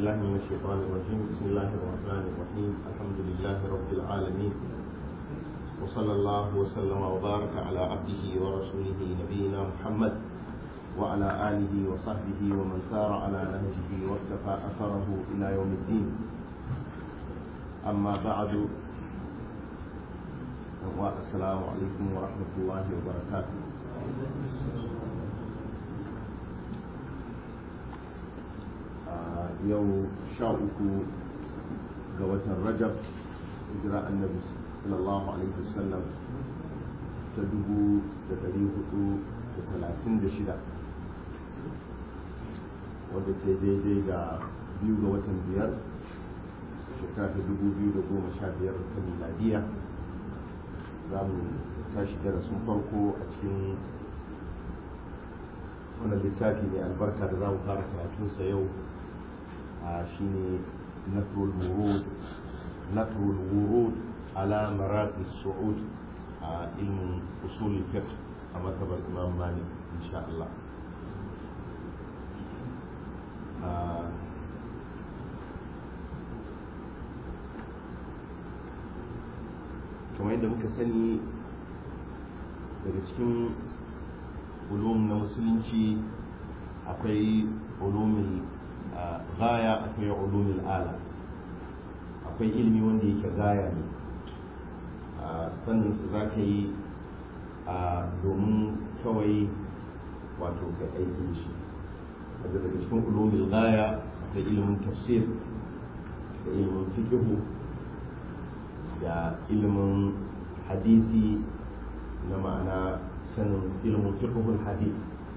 بالله من الشيطان الرجيم بسم الله الرحمن الرحيم الحمد لله رب العالمين وصلى الله وسلم وبارك على عبده ورسوله نبينا محمد وعلى آله وصحبه ومن سار على نهجه واكتفى أثره إلى يوم الدين أما بعد والسلام عليكم ورحمة الله وبركاته yau sha uku ga watan rajab hijira annabi sallallahu alaihi wasallam ta dubu da dari hudu da talatin da shida wadda ke daidai ga biyu ga watan biyar shekara ta dubu biyu da goma sha biyar ta miladiya za mu tashi darasin farko a cikin wannan littafi mai albarka da za mu fara karatunsa yau شيني نثر الورود نثر الورود على مراقي الصعود علم اصول الفقه كما كتب الامام مالك ان شاء الله kamar yadda muka sani daga cikin ulum na musulunci akwai ulumin gaya akwai ulumul ala akwai ilimi wanda yake gaya ne sannan su za ka yi domin kawai wato ka aiki shi daga daga cikin ulumul gaya akwai ilimin tafsir da ilimin fikihu da ilimin hadisi na ma'ana sanin ilimin fiqhul hadith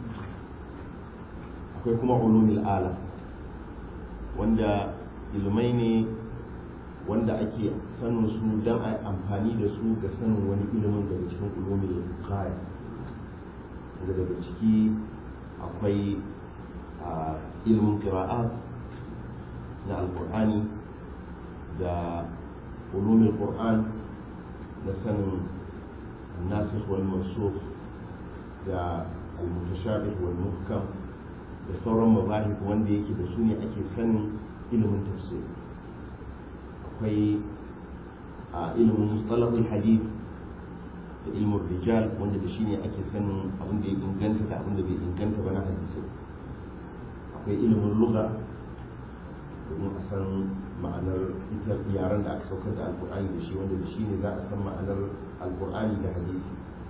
akwai kuma ulumul ala wanda ilmai ne wanda ake sanin su don a amfani da su ga sanin wani ilimin daga cikin ulumin kaya daga daga ciki akwai ilimin qira'at na alkur'ani da ulumin qur'an na sanin nasikh wal mansukh da al-mutashabih wal muhkam da sauran mabahik wanda yake da su ne ake sanin ilimin tafsir akwai a ilimin mustalahul hadith da ilimin rijal wanda da shi ne ake sanin abin da ya inganta da abin da bai inganta ba na hadisi akwai ilimin lugha domin a san ma'anar ita yaren da aka saukar da alkur'ani da shi wanda da shi ne za a san ma'anar alkur'ani da hadisi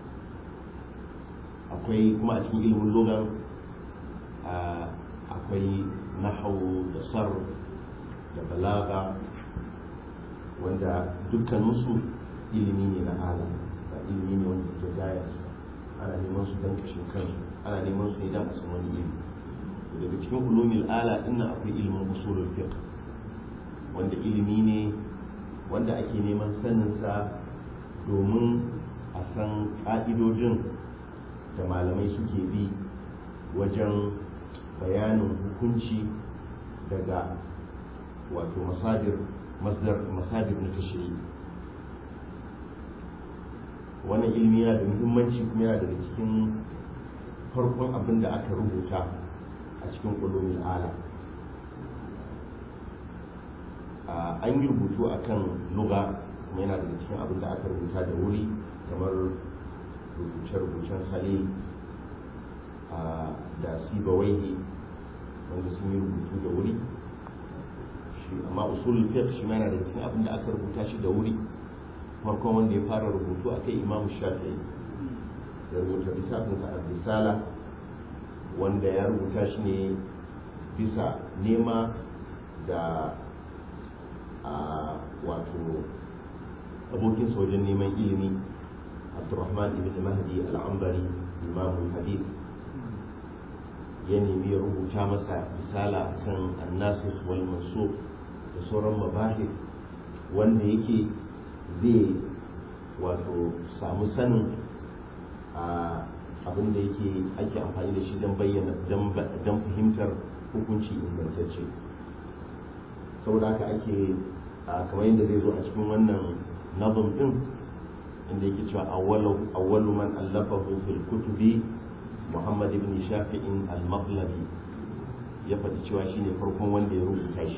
akwai kuma a cikin ilimin lugha akwai nahawu da sar da balaga wanda dukkaninsu ilimi ne na ala ba ilimi ne wanda ke gaya su ana neman su don kashin kansu ana neman su ne don a san wani ilimi daga cikin ulumil ala din akwai ilimin usulul fiqh wanda ilimi ne wanda ake neman sanin sa domin a san ka'idojin da malamai suke bi wajen bayanin hukunci daga wato masadir masdar masadir na tashiri wannan ilimi yana da muhimmanci kuma yana daga cikin farkon abin da aka rubuta a cikin ƙulumin ala an yi rubutu a kan luga kuma yana daga cikin abin da aka rubuta da wuri kamar rubuce-rubucen khalil da sibawaihi wanda sun yi rubutu da wuri shi amma usul fiqh shi yana da cikin abin da aka rubuta shi da wuri farkon wanda ya fara rubutu a kai imamu shafi'i ya rubuta littafin sa risala wanda ya rubuta shi ne bisa nema da wato abokinsa wajen neman ilimi abdurrahman ibn mahdi al-ambari imamu hadith ya nemi ya rubuta masa misala kan annasis wal mansukh da sauran mabahir wanda yake zai wato samu sanin abin da yake ake amfani da shi don bayyana don fahimtar hukunci ingantacce saboda haka ake kamar yadda zai zo a cikin wannan nazum din inda yake cewa awwalu man allafahu fil kutubi محمد بن شافع المطلبي ya faɗi cewa shine farkon wanda ya rubuta shi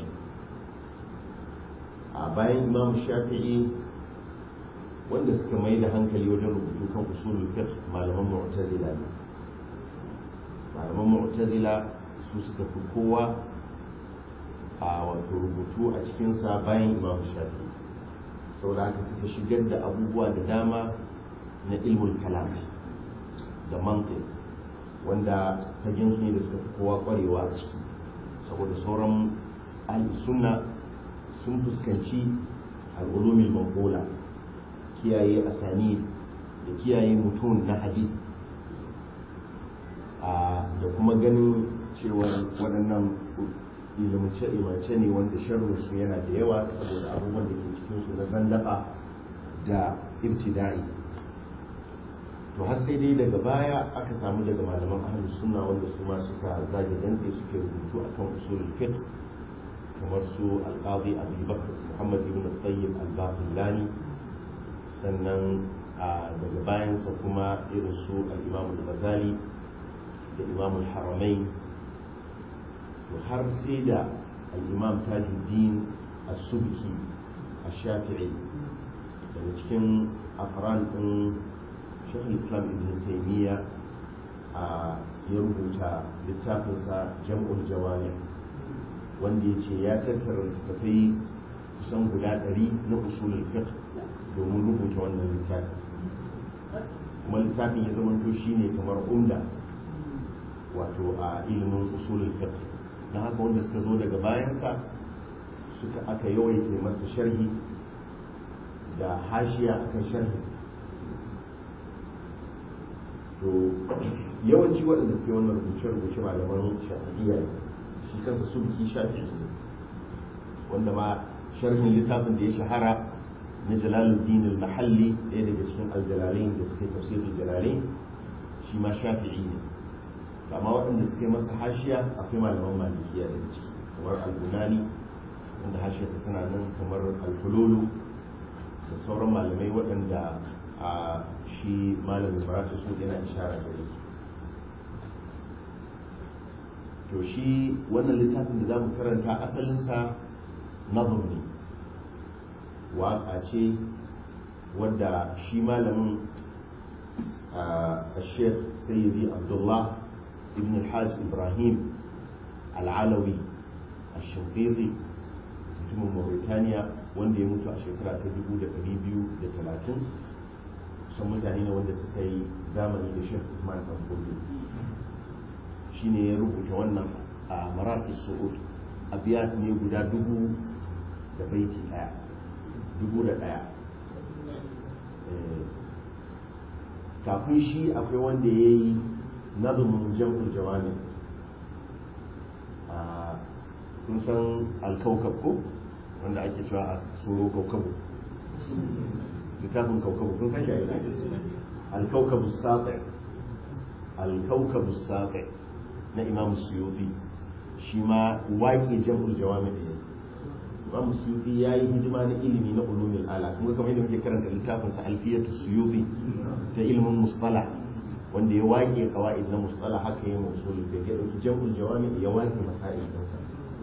a bayan imam shafi'i wanda suka mai da hankali wajen rubutu kan usulul fiqh malaman mu'tazila ne malaman mu'tazila su suka fi kowa a wato rubutu a cikinsa bayan imam shafi'i saboda haka suka shigar da abubuwa da dama na ilmul kalam da mantiq wanda fagen su ne da suka fi kowa kwarewa a ciki saboda sauran ahli sunna sun fuskanci al'ulumil manqula kiyaye asani da kiyaye mutum na hadith da kuma ganin cewa waɗannan ilimance ne wanda sharrinsu yana da yawa saboda abubuwan da ke cikinsu na zandaka da ibtida'i to har sai dai daga baya aka samu daga malaman ahlus sunna wanda su ma suka zage dantse suke rubutu akan usulul fiqh kamar su al-qadi Abu Bakr Muhammad ibn Tayyib al-Baqillani sannan daga bayansa kuma irin su al-Imam al-Ghazali da Imam al-Haramain to har sai da al-Imam Tajuddin as-Subki ash-Shafi'i daga cikin afran din shekul islam ibn taimiyya a ya rubuta littafinsa jam'ul jawami wanda ya ce ya tattara littattafai kusan guda ɗari na usulul fiqh domin rubuta wannan littafi kuma littafin ya zama to shine kamar umda wato a ilimin usulul fiqh don haka wanda suka zo daga bayansa suka aka yawaita masa sharhi da hashiya akan sharhi to yawanci waɗanda suke wannan rubuce-rubuce malaman shafi'iyya shi kansa su biki shafi'i wanda ma sharhin littafin da ya shahara na jalaluddin al-mahalli ɗaya daga cikin aljalalain da suke tafsirin jalalain shi ma shafi'i ne amma waɗanda suke masa hashiya akwai malaman malikiya daga ciki kamar al-bunani wanda hashiya ta tana nan kamar al-fululu da sauran malamai waɗanda a shi malamin barata su yana ishara gare su to shi wannan littafin da za mu karanta asalinsa nazar ne waƙa ce wadda shi malamin a sheikh sayyidi abdullah ibn al-hajj ibrahim al'alawi a shinqiti mutumin mauritaniya wanda ya mutu a shekara ta 2230 kusan mutane ne wanda suka yi zamani da shek Usman Tanfodi shi ne ya rubuta wannan a marafi su'ud abiyat ne guda dubu da baiti daya dubu da daya kafin shi akwai wanda ya yi nazumin jam'ul jawami kun san alkaukab ko wanda ake cewa a tsoro kaukabu littafin kaukabu kun san shi alkaukabu saƙi alkaukabu saƙi na imam suyuti shi ma waƙe jam'ul jawami da yayi imam suyuti ya yi hidima na ilimi na ulumin ala kuma kamar yadda muke karanta littafin sa alfiyatu suyuti ta ilimin musطala wanda ya waƙe qawaid na musطala haka yayin usul da ya dauki jam'ul jawami ya waƙe masail ɗinsa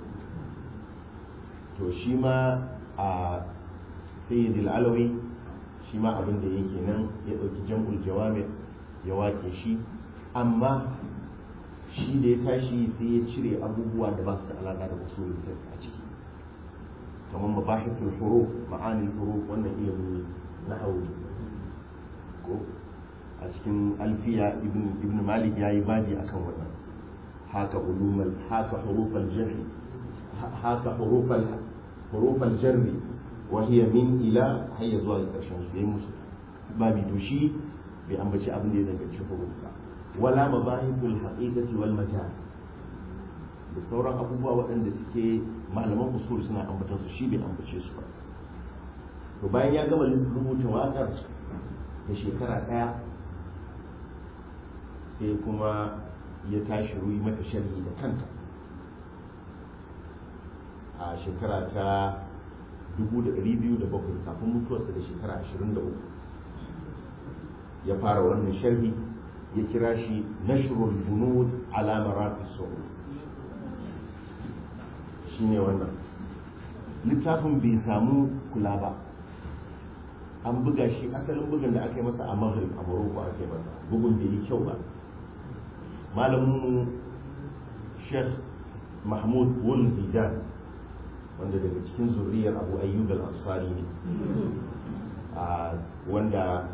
to shi ma a sayyid al-alawi shi ma abin da yake nan ya ɗauki jam'ul jawami ya wake shi amma shi da ya tashi sai ya cire abubuwa da ba su da alaƙa da usulul fiqh a ciki kamar mabahithul huruf ma'anil huruf wannan ilimin nahwu ko a cikin alfiya ibn ibn malik yayi baji akan wannan haka ulumul haka hurufal jarh haka hurufal hurufal jarri وهي من إلى هي zuwa ga ƙarshen su yayi musu babi to shi bai ambaci abin da ya danganci huruf ba wala mabahithul haqiqati wal majaz da sauran abubuwa waɗanda suke malaman usul suna ambatan su shi bai ambace su ba to bayan ya gama rubuta waƙar da shekara ɗaya sai kuma ya tashi ruyi mata sharhi da kanta a shekara ta 2,207 kafin mutuwarsa da shekara 23 ya fara wannan sharhi ya kira shi nashrul bunud ala maraqis su'ud shine wannan littafin bai samu kula ba an buga shi asalin bugun da aka yi masa a maghrib a morocco aka yi masa bugun bai yi kyau ba malamin sheikh mahmud wul zidan wanda daga cikin zuriyar abu ayyub al-ansari ne wanda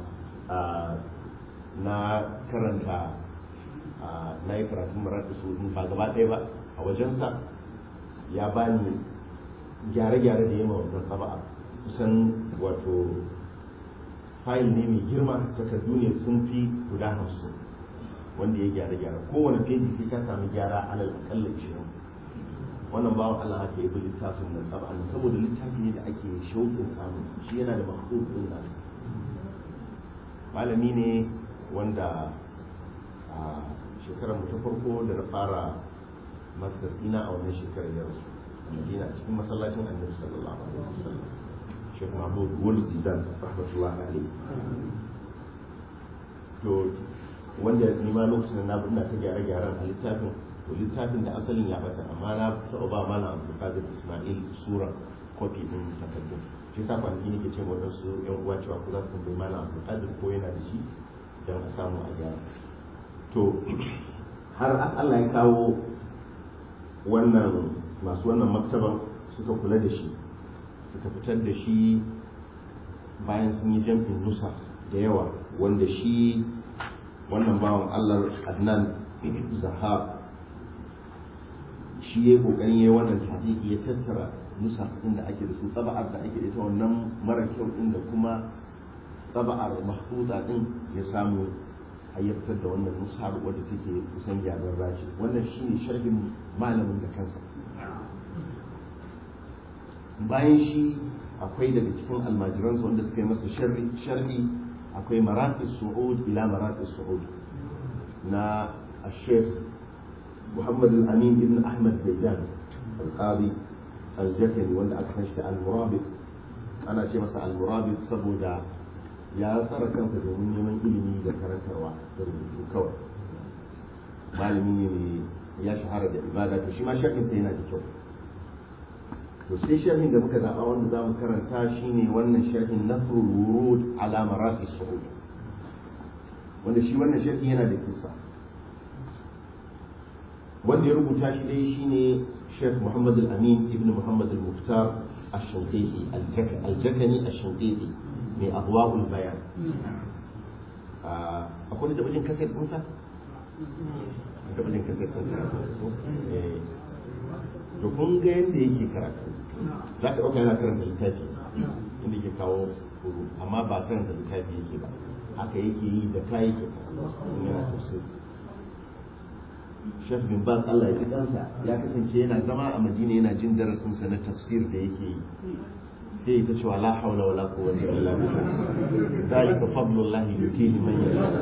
na karanta na yi karatun marata su ba gaba ɗaya ba a wajensa ya bani gyare-gyare da yamma wannan tsaba'a kusan wato fayil ne mai girma takardu ne sun fi guda hamsin wanda ya gyare-gyare kowane feji sai ka sami gyara alal akalla ishirin wannan bawan Allah haka yi littafin nan tsaba'an saboda littafi ne da ake shauƙin samun shi yana da mahaifokin nasa malami ne wanda a shekarar mu ta farko da na fara masters ina a wannan shekarar ya rasu a madina cikin masallacin annabi sallallahu alaihi wasallam shekh mahmud wul zidan rahmatullahi alaihi to wanda ni ma lokacin da na ina ta gyare-gyaren a littafin to littafin da asalin ya bata amma na taɓa ba mana abdulkadir ismail sura kofi din takardun shi sa kwanaki nake ce waɗansu yan uwa cewa ko za su tambayi mana abdulkadir ko yana da shi don a samu a gyara to har Allah ya kawo wannan masu wannan maktaban suka kula da shi suka fitar da shi bayan sun yi jam'in nusa da yawa wanda shi wannan bawan Allah Adnan Zahab shi ya kokarin yayi wannan tafiya ya tattara nusa din da ake da su tsaba'ar da ake da ita wannan mara kyau din da kuma tsaba'ar mahfuza din ya samu hayyatar da wannan nusa wadda take kusan gyaran rashi wannan shine sharhin malamin da kansa bayan shi akwai daga cikin almajiransa wanda suka yi masa sharhi akwai maraƙi su'ud ila maraƙi su'ud na الشيخ محمد الأمين بن أحمد زيدان القاضي الجكني wanda aka san shi al-murabit ana ce masa al-murabit saboda ya tsara kansa domin neman ilimi da karantarwa da rubutu kawai malami ne ya shahara da ibada to shi ma sharhin sa yana da kyau to sai sharhin da muka zaɓa wanda za mu karanta shine wannan sharhin nasrul wurud ala maraqi su'ud wanda shi wannan sharhi yana da kisa wanda ya rubuta shi dai shine Sheikh Muhammad Al-Amin ibn Muhammad Al-Mukhtar Ash-Shanqiti Al-Jakani Ash-Shanqiti mai Adwa'ul Bayan akwai da bajin kasar ɗinsa? da bajin kasar ɗinsa to kun ga yadda yake karatu za ka ɗauka yana karanta littafi inda yake kawo huru amma ba karanta littafi yake ba haka yake yi da kayi ke yana tafsir Sheikh bin Baz Allah ya ji kansa ya kasance yana zama a Madina yana jin darasin sa na tafsir da yake yi sai ya ta cewa la haula wala quwwata illa billah zalika fadlullah yutihi man yasha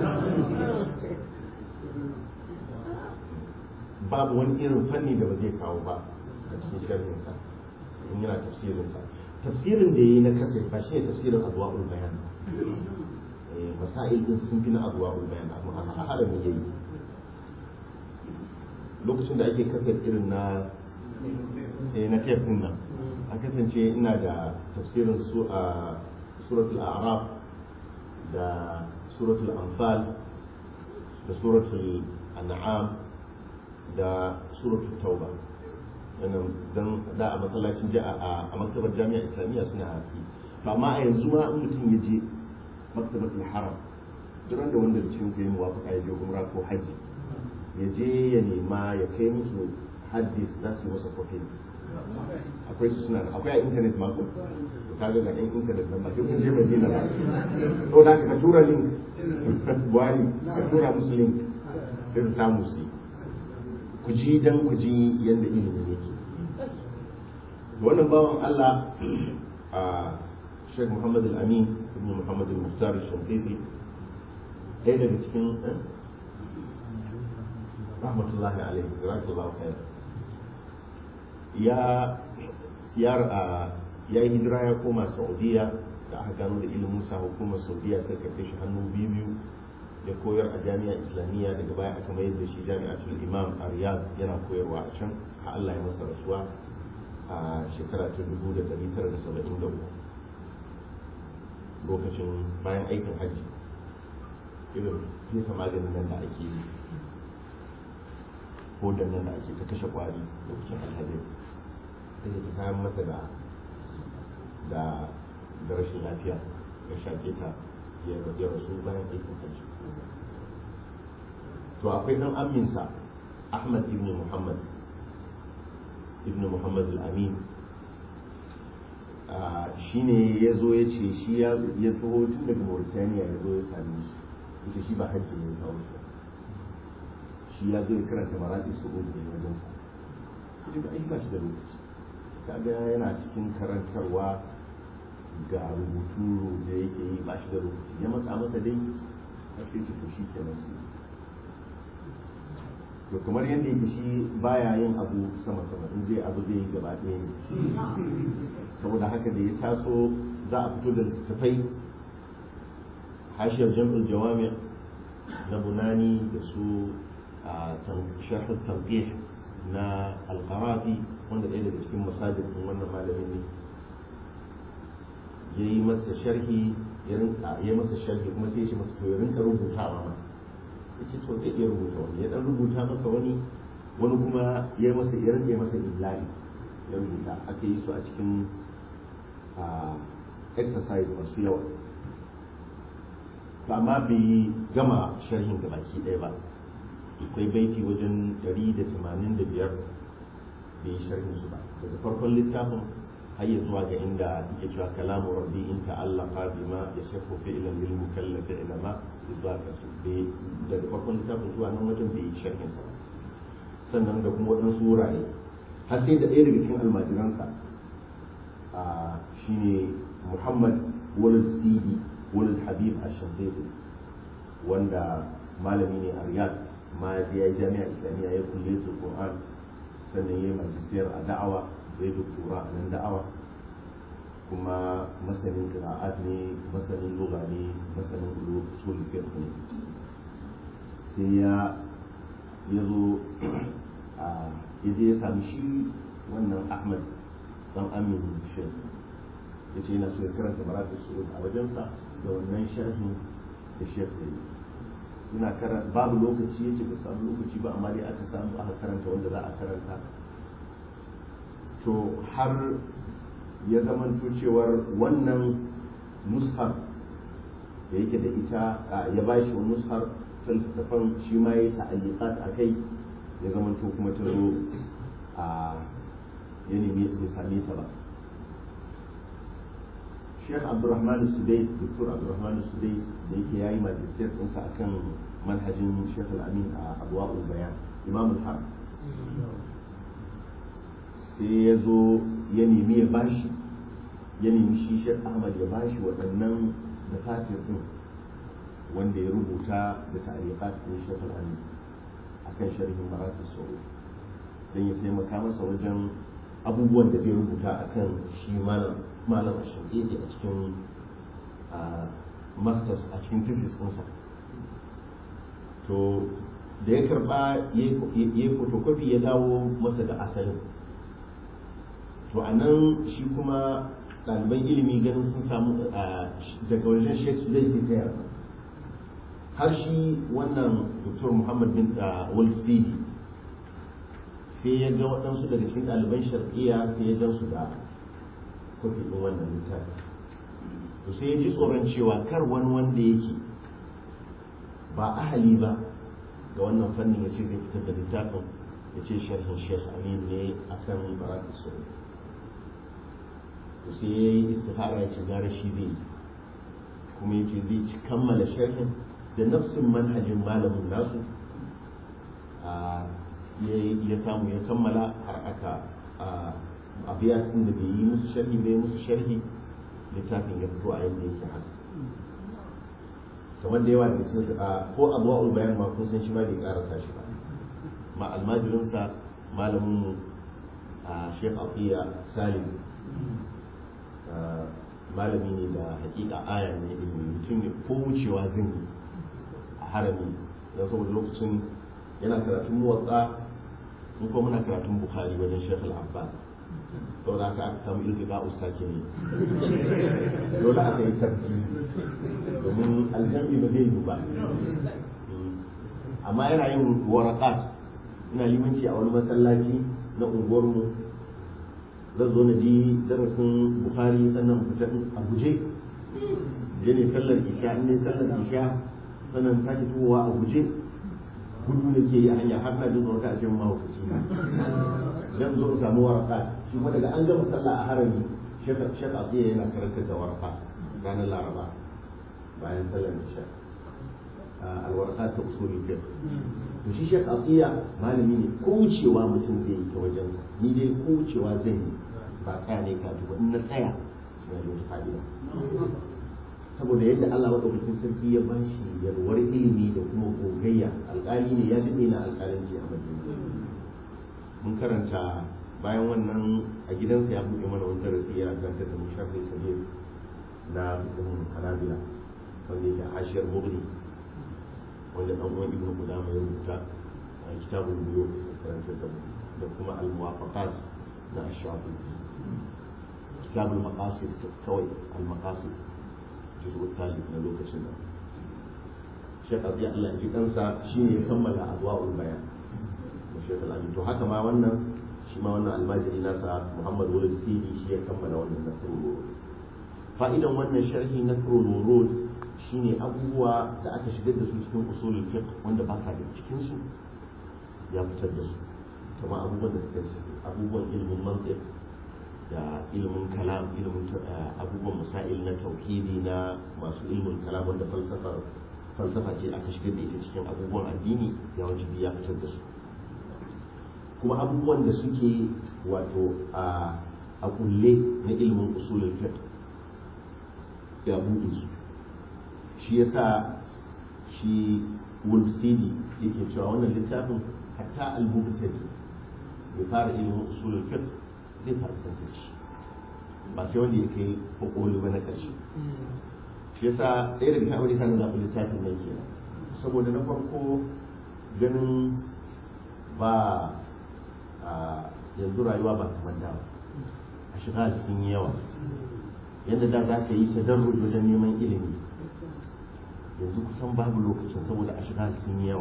babu wani irin fanni da ba zai kawo ba a cikin sharhin sa in yana tafsirin sa tafsirin da yayi na kasai ba shi ne tafsirin adwaul bayan masail din sun fi na adwaul bayan amma a harami yayi lokacin da ake kasar irin na na tef din nan a kasance ina da tafsirin su a suratul a'raf da suratul anfal da suratul an'am da suratul tauba wannan dan da a masallacin a maktabar jami'a islamiyya suna hafi to amma a yanzu ma in mutum ya je maktabatul haram duk da wanda da cikin ku yi muwafaka ya je umra ko hajji ya je ya nema ya kai musu hadis za su masa kofi akwai su suna akwai a intanet ma ko ka ga ga yan intanet nan ba sai kun je madina ba to da ka tura link buhari ka tura musu link sai su samu su ku ji dan ku ji yanda ilimin yake wannan bawan Allah a Sheikh Muhammad Al-Amin ibn Muhammad Al-Muhtar Al-Shanqiti ɗaya daga cikin rahmatullahi alaihi jazakallahu khair ya ya ya yi hijira ya koma saudiya da aka gano da ilimin sa hukumar saudiya sai karfe shi hannu biyu biyu ya koyar a jami'a islamiyya daga baya aka mayar da shi jami'atul imam a riyadh yana koyarwa a can har Allah ya masa rasuwa a shekara ta 1973 lokacin bayan aikin hajji irin fesa maganin nan da ake yi ko da nan da ake ta kashe kwari lokacin alhazai ta ke kayan masa da da da rashin lafiya ya shaƙe ta ya rasu bayan aikin hajji to akwai ɗan aminsa ahmad ibn muhammad ibn muhammad al-amin shi ne ya zo ya ce shi ya taho tun daga mauritania ya zo ya sami shi ita shi ba hajji ne kawo shi shi ya zo ya karanta maraɗi su gudu da wajen sa ita ba ba shi da lokaci kaga yana cikin karantarwa ga rubutu da yake yi ba shi da lokaci ya matsa masa dai a ce to shi ke nasu to kamar yadda yake shi baya yin abu sama sama in zai abu zai yi gaba ɗaya ne saboda haka da ya taso za a fito da littattafai hashiyar jam'ul jawami na bunani da su a sharh tanqih na alqarafi wanda ɗaya daga cikin masajid din wannan malamin ne ya yi masa sharhi ya rinka ya masa sharhi kuma sai ya ce masa to ya rinka rubutawa ma ya ce to zai iya rubuta wani ya dan rubuta masa wani wani kuma ya masa ya rinka masa illahi ya rubuta aka yi su a cikin exercise masu yawa to amma bai gama sharhin ga baki ɗaya ba akwai baiti wajen 185 bai yi sharhin su ba daga farkon littafin har ya zuwa ga inda yake cewa kalamu rabbi in ta'allaqa bima yashafu fi'lan lil mukallafi ilama idaka su daga farkon littafin zuwa nan wajen bai yi sharhin sa sannan da kuma waɗansu wurare har sai da ɗaya daga cikin almajiransa a shine muhammad walid sidi walid habib ash-shafiqi wanda malami ne a riyadh ma ya yi jami'a islamiyya ya kulle su qur'an sannan ya yi majistiyar a da'awa ya doktora a nan da'awa kuma masanin qira'at ne masanin lugha ne masanin usul fiqh ne sai ya ya zo a ya je ya sami shi wannan ahmad dan amin shek ya ce yana so ya karanta maratu su'ud a wajensa da wannan sharhin da shek ya yi suna karanta babu lokaci ya ce ba samu lokaci ba amma dai aka samu aka karanta wanda za a karanta to har ya zamanto cewar wannan nushar da yake da ita ya ba shi wani nushar littattafan shi ma ya ta'alliqat a kai ya zamanto kuma ta zo a ya nemi ya same ta ba Sheikh Abdulrahman Sudais Dr. Abdulrahman Sudais da yake yayi majalisar ɗinsa akan manhajin Sheikh Al-Amin a Abwaul Bayan Imam Al-Har sai ya zo ya nemi ya bashi ya nemi shi Sheikh Ahmad ya bashi waɗannan da fatir ɗin wanda ya rubuta da ta'ariqat ɗin Sheikh Al-Amin akan sharhin Maratib Sauri dan ya taimaka masa wajen abubuwan da zai rubuta akan shi malam malam Shafi'i a cikin masters a cikin thesis ɗinsa to da ya karba ya yi photocopy ya dawo masa da asalin to a nan shi kuma ɗaliban ilimi ganin sun samu daga wajen sheikh zai ke tayar har shi wannan dr muhammad bin walsidi sai ya ga waɗansu daga cikin ɗaliban shar'iyya sai ya gan su da kofi ɗin wannan littafi to sai ya ji tsoron cewa kar wani wanda yake ba ahali ba ga wannan fannin ya ce zai fitar da littafin ya ce sharhin sheikh amin ne a kan baratu su to sai ya yi istihara ya ce gara shi zai kuma ya ce zai ci kammala sharhin da nafsin manhajin malamin nasu ya samu ya kammala har aka a biya da bai yi musu sharhi bai musu sharhi littafin ya fito a yadda yake haka kamar da yawa da cikin ko abuwa bayan ma kun san shi ma bai karasa shi ba ma almajirinsa malamin a shek afiya salim malami ne da hakika aya ne ilimi mutum ne ko wucewa zan yi a harami don saboda lokacin yana karatun muwatsa in ko muna karatun bukhari wajen shek al-abbas saboda haka aka samu iltiqa ustake ne dole aka yi tarji domin aljami ba zai yi ba amma yana yin waraqat ina limanci a wani masallaci na unguwarmu zan zo na ji darasin bukhari sannan fita a guje je ne sallar isha in ne sallar isha sannan sake tuwowa a guje gudu da ke yi a hanya har na jin tsoron a cikin mahaukaci na zan zo in samu waraka shi kuma daga an gama sallah a harami shekar shekar zai yana karantar da waraka ranar laraba bayan sallar isha alwaraka ta usulul fiqh to shi shek atiya malami ne ko wucewa mutum zai yi ta wajensa ni dai ko wucewa zan yi ba tsaya ne ka ba in na tsaya suna da wata fa'ida saboda yadda Allah madaukakin sarki ya bashi yalwar ilimi da kuma gogayya alƙali ne ya daɗe na alƙalanci a Madina mun karanta bayan wannan a gidansa ya buɗe mana wani darasi ya karanta da mushafi kabir na fitin hanabila wanda yake ashiyar mughni wanda dan uwan ibnu qudama ya rubuta a kitabul buyu karanta da da kuma al muwafaqat na ash-shafi kitabul maqasid kawai al maqasid juz'u talib na lokacin da Sheikh Abi Allah ji kansa shine ya kammala adwa'ul bayan da Sheikh Al-Amin to haka ma wannan shi ma wannan almajiri nasa Muhammad Walid Sidi shi ya kammala wannan nasrul fa'idan wannan sharhi nasrul wurud shine abubuwa da aka shigar da su cikin usulul fiqh wanda ba sa da cikin su ya fitar da su kuma abubuwan da suka abubuwan ilimin mantiq da ilimin kalam ilimin abubuwan masail na tauhidi na masu ilimin kalam wanda falsafa falsafa ce aka shigar da ita cikin abubuwan addini ya wajibi ya fitar da su kuma abubuwan da suke wato a a kulle na ilimin usulul fiqh ya buɗe su shi yasa shi Wolf Sidi yake cewa wannan littafin hatta al-mubtadi bai fara ilimin usulul fiqh zai fara tantar shi ba sai wanda ya kai kokoli ba na ƙarshe shi yasa ɗaya daga cikin abin da na zaɓi littafin nan kenan saboda na farko ganin ba a yanzu rayuwa ba kamar da ba a shiga sun yi yawa yadda da za ka yi tadarruj wajen neman ilimi yanzu kusan babu lokacin saboda a shiga sun yi yawa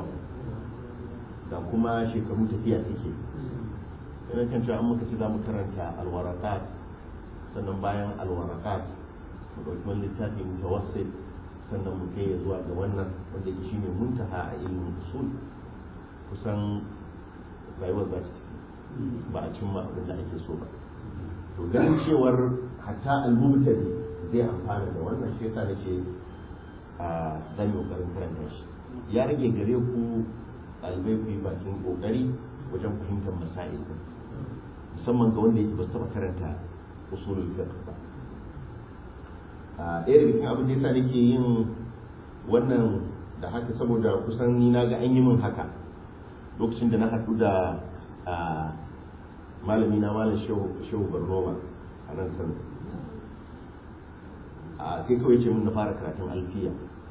da kuma shekaru tafiya suke yana kan cewa an muka ci za mu karanta alwarakat sannan bayan alwarakat mu ɗauki wani littafi mutawassit sannan mu kai zuwa ga wannan wanda ke shine muntaha a ilimin usul kusan rayuwar za ta ba a cimma abin da ake so ba to ganin cewar hatta al-mubtadi zai amfana da wannan shi yasa nace a zan yi kokarin karanta shi ya rage gare ku ɗalibai ku yi bakin kokari wajen fahimtar masail din musamman ga wanda yake ba su taɓa karanta usulul fiqh ba a ɗaya daga cikin abin da yasa nake yin wannan da haka saboda kusan ni na ga an yi min haka lokacin da na haɗu da malami na malam shehu barnoma a nan kano a sai kawai ce mun na fara karatun alfiya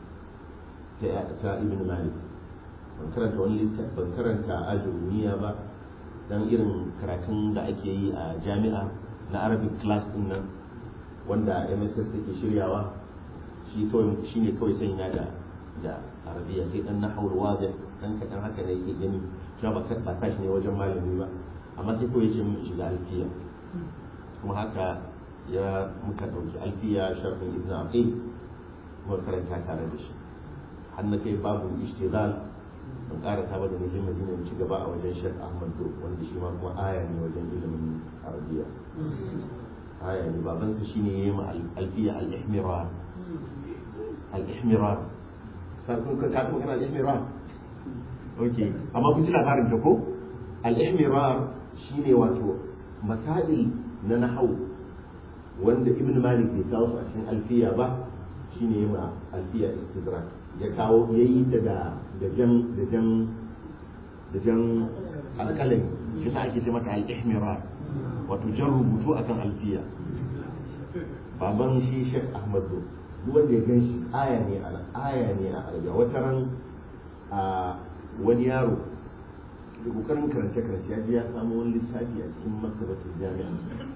ta ibn malik ban karanta wani littafi ban karanta ajurumiya ba dan irin karatun da ake yi a jami'a na arabic class din nan wanda mss take shiryawa shi kawai shine kawai sanya da da arabiya sai dan nahawul wazih dan kadan haka ne yake gani cewa ba ba tashi ne wajen malami ba amma sai kawai ce mun shiga alfiya kuma haka ya muka dauki alfiya sharhin ibn aqil kuma karanta tare da shi har na kai babu ishtigal ban ƙara ta ba da nake madina ci gaba a wajen shek ahmad do wanda shi ma kuma aya ne wajen ilimin arabiya aya ne babansa shine yayi ma alfiya al-ihmirar al-ihmirar ka kun ka kun kana al-ihmirar okay amma kun ji labarin ta ko al-ihmirar shine wato masail na nahau wanda ibn malik bai kawo su a cikin alfiya ba shine yayi ma alfiya istidrak ya kawo yayi ta da da jan da jan da jan alƙalami shi sa ake ce mata al-ihmirar wato jan rubutu akan alfiya baban shi Sheikh Ahmad duk wanda ya gan shi aya ne a aya ne a arabiya wata ran a wani yaro da kokarin karance karance ya je ya samu wani littafi a cikin maktabatul jami'a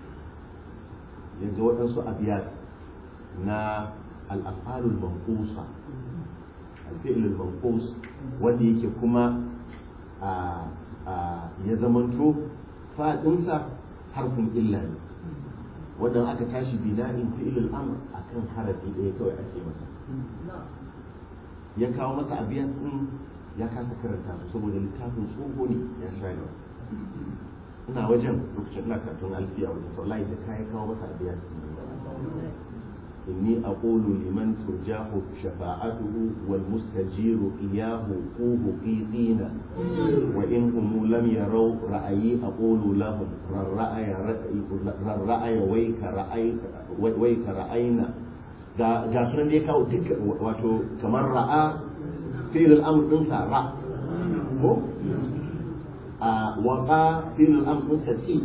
yanzu waɗansu abiyat na al-af'alul manqusa al-fi'lul manqus wanda yake kuma a ya zamanto faɗinsa harfin illa ne wadda aka tashi bina'in fi'ilul amr akan harafi ɗaya kawai ake masa ya kawo masa abiyan din ya kasa karanta su saboda littafin tsoho ne ya sha yawa ina wajen lokacin ina karatun alfiya wajen wallahi da kai kawo masa abiyan inni aqulu liman turjahu shafa'atuhu wal mustajiru iyahu quhu qitina wa in hum lam yaraw ra'ayi aqulu lahum ra'aya ra'aya wayka ra'ayka wayka ra'ayna ga ga sunan da ya kawo duk wato kamar ra'a fi'il al-amr din sa ra ko a waqa fi'il al-amr din sa ti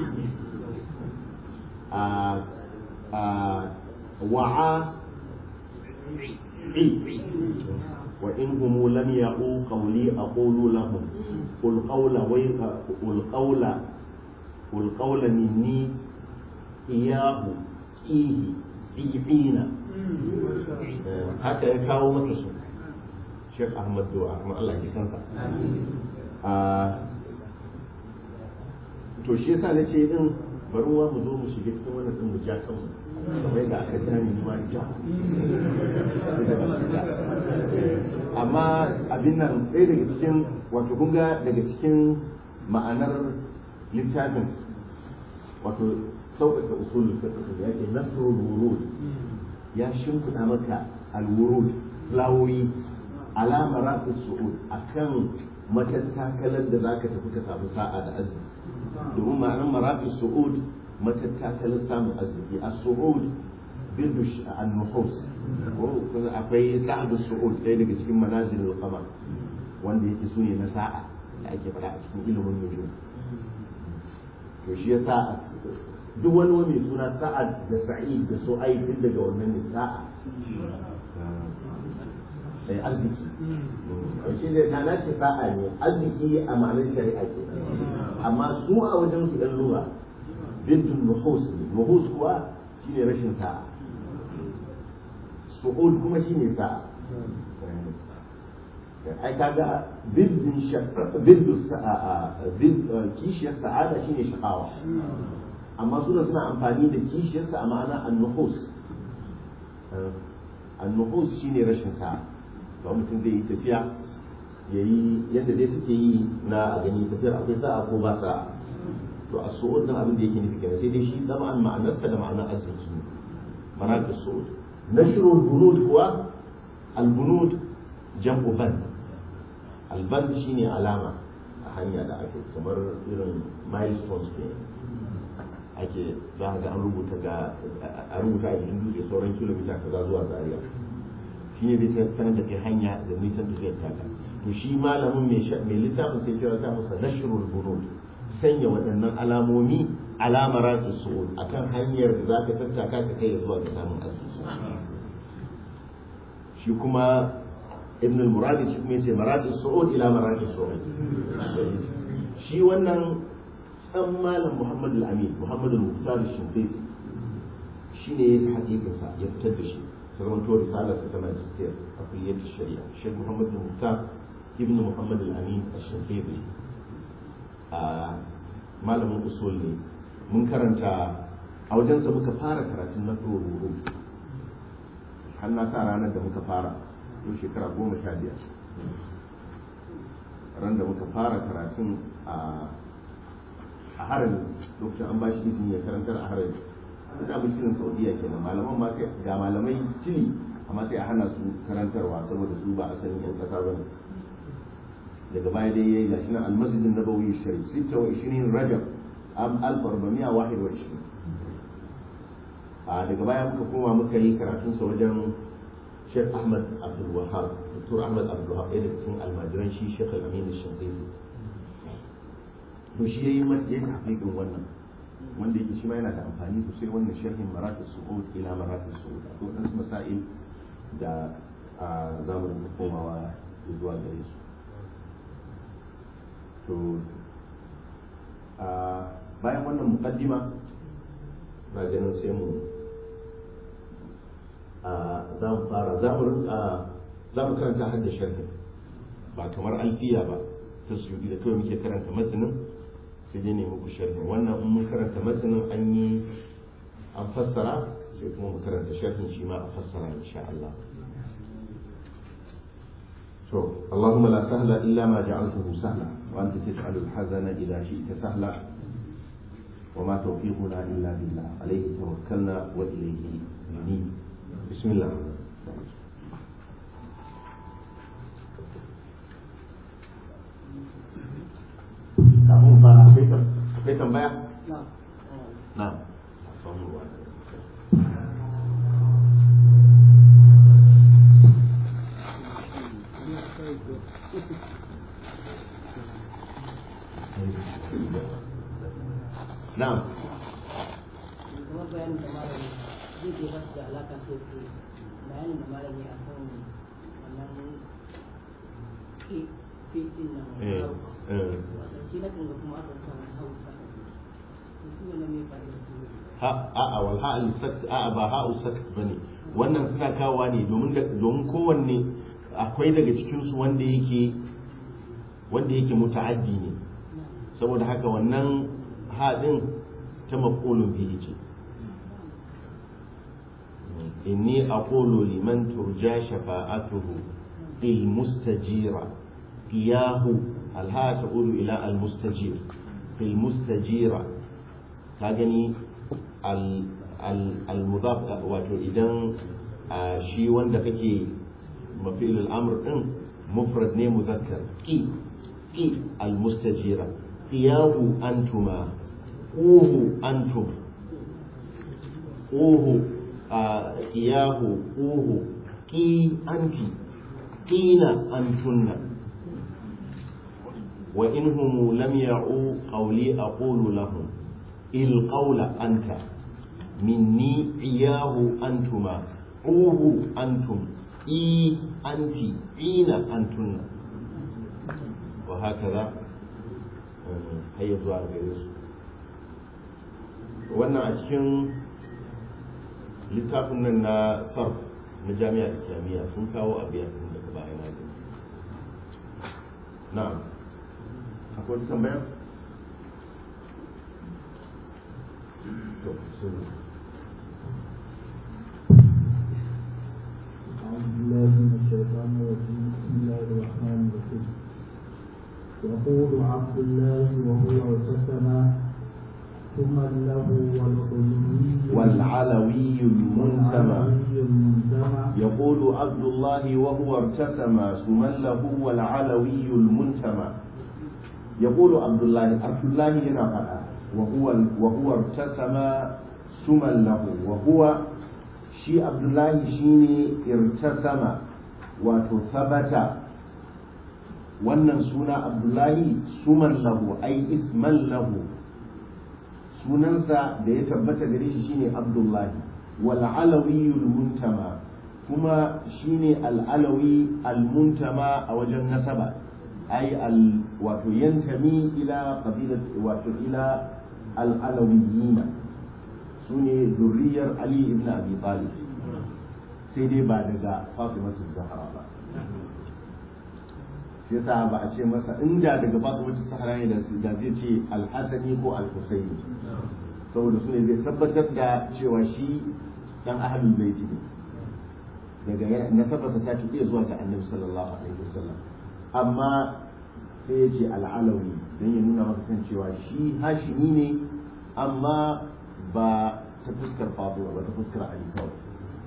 a a wa'a وإن هم لم يقوا قولي أقول لهم قل قول ويق قل قول قل قول مني إياه إيه إيعين haka ya kawo masa su Sheikh Ahmad Du'a kuma Allah ya kansa to shi yasa nace din bari wa mu zo mu shiga cikin wannan din mu ja kanmu kamar yadda aka ja ni ma ja amma abin nan ɗaya daga cikin wato kun ga daga cikin ma'anar littafin wato sauƙaƙa usulul fiqh ya ce nasrul wurud ya shimfiɗa maka alwurud fulawoyi alama rafi su'ud akan matattakalar da zaka tafi ka samu sa'a da arziki domin ma'anar marafi su'ud matattakalar samun arziki a su'ud bindu an-nuhus akwai sa'adu su'ud ɗaya daga cikin manazilul qamar wanda yake sune na sa'a da ake faɗa a cikin ilimin nujum to shi yasa duk wani wani suna sa'ad da sa'id da su'aib duk daga wannan ne sa'a sai arziki shi da na nace sa'a ne arziki a ma'anar shari'a ke amma su a wajen su ɗan lura bintun nuhus nuhus kuwa shine rashin sa'a su'ud kuma shine sa'a ai kaga biddin biddu sa'a kishiyar sa'ada shine shaqawa amma suna suna amfani da kishiyarsa a ma'ana annuhus annuhus shine rashin sa'a ba mutum zai yi tafiya ya yi yadda dai suke yi na a gani tafiyar akwai sa'a ko ba sa'a to a su'ud nan abin da yake nufi kenan sai dai shi zama an ma'anarsa da ma'anar arziki ne ma'anar da su'ud nashrul bunud kuwa al-bunud jam'u band al-band shine alama a hanya da ake kamar irin milestones kenan ake za ga an rubuta ga a rubuta a jikin dutse sauran kilomita kaza zuwa zaria shi ne zai sanar da kai hanya da nisan tafiyar taka to shi malamin mai littafin sai kira ta masa nashrul bunud sanya waɗannan alamomi alamar su su'ud akan hanyar da za ka tattaka ka kai zuwa ga samun asusu shi kuma ibn al-muradi shi kuma yace maradi su'ud ila maradi su'ud shi wannan dan malam Muhammad al-Amin Muhammad al-Muqtar al-Shinqiti shine hakikinsa ya fitar da shi zaman to risalar ta magister a kulliyar shari'a Sheikh Muhammad al-Muqtar ibn Muhammad al-Amin al-Shinqiti a malamin usul ne mun karanta a wajensa muka fara karatun na ruru har na sa ranar da muka fara yau shekara goma sha biyar ran da muka fara karatun a a harin lokacin an ba shi izini ya karantar a harin da muskilin saudiya kenan malaman ma sai ga malamai tili amma sai a hana su karantarwa saboda su ba a sanin yan kasa bane daga baya dai yayi gashi nan almasjidin nabawi sharif 26 rajab am 1421 a daga baya muka koma muka yi karatun sa wajen Sheikh Ahmad Abdul Wahab Dr. Ahmad Abdul Wahab ɗaya daga cikin almajiran shi Sheikh Al-Amin Shinqiti to shi yayi masa yayi tahqiqin wannan wanda yake shi ma yana da amfani sosai wannan sharhin maratib su'ud ila maratib su'ud to dan masail da za mu rinka komawa zuwa gare su to a bayan wannan mukaddima na ganin sai mu za mu fara za mu karanta har da sharhi ba kamar alfiya ba ta suyudi da kawai muke karanta matsanin sai dai ne muku sharhi wannan in mun karanta matsanin an yi an fassara sai kuma mu karanta sharhin shi ma a fassara insha Allah to Allahumma la sahla illa ma ja'altahu sahla wa anta taj'alu al-hazana idha shi'ta sahla وما توفيقنا إلا بالله عليه توكلنا وإليه ننيب بسم الله kafin fara akwai tambaya? na na'am kamar bayanin da malami zai ke basu da alaƙa kai ke bayanin da malami a kan wannan ke ke din nan eh eh wato shi na kan ga kuma aka samu hausa to su wannan mai fa'ida su ha a'a wal ha'al sakt a'a ba ha'u sakt bane wannan suna kawowa ne domin da domin kowanne akwai daga cikin su wanda yake wanda yake muta'addi ne saboda haka wannan haɗin ta maqulun bihi ce inni aqulu liman turja shafa'atuhu il mustajira qiyahu alha ta'ulu ila al mustajir fil mustajira ka gani al-mudaf wato idan shi wanda kake mafil al'amr din mufrad ne muzakkar qi qi al-mustajira qiyahu antuma quhu antum quhu qiyahu quhu qi anti qina antunna wa inhum lam ya'u qawli aqulu lahum القول أنت مني إياه أنتما عوه أنتم إي أنت إين أنتن وهكذا هيا zuwa gare su wannan a cikin littafin nan na sarf na jami'ar islamiyya sun kawo abiyan daga bayan na na'am akwai tambayar أعوذ بالله من الشيطان الرجيم بسم الله الرحمن الرحيم يقول عبد الله وهو ارتسم ثم له والعلوي والعلوي المنتمى والعلوي المنتمى يقول عبد الله وهو ارتسم ثم له والعلوي المنتمى يقول عبد الله عبد الله هنا فقط وهو وهو ارتسم سما له وهو شي عبد الله شيني ارتسم وتثبت wannan suna abdullahi suman lahu ai isman lahu sunansa da ya tabbata gare shi shine abdullahi wal alawiyul muntama kuma shine al alawi al muntama a wajen nasaba ai al wato yantami ila qabilat wato ila al alawiyina sune zurriyar ali ibn abi talib sai dai ba daga fatimatu zahra ba shi yasa ba a ce masa inda daga fatimatu zahra ne da da zai ce al hasani ko al husaini saboda su ne zai tabbatar da cewa shi dan ahlul baiti ne daga na tabbata ta tuke zuwa ga annabi sallallahu alaihi wasallam amma sai ya ce al'alawi don ya nuna maka kan cewa shi hashimi ne amma ba ta fuskar fatima ba ta fuskar ali kawai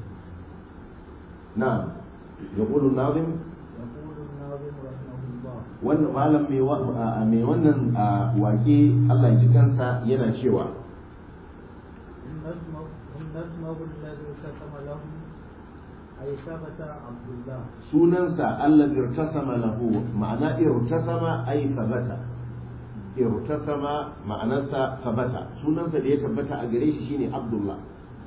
na ya ƙulu nazim يقول الناظم رحمه الله wannan malam mai wannan wake Allah ya ji kansa yana cewa إن اسمه إن اسمه الذي ختم له أي ثبت عبد الله sunansa Allah irtasama lahu ma'ana irtasama ay thabata irtasama ma'anarsa thabata sunansa da ya tabbata a gare shi shine Abdullah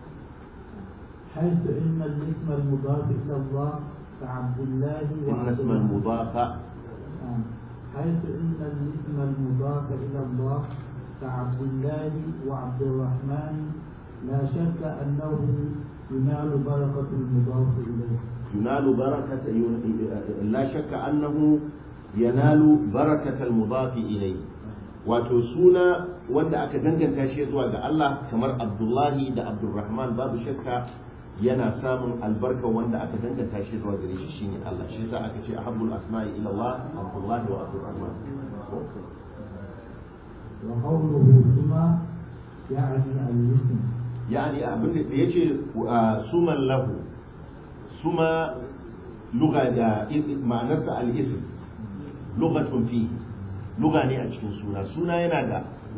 حيث إن الاسم المضاف إلى الله كعبد الله inna وعبد isma الله al-mudafa آه. حيث إن الاسم المضاف إلى الله كعبد الله وعبد الرحمن لا شك أنه ينال بركة المضاف إليه ينال بركة لا شك أنه ينال بركة المضاف إليه wato suna wanda aka danganta shi zuwa ga Allah kamar Abdullahi da Abdulrahman babu shakka yana samun albarka wanda aka danganta shi zuwa gare shi shine Allah shi yasa aka ce ahabbul asma'i ila Allah Abdullahi wa Abdulrahman وقوله ثم يعني الاسم yani abin da yace suman lahu suma lugha da ma'anarsa al-ism lughatun fi lugha ne a cikin suna suna yana da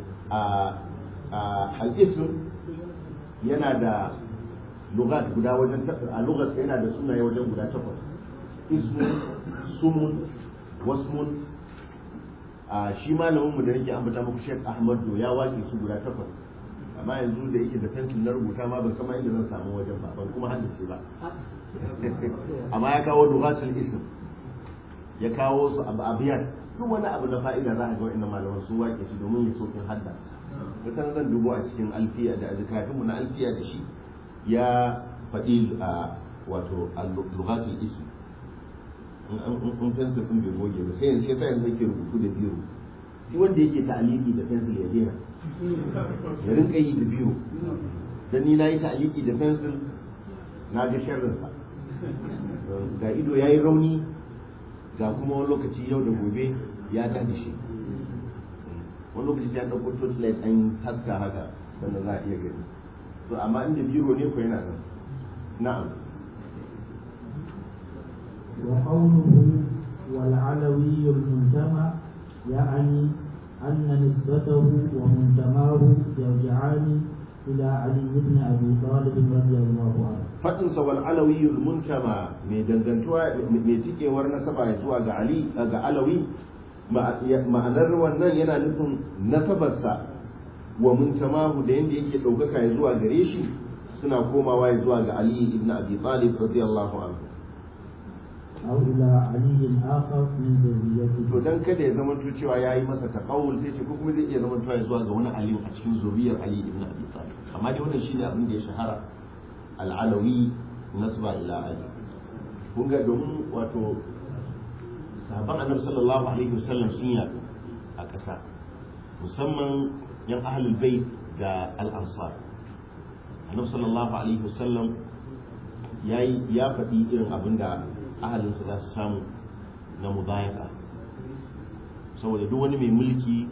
al-ism yana da lughat guda wajen a lughat yana da sunaye wajen guda takwas ismun sumun wasmun shi malamin mu da nake ambata muku Sheikh Ahmad ya wace su guda takwas amma yanzu da yake da fensil na rubuta ma ban san ma inda zan samu wajen ba ban kuma haddace ba amma ya kawo dugatul ism ya kawo su abu abiyat duk wani abu na fa'ida za a ga wa'annan malaman su wake shi domin ya sokin hadda wata zan dubo a cikin alfiya da azkafin mu na alfiya da shi ya faɗi a wato lugatul ism in fensil din bai goge ba sai yanzu sai yanzu yake rubutu da biro shi wanda yake ta'aliki da fensil ya daina ya rinka yi da biro dan ni na yi ta'aliki da fensil na ga sharrinsa ga ido ya yi rauni ga kuma wani lokaci yau da gobe ya tada shi wani lokaci sai an ɗauko torchlight an haska haka sannan za a iya gani to amma inda biro ne ko yana nan na'am وقوله والعلوي المنتمى يعني أن نسبته ومنتماه يرجعان إلى علي بن أبي طالب رضي الله عنه faɗin sa wal alawiyul muntama mai dangantuwa mai cikewar nasaba zuwa ga ali ga alawi ma'anar wannan yana nufin nasabarsa wa muntamahu da yanda yake ɗaukaka ya zuwa gare shi suna komawa ya zuwa ga ali ibn abi talib radiyallahu anhu أو إلى علي آخر من ذريته to dan kada ya zama cewa yayi masa taqawul sai ce ko kuma zai iya zama ya zuwa ga wani ali a cikin zuriyar ali ibn abi talib amma dai wannan shine abin da ya shahara al-alawi nasba ila ali kun ga domin wato sahabban annabi sallallahu alaihi wasallam sun yaɗu a ƙasa musamman yan ahlul bait da al-ansar annabi sallallahu alaihi wasallam yayi ya faɗi irin abin da ahalinsa za su samu na mubayaka saboda duk wani mai mulki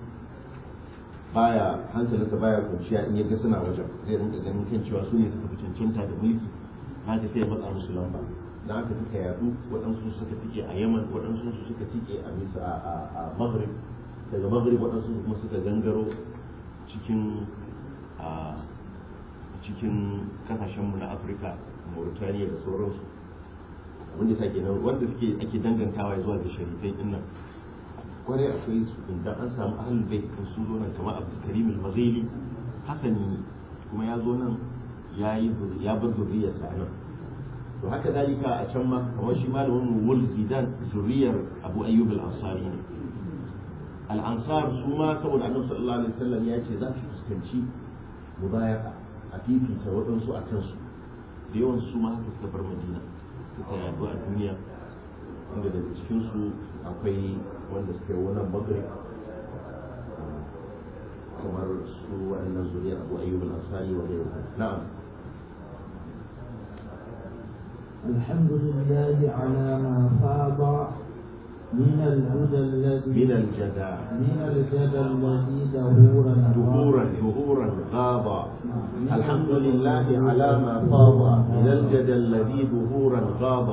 baya hankalinsa baya kwanciya in ya ga suna wajen zai rinka ganin kan cewa su ne suka fi cancanta da mulki na ta sai matsa musu lamba da haka suka yadu waɗansu suka tike a yaman waɗansu su suka tike a misa a maghrib daga maghrib waɗansu kuma suka gangaro cikin a cikin kasashenmu na afirka mauritania da sauransu wanda sake nan wanda suke ake dangantawa zuwa ga sharifai din nan kwarai akwai su inda an samu ahlul bait din sun zo nan kamar abdul karim al-maghili hasani ne kuma ya zo nan ya yi ya bar zuriyarsa a nan to haka dalika a can ma kamar shi malamin mu wul zidan zuriyar abu ayyub al-ansari ne al-ansar su ma saboda annabi sallallahu alaihi wasallam ya ce za su fuskanci mubayaka a fifita waɗansu a kansu da yawan su ma haka suka bar madina suka yadu a duniya wanda daga cikinsu akwai wanda suka yi wannan magrib kamar su waɗannan zuriyar abu ayyub al-ansari wa gairu na'am الحمد لله على ما فاض من الهدى الذي من الجدع من الجدى الذي دهورا ظهورا ظهورا غاب الحمد لله على ما فاض من الجدى الذي ظهورا غاب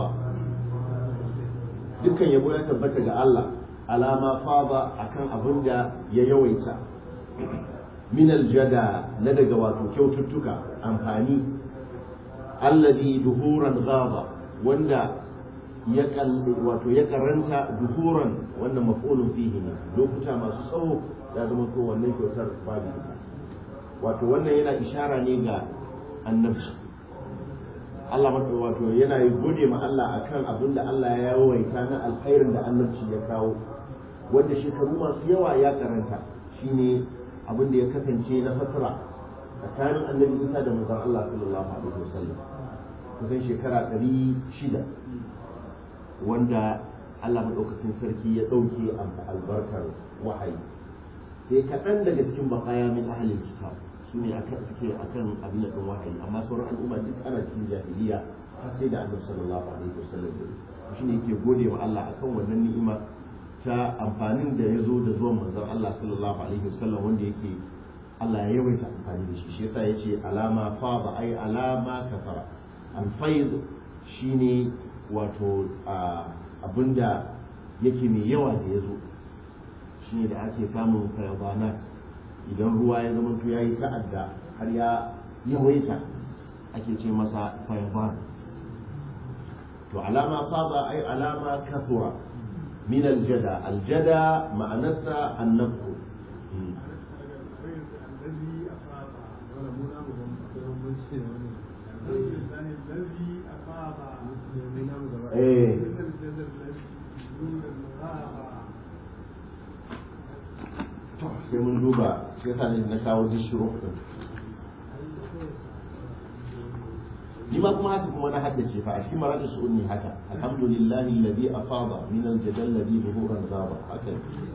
dukkan yabo ya tabbata ga Allah alama fada akan abin da ya yawaita min aljada na daga wato kyaututtuka amfani alladhi duhuran ghaba wanda ya wato ya karanta duhuran wannan maf'ulun fihi ne lokuta masu tsawo ya zama to wannan kyautar babu wato wannan yana ishara ne ga annabci Allah mata wato yana yi gode ma Allah akan abin da Allah ya yawaita na alkhairin da annabci ya kawo wanda shekaru masu yawa ya karanta shine abin da ya kasance na fatara tsakanin annabi isa da manzon Allah sallallahu alaihi wasallam kusan shekara ɗari shida wanda Allah maɗaukakin sarki ya ɗauke albarkar wahayi sai kaɗan daga cikin baƙaya min ahalin kitab su ne suke akan abin da wahayi amma sauran al'umma duk ana cikin jahiliya har sai da annabi sallallahu alaihi wasallam ya shi ne yake gode wa Allah akan wannan ni'ima ta amfanin da ya zo da zuwan manzon Allah sallallahu alaihi wasallam wanda yake Allah ya yawaita amfani da shi shi yasa yace alama fa ba ai alama kafara alfaid shine wato abinda yake mai yawa da ya zo shine da ake samun fayabanat idan ruwa ya zama to yayi ta'adda har ya yawaita ake ce masa fayaban to alama fada ai alama kasura min aljada aljada ma'anarsa annabu eh sai mun duba sai sa ne na kawo dishiro din ni ma kuma haka kuma na haddace fa a cikin maradu su'unni haka alhamdulillahi alladhi afada min al-jadal ladhi zuhuran zaba haka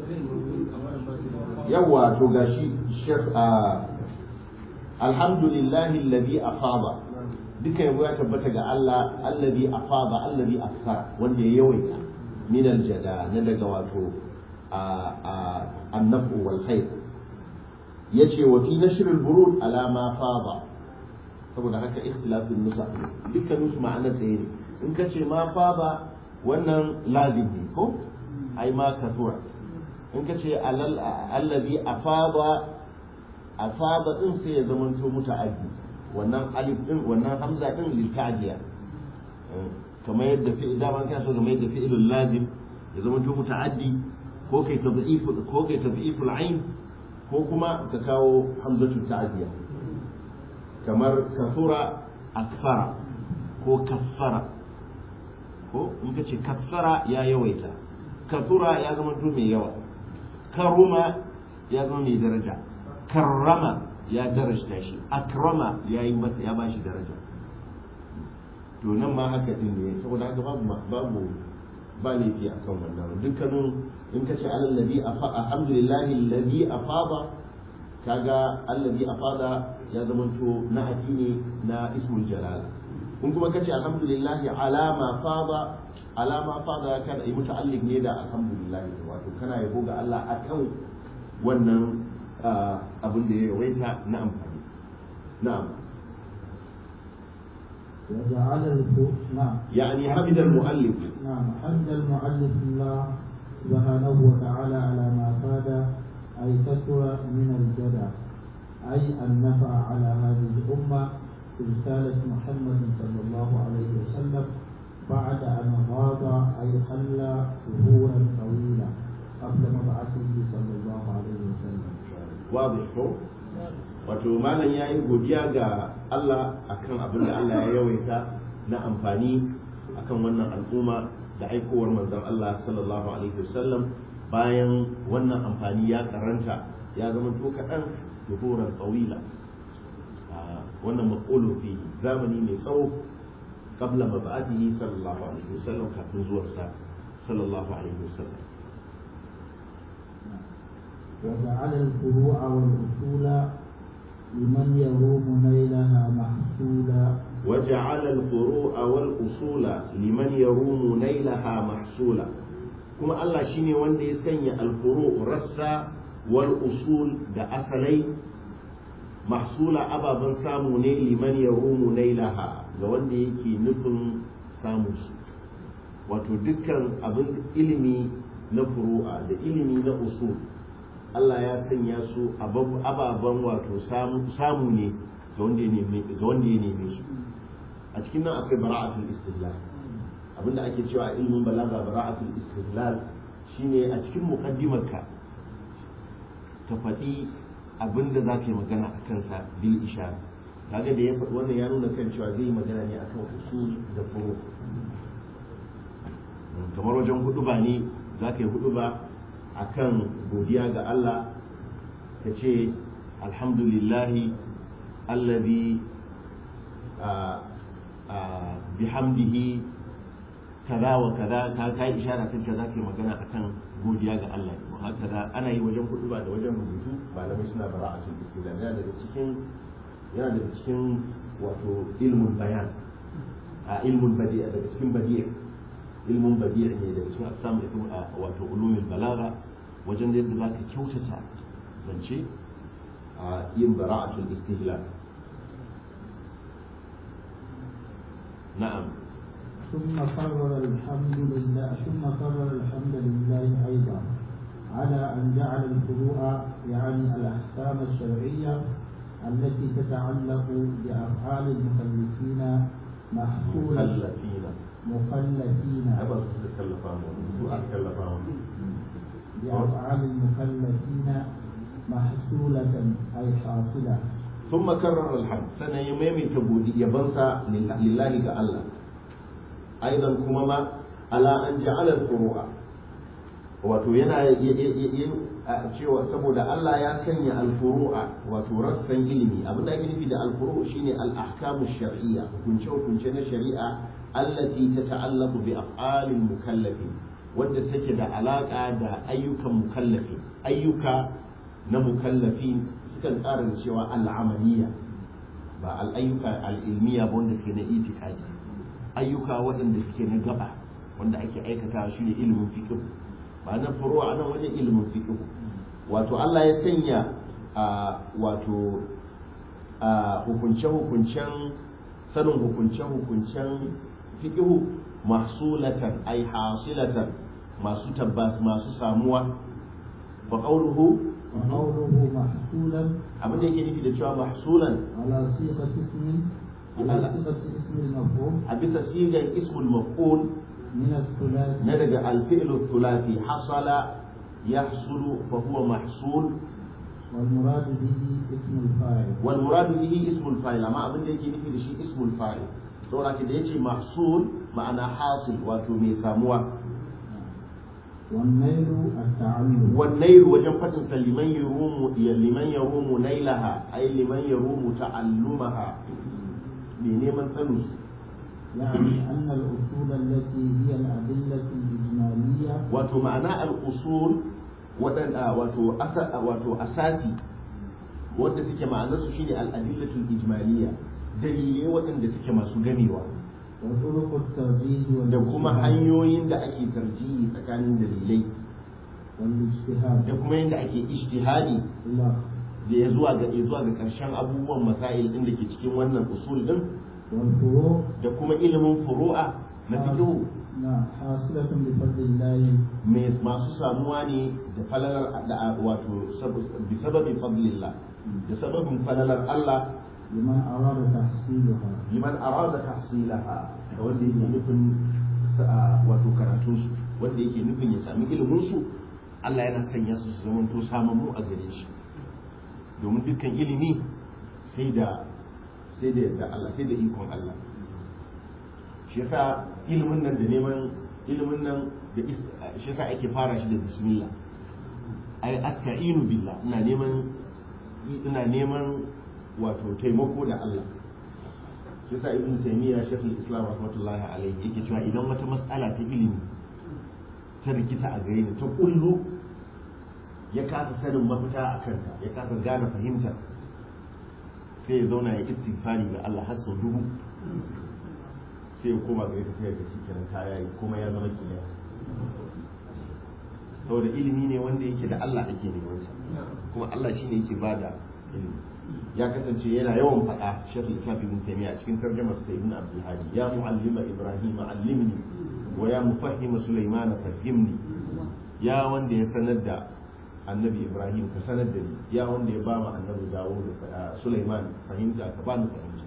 yawa to gashi shekh alhamdulillahi alladhi afada duka yabo ya tabbata ga Allah alladhi afada alladhi asfara wanda ya yawaita min al-jada na daga wato النفع والخير yace wa fi nashr al-burud ala ma fada saboda haka ikhtilafin nusa dukkan su ma'ana ɗaya ne in ka ce ma fada wannan lazim ne ko ai ma kasura in ka ce allazi afada afada din sai ya zama to muta'addi wannan alif din wannan hamza din lil ta'diya kamar yadda fi dama kana so kamar yadda fi'ilul lazim ya zama to muta'addi ko kai tad'if ko kai tad'if al-ain ko kuma ka kawo hamzatu ta'diya kamar kasura akfara ko kaffara ko in ka ce kaffara ya yawaita kasura ya zama to mai yawa karuma ya zama mai daraja karrama ya darajta shi akrama ya yi masa ya bashi daraja to nan ma haka din ne saboda haka babu babu ba laifi a kan wannan dukkanin in ka ce alallabi alhamdulillahi alladhi afada kaga allazi afada ya zamanto na ne na ismul jalala in kuma kace alhamdulillah alama fada alama fada kana yi muta'alliq ne da alhamdulillah wato kana yabo ga Allah akan wannan abin da ya yawaita na amfani na'am وجعل الفوق نعم يعني حمد المؤلف نعم حمد المؤلف الله سبحانه وتعالى على ما فاد أي كثر من الجدع أي النفع على هذه الأمة برسالة محمد صلى الله عليه وسلم بعد أن غاب أي حل ظهورا طويلا قبل مبعثه صلى الله عليه وسلم واضح ko wato malam ya yi godiya ga Allah akan abin da Allah ya yawaita na amfani akan wannan al'umma da aikowar manzon Allah sallallahu alaihi wasallam bayan wannan amfani ya karanta ya zama to kaɗan duhuran tsawila wannan maƙolo fi zamani mai tsawo qabla mab'athihi sallallahu alaihi wasallam kafin zuwarsa sallallahu alaihi wasallam وجعل الفروع والأصول لمن يروم نيلها محصولا وجعل الفروع والأصول لمن يروم نيلها محصولا kuma Allah shine wanda ya sanya alfuru rassa wal usul da asalai mahsula ababen samu ne liman ya rumu nailaha ga wanda yake nufin samu su wato dukkan abin ilimi na furu'a da ilimi na usul Allah ya sanya su ababen wato samu ne ga wanda ya neme su a cikin nan akwai bara'atul istidlal abinda ake cewa ilmin balaga bara'atul istidlal shine a cikin muqaddimarka ka faɗi abinda za ka yi magana a kansa bil ishara kaga da ya faɗi wannan ya nuna kan cewa zai yi magana ne akan usul da furu kamar wajen hudu ba ne za ka yi hudu ba akan godiya ga Allah ka ce alhamdulillahi alladhi bihamdihi kaza wa kaza ka kai ishara kan kaza ke magana akan godiya ga Allah wa haka ana yi wajen kudu ba da wajen rubutu malamai suna bara'atul istilam yana daga cikin yana daga cikin wato ilmul bayan a ilmul badi'a daga cikin badi'a ilmun badi'a ne daga cikin aqsam da wato ulumul balaga wajen da yadda zaka kyautata zance a yin bara'atul istihlal na'am ثم قرر الحمد لله ثم قرر الحمد لله أيضا على أن جعل الفروع يعني الأحكام الشرعية التي تتعلق بأفعال المكلفين محصولة mukallafina مكلفين ai ba su suka kallafa mu su aka kallafa mu بأفعال المكلفين محصولة أي حاصلة ثم كرر الحمد سنة يميمي تبودي يبنسى لله كالله أيضا كمما على أن جعل الفروع wato yana cewa saboda Allah ya sanya alfuru'a wato rassan ilimi abin da ake nufi da alfuru shine al-ahkamu shar'iyya hukunce hukunce na shari'a allati tata'allaqu bi af'alil mukallafin wadda take da alaka da ayyukan mukallafi ayyuka na mukallafin sukan tsara da cewa al'amaliya ba al'ayyuka al'ilmiya ba wanda ke na itikadi ayyuka waɗanda suke na gaba wanda ake aikata shi ne ilimin fiqh ba na furu a nan wajen ilimin fiqh wato Allah ya sanya a wato a hukunce hukuncen sanin hukunce hukuncen fiqh mahsulatan ay hasilatan masu tabbas masu samuwa fa qawluhu وقوله محصولا abin da yake nufi da cewa mahsulan على صيغة اسم على صيغة اسم المفعول a bisa sigar ismul maf'ul من الثلاثي na daga alfi'lu thulathi hasala yahsulu fa huwa mahsul والمراد به اسم الفاعل wal murad bihi ismul fa'il amma abin da yake nufi da shi ismul fa'il saboda da yace mahsul ma'ana hasil wato mai samuwa والنيل التعلم والنيل wajen fadin sa liman yarumu ya liman yarumu nailaha ay liman yarumu ta'allumaha me neman sanin su يعني أن الأصول التي هي الأدلة الإجمالية wato ma'ana al-usul waɗanda wato asa wato asasi wanda suke ma'anar su shine al-adillatul ijmaliyya dalilai waɗanda suke masu gamewa وطرق الترجيح da kuma والاجتهاد hanyoyin da ake tarjihi tsakanin dalilai والاجتهاد da kuma yadda ake ijtihadi إلى da ya zuwa ga zuwa ga ƙarshen abubuwan masail din da ke cikin wannan usul din والفروع da kuma ilimin furu'a na fiqh نعم حاصلة بفضل الله mai masu samuwa ne da falalar da wato sab- bi sababi fadlillah da sababin falalar Allah لمن أراد تحصيلها liman arada tahsilaha da wanda yake nufin sa- wato karatun su wanda yake nufin ya sami ilimin su Allah yana sanya su su zamanto samammu a gare shi domin dukkan ilimi sai da sai da yadda Allah sai da ikon Allah shi yasa ilimin nan da neman ilimin nan da is- shi yasa ake fara shi da bismillah ai asta'inu billah ina neman ina neman wato taimako da Allah shi yasa ibn taymiya shaykhul islam rahmatullahi alayhi yake cewa idan wata mas'ala ta ilimi ta rikita a gare ni ta kullu ya kasa sanin mafita a kanta ya kasa gane fahimta sai ya zauna ya istighfari ga Allah har sau dubu sai ya koma gare ta sai ya ga shi kenan ta yayi kuma ya zama kiyaya saboda ilimi ne wanda yake da Allah ake neman sa kuma Allah shine yake bada ilimi ya kasance yana yawan faɗa Sheikh Islam Ibn Taymiyyah a cikin tarjumar sa Ibn Abdul Hadi ya muallima Ibrahim allimni wa ya mufahhima Sulaiman fahimni ya wanda ya sanar da annabi Ibrahim ka sanar da ni ya wanda ya ba mu annabi Dawud da Sulaiman fahimta ka ba ni fahimta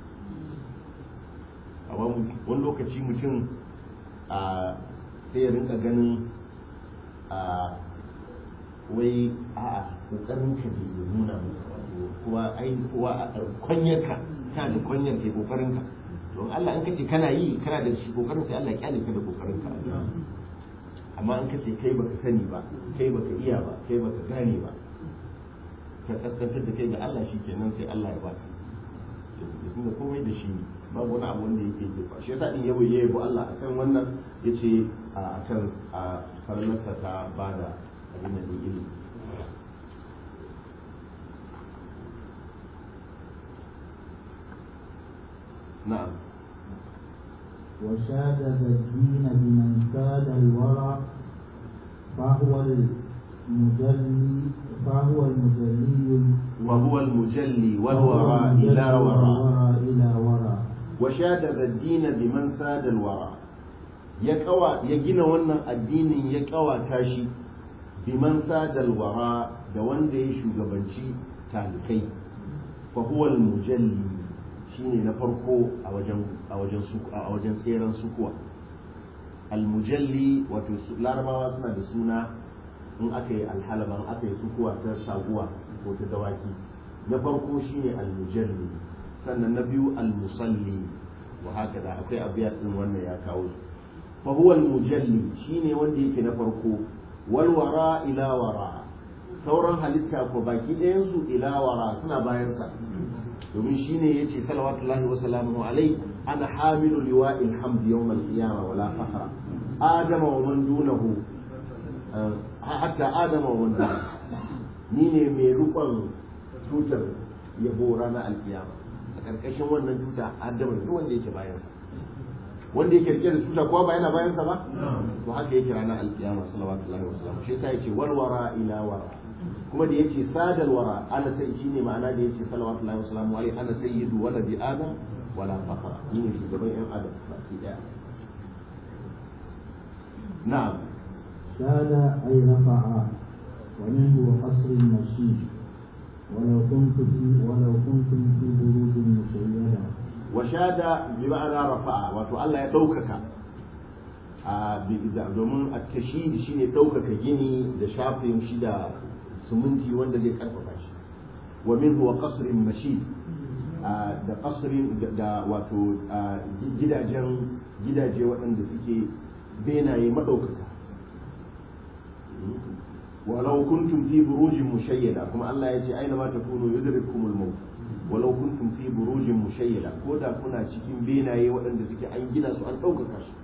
a wani lokaci mutum a sai ya rinka ganin a wai a kokarin ka ne ya nuna maka wato kuwa ai kuwa kwanyar ka kana da kwanyar ke kokarin ka don Allah in kace kana yi kana da shi kokarin sai Allah ya kyale ka da kokarin ka amma in ka ce kai baka sani ba kai baka iya ba kai baka gane ba ka kaskantar da kai ga Allah shi kenan sai Allah ya baka da da komai da shi babu wani abu wanda yake ke shi yasa din yabo yayi bu Allah akan wannan yace akan a farlarsa ta bada abin da ilimi na'am وشادد الدين بمن كاد الورع فهو المجلي فهو المجلي وهو المجلي والوراء إلى وراء وراء إلى وراء وشادد الدين بمن ساد الوراء ya kawa ya gina wannan addinin ya kawata shi biman sadal wara da wanda ya shugabanci talikai fa huwa al-mujalli shine na farko a wajen a wajen a wajen tseren sukuwa al-mujalli wato larabawa suna da suna in aka yi alhalaban aka yi sukuwa ta saguwa ko ta dawaki na farko shine al-mujalli sannan na biyu al-musalli wa haka da akwai abiyat din wannan ya kawo su fa huwa al-mujalli shine wanda yake na farko wal wara ila wara sauran halitta ko baki ɗayan su ila wara suna bayan sa domin shine yace salawatullahi wa salamuhu alai ana hamilu liwa'il hamd yawm al-qiyamah wala fakhra adama wa man dunahu hatta adama wa man dunahu ni ne mai rukon tutar yabo ranar alkiyama a karkashin wannan tuta adama duk wanda yake bayan sa wanda yake rike da tuta kowa ba yana bayan sa ba to haka yake ranar alkiyama salawatullahi wa salamuhu shi yasa yace wal wara ila wara kuma da yace sadal wara ana sai shine ma'ana da yace salawatullahi wa salamu alaihi ana sayyidu waladi adam wala fakhra ni ne shugaban yan adam baki daya na'am شاد أي رفع ومنه قصر المشيد ولو كنت في ولو كنتم في بروج مشيدة وشاد بمعنى رفع wato Allah ya ɗaukaka domin a tashid shi ne ɗaukaka gini da shafin shi da suminti wanda zai karfafa shi wa min huwa qasrin mashid da qasrin da wato gidajen gidaje waɗanda suke benaye madaukaka walau kuntum fi burujin mushayyada kuma Allah ya ce aina ma takunu yudrikumul maut walau kuntum fi burujin mushayyada ko da kuna cikin benaye waɗanda suke an gina su an ɗaukaka su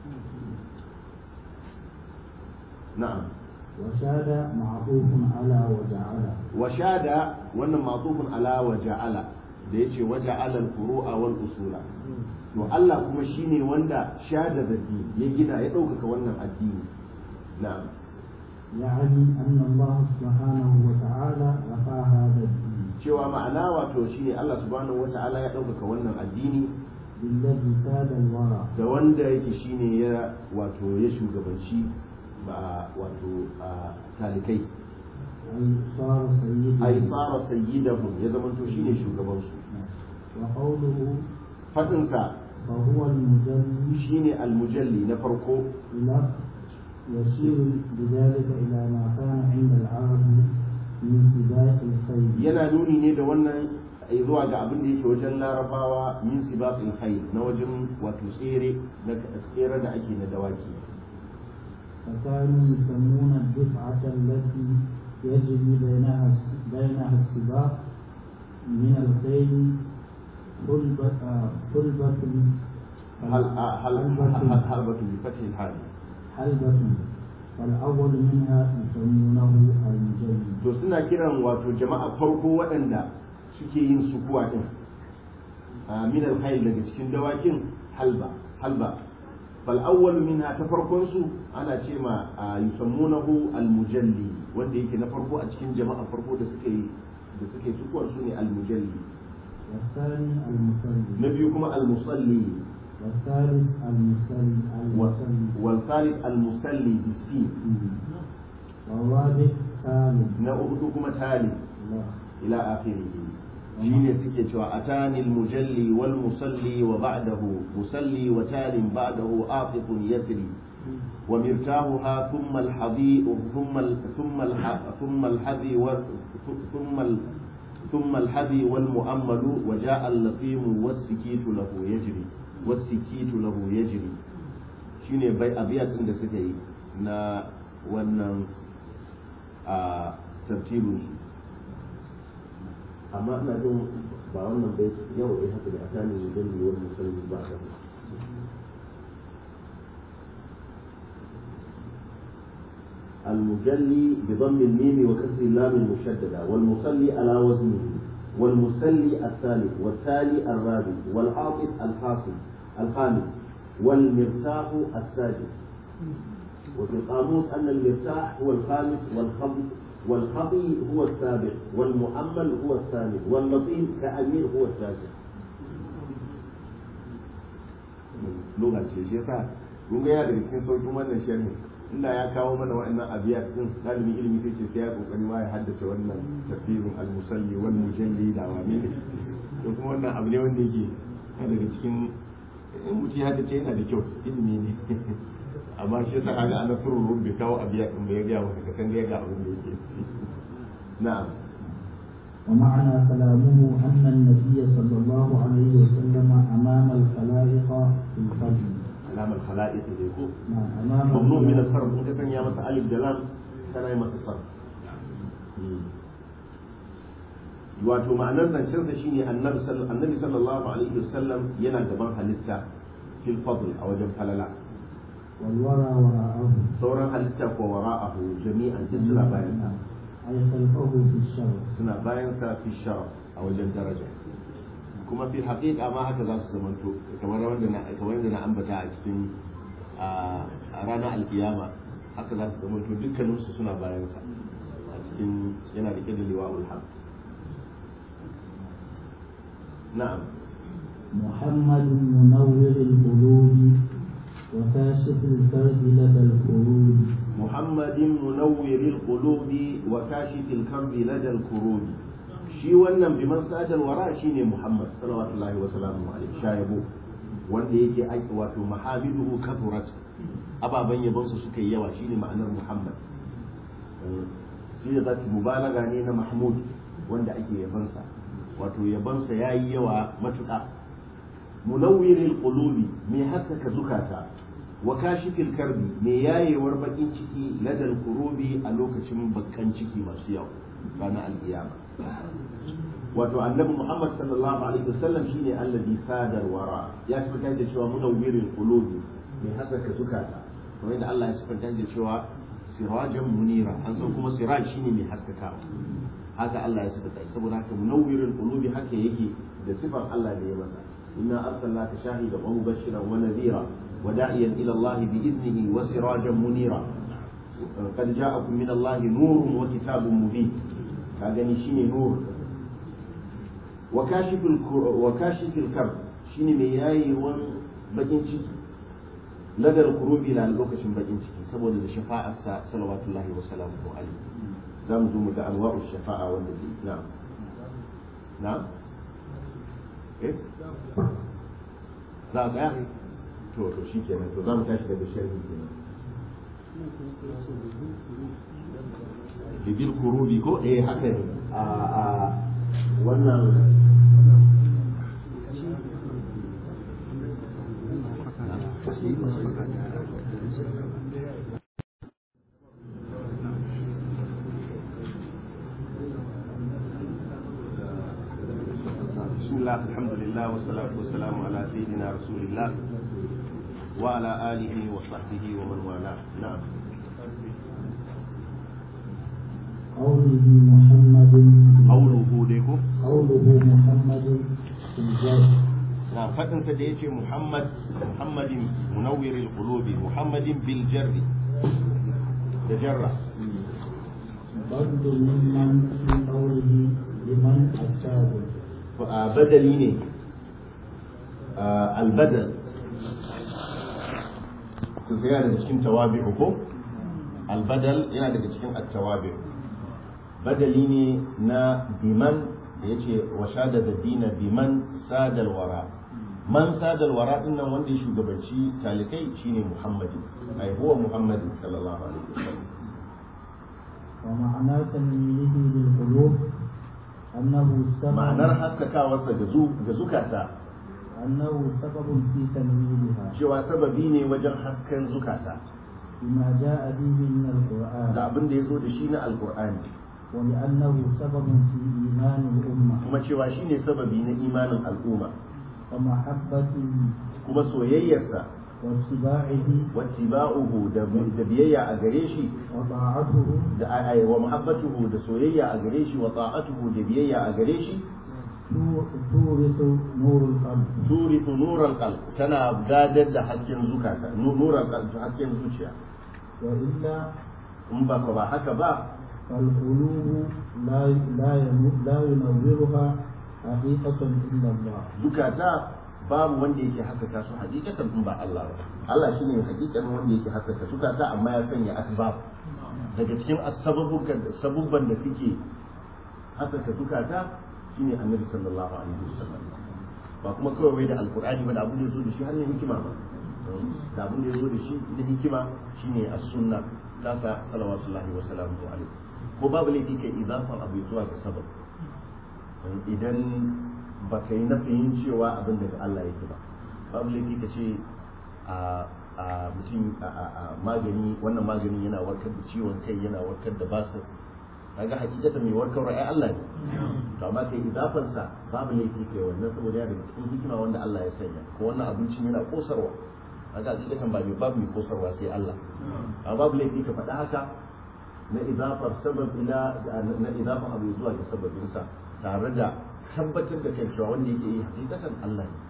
na'am وشاد معطوف على وجعل وشاد wannan ma'tufun ala wa ja'ala da yace wa ja'ala al-furu'a wal usula to Allah kuma shine wanda shada zaki ya gina ya ɗaukaka wannan addini na'am يعني أن الله سبحانه وتعالى رفع هذا الدين cewa ma'ana wato shine Allah subhanahu wata'ala ya ɗaukaka wannan addini بالذي ساد الورى da wanda yake shine ya wato ya shugabanci ba wato a talikai أي صار سيدا ai tsara sayyidahum ya zamanto shine shugabansu وقوله fadinsa فهو المجلي shine almujalli na farko إلى يشير بذلك إلى ما كان عند العرب من سباق الخيل yana nuni ne da wannan zuwa ga abin da yake wajen larabawa min sibaqil khayl na wajen wato tsere na tsere da ake na dawaki فكانوا يسمون الدفعة التي يجري بينها بينها السباق من الخيل حلبة آه، حلبة hal hal حلبة harbatu bi fathi al حلبة فالأول منها يسمونه المجلي to suna kiran wato jama'a farko waɗanda suke yin sukuwa din a min al daga cikin dawakin halba halba fal awwal minha ta farkon su ana ce ma a, yusammunahu al mujalli wanda yake na farko a cikin jama'a farko da suke yi da suke sukuwar su ne al mujalli والثاني المصلي na biyu kuma al musalli والثالث المصلي المصلي wal thalith al musalli bisin والرابع ثالث na uku kuma tali لا ila akhirih shine suke cewa atani al-mujalli wal musalli wa ba'dahu musalli wa talin ba'dahu aqifun yasri wa mirtahuha thumma al-hadi thumma al- thumma al- thumma al-hadi wa thumma al- thumma al-hadi wal mu'ammalu wa ja'a al-laqim was-sikitu lahu yajri was-sikitu lahu yajri shine bai abiyat din da suka yi na wannan a tartibin su amma ina jin ba wannan bai yau dai haka da a tani mujalli wani musalli ba ka المجلي بضم الميم وكسر اللام المشددة والمصلي على وزنه والمسلي الثالث والتالي الرابع والعاطف الحاصل الخامس والمرتاح السادس وفي القاموس أن المرتاح هو الخامس والخفي والخفي هو السابع والمؤمل هو الثامن واللطيف كأمير هو التاسع لغة شيء شيء kun ga yana daga cikin sauƙin wannan sharhi inda ya kawo mana wa'annan abiyat din dalibin ilimi sai ce sai ya kokari ma ya haddace wannan tafsirin al-musalli wal mujalli da wani ne to kuma wannan abu ne wanda yake yana daga cikin in mutum ya haddace yana da kyau ilimi ne amma shi yasa kaga ana furu bai kawo abiyat din bai ga maka kan ga ga abin da yake na'am ومعنى كلامه أن النبي صلى الله عليه وسلم أمام الخلائق في الفجر alamar khala'iq dai ko نعم أمام mamnu min الخلائق as-sarf in ka sanya masa alif da lam kana yi masa sarf wato ma'anar zancen sa shine annabi sallallahu annabi sallallahu alaihi wasallam yana gaban halitta fil fadl a wajen falala والورى وراءه sauran halitta ko wara'ahu jami'an duk suna bayan sa أي خلفه في الشر suna bayan sa fi sharaf a wajen daraja kuma fi haƙiƙa ma haka za su zamanto kamar wanda na kamar yadda na ambata a cikin a ranar alkiyama haka za su zamanto dukkaninsu suna bayan sa a cikin yana da da liwa'ul haq na'am محمد منور القلوب وكاشف الكرب لدى الخروج muhammadin munawwiril qulubi wa kashifil karbi ladal kurubi shi wannan biman sadal wara shine muhammad sallallahu wa sallamu alaihi shayabo wanda yake aiki wato mahamiduhu kathurat ababan yabon su suka yi yawa shine ma'anar muhammad sigat mubalaga ne na mahmud wanda ake yabansa wato yabansa yayi yawa matuƙa munawwiril qulubi mai haskaka zukata wa kashifil karbi mai yayewar bakin ciki ladal kurubi a lokacin bakan ciki masu yawa ranar alkiyama wato annabi muhammad sallallahu alaihi wasallam shine allazi sadar wara ya sifanta da cewa munawwiril qulubi mai haskaka zukata kamar yadda Allah ya sifanta da cewa sirajan munira an san kuma siraj shine mai haskakawa haka Allah ya sifanta saboda haka munawwiril qulubi haka yake da sifar Allah da ya masa inna arsalnaka shahidan wa mubashiran wa nadhira وداعيا إلى الله بإذنه وسراجا منيرا قد جاءكم من الله نور وكتاب مبين كاغني شيني نور وكاشف الكر... وكاشف الكرب شيني مياي وان بجين ciki ladar kurubi na lokacin bakin ciki saboda da shafa'ar sa salawatullahi wa salamuhu alaihi za mu zo mu ga anwa'u shafa'a wanda ke na na eh za a tsaya to to shi kenan to za mu tashi daga sharhi kenan bibil kurubi ko eh haka ne a a wannan بسم الله الحمد لله والصلاة والسلام على سيدنا رسول الله وعلى آله وصحبه ومن والاه نعم قوله محمد قوله ديكو قوله محمد في الجر نعم فتن سديتي محمد محمد منور القلوب محمد بالجر تجرى بدل ممن في قوله لمن أتاه بدلي ne albadal to sai yana daga cikin tawabi'u ko albadal yana daga cikin at-tawabi'u badali ne na biman da yace wa shada da dina biman sadal wara man sadal wara din nan wanda ya shugabanci talikai shine muhammadi ai huwa muhammadi sallallahu alaihi wasallam ومعنى تنويره للقلوب أنه سبب ma'anar haskakawarsa ga zu- ga zukata أنه سبب في تنويرها cewa sababi ne wajen hasken zukata بما جاء به من القرآن da abin da ya zo da shi na alkur'ani ولأنه سبب في إيمان الأمة kuma cewa shi ne sababi na imanin al'umma ومحبته kuma soyayyarsa واتباعه wattiba'uhu da da biyayya a gare shi وطاعته da ai wa muhabbatuhu da soyayya a gare shi wa ta'atuhu da biyayya a gare shi تو- تورث نور القلب turithu nural qalb tana gadar da hasken zukata nu- nural qalb hasken zuciya وإلا in ba ka ba haka ba فالقلوب لا لا ينو- لا ينورها حقيقة إلا الله zukata babu wanda yake haskaka su hakikatan in ba Allah ba Allah shine hakikan wanda yake haskaka zukata amma ya sanya asbab daga cikin asbabukan sabubban da suke haskaka zukata shine annabi sallallahu alaihi wasallam ba kuma kawai wai da alqur'ani ba da abin da yazo da shi hannun hikima ba da abin da yazo da shi da hikima shine as-sunna tasa salawatullahi wa salamuhu alaihi ko babu laifi kai idafan abu zuwa ga sabab idan ba ka yi nafiyin cewa abin daga Allah yake ba babu laifi ka ce a a mutum a a- a magani wannan magani yana warkar da ciwon kai yana warkar da basir kaga hakikata mai warkar ai Allah ne to amma kai idafan sa babu laifi kai wannan saboda ya daga cikin hikima wanda Allah ya sanya ko wannan abincin yana kosarwa kaga hakikatan ba mai babu mai kosarwa sai Allah amma babu laifi ka faɗa haka na idafar sabab ila na idafar abu zuwa ga sababinsa tare da tabbatar da kan cewa wanda yake yi hakikatan Allah ne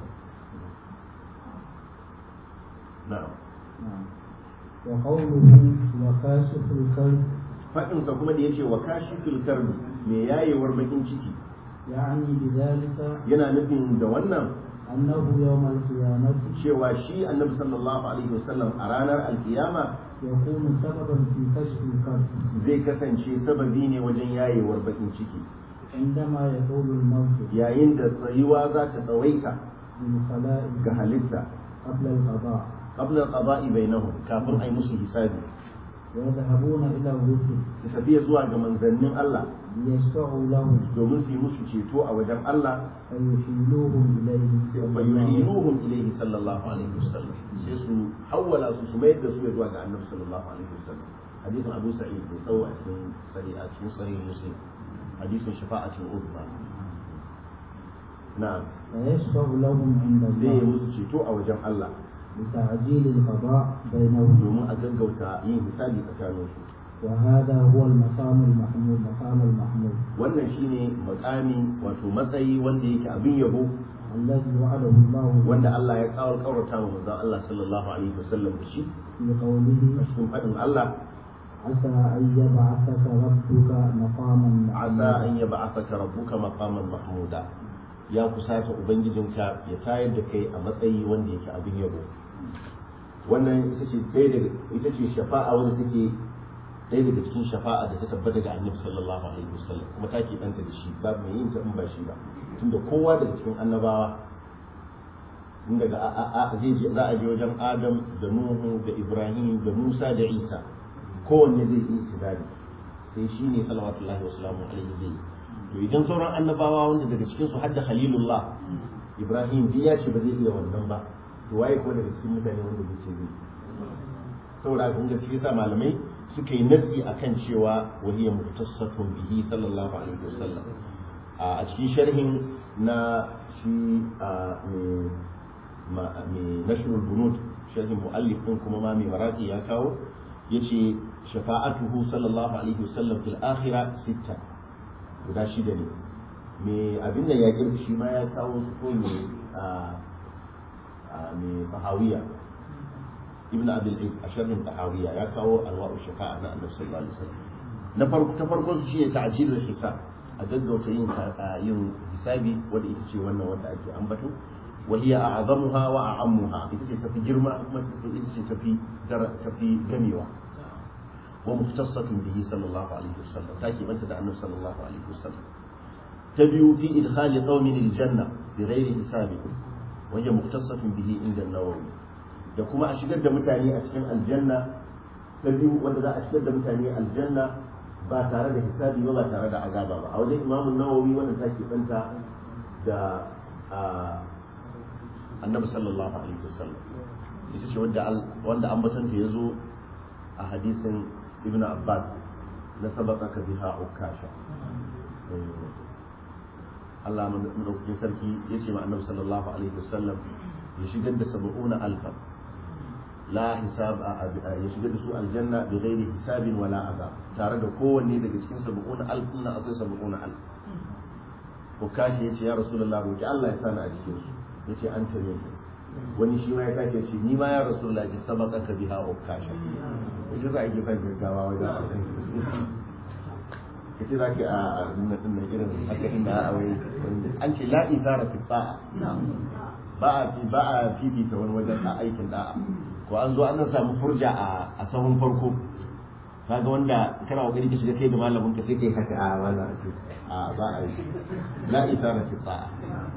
na'am نعم. وقوله وكاشف الكرب faɗinsa kuma da yace wa kashifil karbi me yayewar bakin ciki يعني بذلك yana nufin da wannan أنه يوم القيامة cewa shi annabi sallallahu alaihi wasallam a ranar alkiyama يكون سببا في كشف الكرب zai kasance sababi ne wajen yayewar bakin ciki عندما يطول الموت yayin da tsayuwa za ta tsawaita للخلائق ga halitta قبل القضاء qabla al-qada'i bainahum kafin ai musu hisabi ويذهبون إلى الرسل su tafiya zuwa ga manzannin Allah ليشفعوا لهم domin su yi musu ceto a wajen Allah فيحيلوهم إليه صلى fa الله عليه وسلم. yuhinuhum ilayhi sallallahu alaihi wasallam sai su hawwala su su mayar da su zuwa ga annabi sallallahu alaihi wasallam hadisin Abu Sa'id da tsawo a cikin sahih a cikin sahih Muslim hadisin shafa'atul uzma na'am فيشفع لهم عند zai yi الله musu ceto a wajen Allah لتعجيل القضاء بينهم domin a gaggauta yin hisabi tsakanin su وهذا هو المقام المحمود مقام المحمود wannan shine makami wato matsayi wanda yake abin yabo الذي وعده الله wanda Allah ya kawo kaurata wa manzon Allah sallallahu alaihi wasallam da shi في قوله a cikin faɗin Allah عسى أن يبعثك ربك مقاما asa an yab'athaka rabbuka maqaman mahmuda ya kusata ubangijinka ya tayar da kai a matsayi wanda yake abin yabo wannan ita ce ɗaya daga ita ce shafa'a wanda take ɗaya daga cikin shafa'a da ta tabbata ga annabi sallallahu alaihi wasallam kuma ta ke ɗanta da shi babu mai yin ta in ba shi ba tunda kowa daga cikin annabawa tun daga a- a- a- zai je- za a je wajen adam da nuhu da ibrahim da musa da isa kowanne zai yi istidadi sai shi ne salawatullahi wa salamu alaihi zai yi to idan sauran annabawa wanda daga cikin su hadda khalilullah ibrahim duk ya ce ba zai iya wannan ba to waye ko daga cikin mutane wanda zai ce zai saboda kun ga shi sa malamai suka yi nasi akan cewa wahiya mutasaffun bihi sallallahu alaihi wasallam a cikin sharhin na shi a mai nashrul bunud sharhin muallif din kuma ma mai maraki ya kawo yace shafa'atuhu sallallahu alaihi wasallam fil akhirah sitta guda shida ne me abin da ya girki shi ma ya kawo su ko me a me fahawiya ibn abdul aziz a sharhin fahawiya ya kawo anwa'u shafa'a na annabi sallallahu alaihi wasallam na farko ta farko shi ne ta'jilul hisab a gaggauta yin yin hisabi wanda ita ce wannan wanda ake ambato wa hiya a'zamuha wa a'ammuha ita ce tafi girma kuma ita ce tafi tafi gamewa wa muftasatun bihi sallallahu alaihi wasallam take banta da annabi sallallahu alaihi wasallam ta biyu fi idkhali qaumin aljanna bi ghairi hisabi wa hiya muftasatun bihi inda an-nawawi da kuma a shigar da mutane a cikin aljanna ta biyu wanda za a shigar da mutane aljanna ba tare da hisabi ba ba tare da azaba ba a wajen imamun nawawi wanda take banta da annabi sallallahu alaihi wasallam ita ce wanda wanda ambatanta ya zo a hadisin ibn abbas na sabaqaka biha ukasha Allah madaukakin sarki ya ce ma annabi sallallahu alaihi wasallam ya shigar da sab'una alfa la hisab ya shigar da su aljanna bi ghairi hisabin wala azab tare da kowanne daga cikin sab'una alf na akwai sab'una alf ko kashi yace ya rasulullah roki Allah ya sani a cikin su yace an tare ni wani shi ma ya kace ce ni ma ya rasulullah ki sabaka ka biha ukasha yace za a yi fan gaggawa wajen kace za ki a nuna din irin haka inda a wai an ce la izara fi ta'a ba a fi ba a fifita wani wajen a aikin da'a ko an zo an samu furja a sahun farko kaga wanda kana kokari ka shiga kai da malamin ka sai kai haka a wannan a ba a yi la isara fi ta'a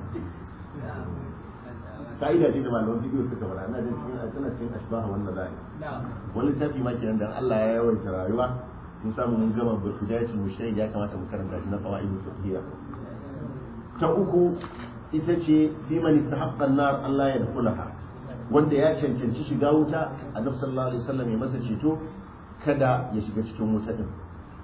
ka'ida ce da malaman bidiyo suka fara ina jin cikin tana cikin ashbaha wannan zai wani tafi ma kenan dan Allah ya yawaita rayuwa mun samu mun gama bidayatul mushtari ya kamata mu karanta shi na fawaid fiqhiyya ta uku ita ce fi man istahaqqa an-nar Allah ya dukulaha wanda ya cancanci shiga wuta annabi sallallahu alaihi wasallam ya masa ceto kada ya shiga cikin wuta din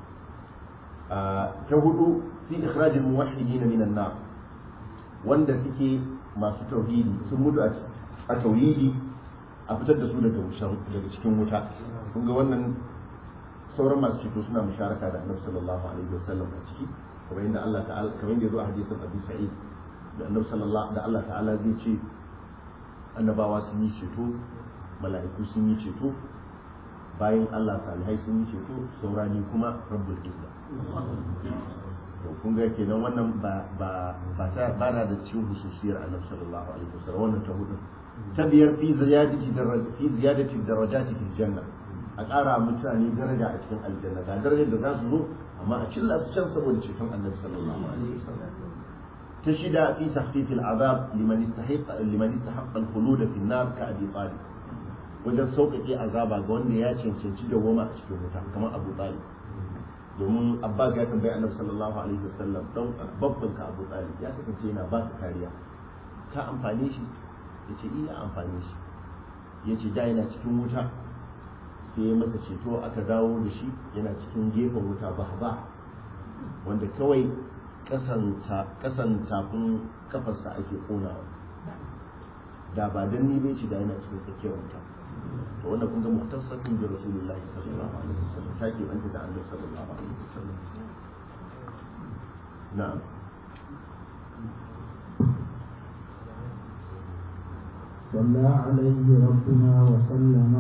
ta hudu fi ikhraj al-muwahhidin min an-nar wanda suke masu tauhidi sun mutu a tauhidi a fitar da su daga daga cikin wuta kun ga wannan sauran masu ceto suna musharaka da annabi sallallahu alaihi wasallam a ciki kamar yadda Allah ta'ala kamar yadda ya zo a hadisin Abu Sa'id da annabi sallallahu da Allah ta'ala zai ce annabawa sun yi ceto mala'iku sun yi ceto bayan Allah salihai sun yi ceto saurani kuma rabbul izza to kun ga kenan wannan ba ba ba ta ba na da cikin hususiyar annabi sallallahu alaihi wasallam wannan ta hudu ta biyar fi ziyadati darajati fi ziyadati darajati fil janna a ƙara mutane daraja a cikin aljanna ga darajar da za su zo amma a cilla su can saboda ceton annabi sallallahu alaihi wasallam تشد في تخفيف العذاب لمن استحق لمن استحق الخلود في النار كأبي طالب wajen sauƙaƙe azaba ga wanda ya cancanci da goma a cikin wuta kamar abu talib domin abbas ya tambayi annabi sallallahu alaihi wasallam don babban ka abu talib ya kasance yana ba ka kariya ka amfane shi ya ce iya amfane shi ya ce da yana cikin wuta sai ya masa ceto aka dawo da shi yana cikin gefen wuta ba ba wanda kawai kasan tafin kafarsa ake konawa da ba dan ni bai ci da yana cikin tsakiyar wuta to wannan kun ga muhtasabin da rasulullahi sallallahu alaihi wasallam ta ke banta da annabi sallallahu alaihi wasallam na'am صلى عليه ربنا وسلم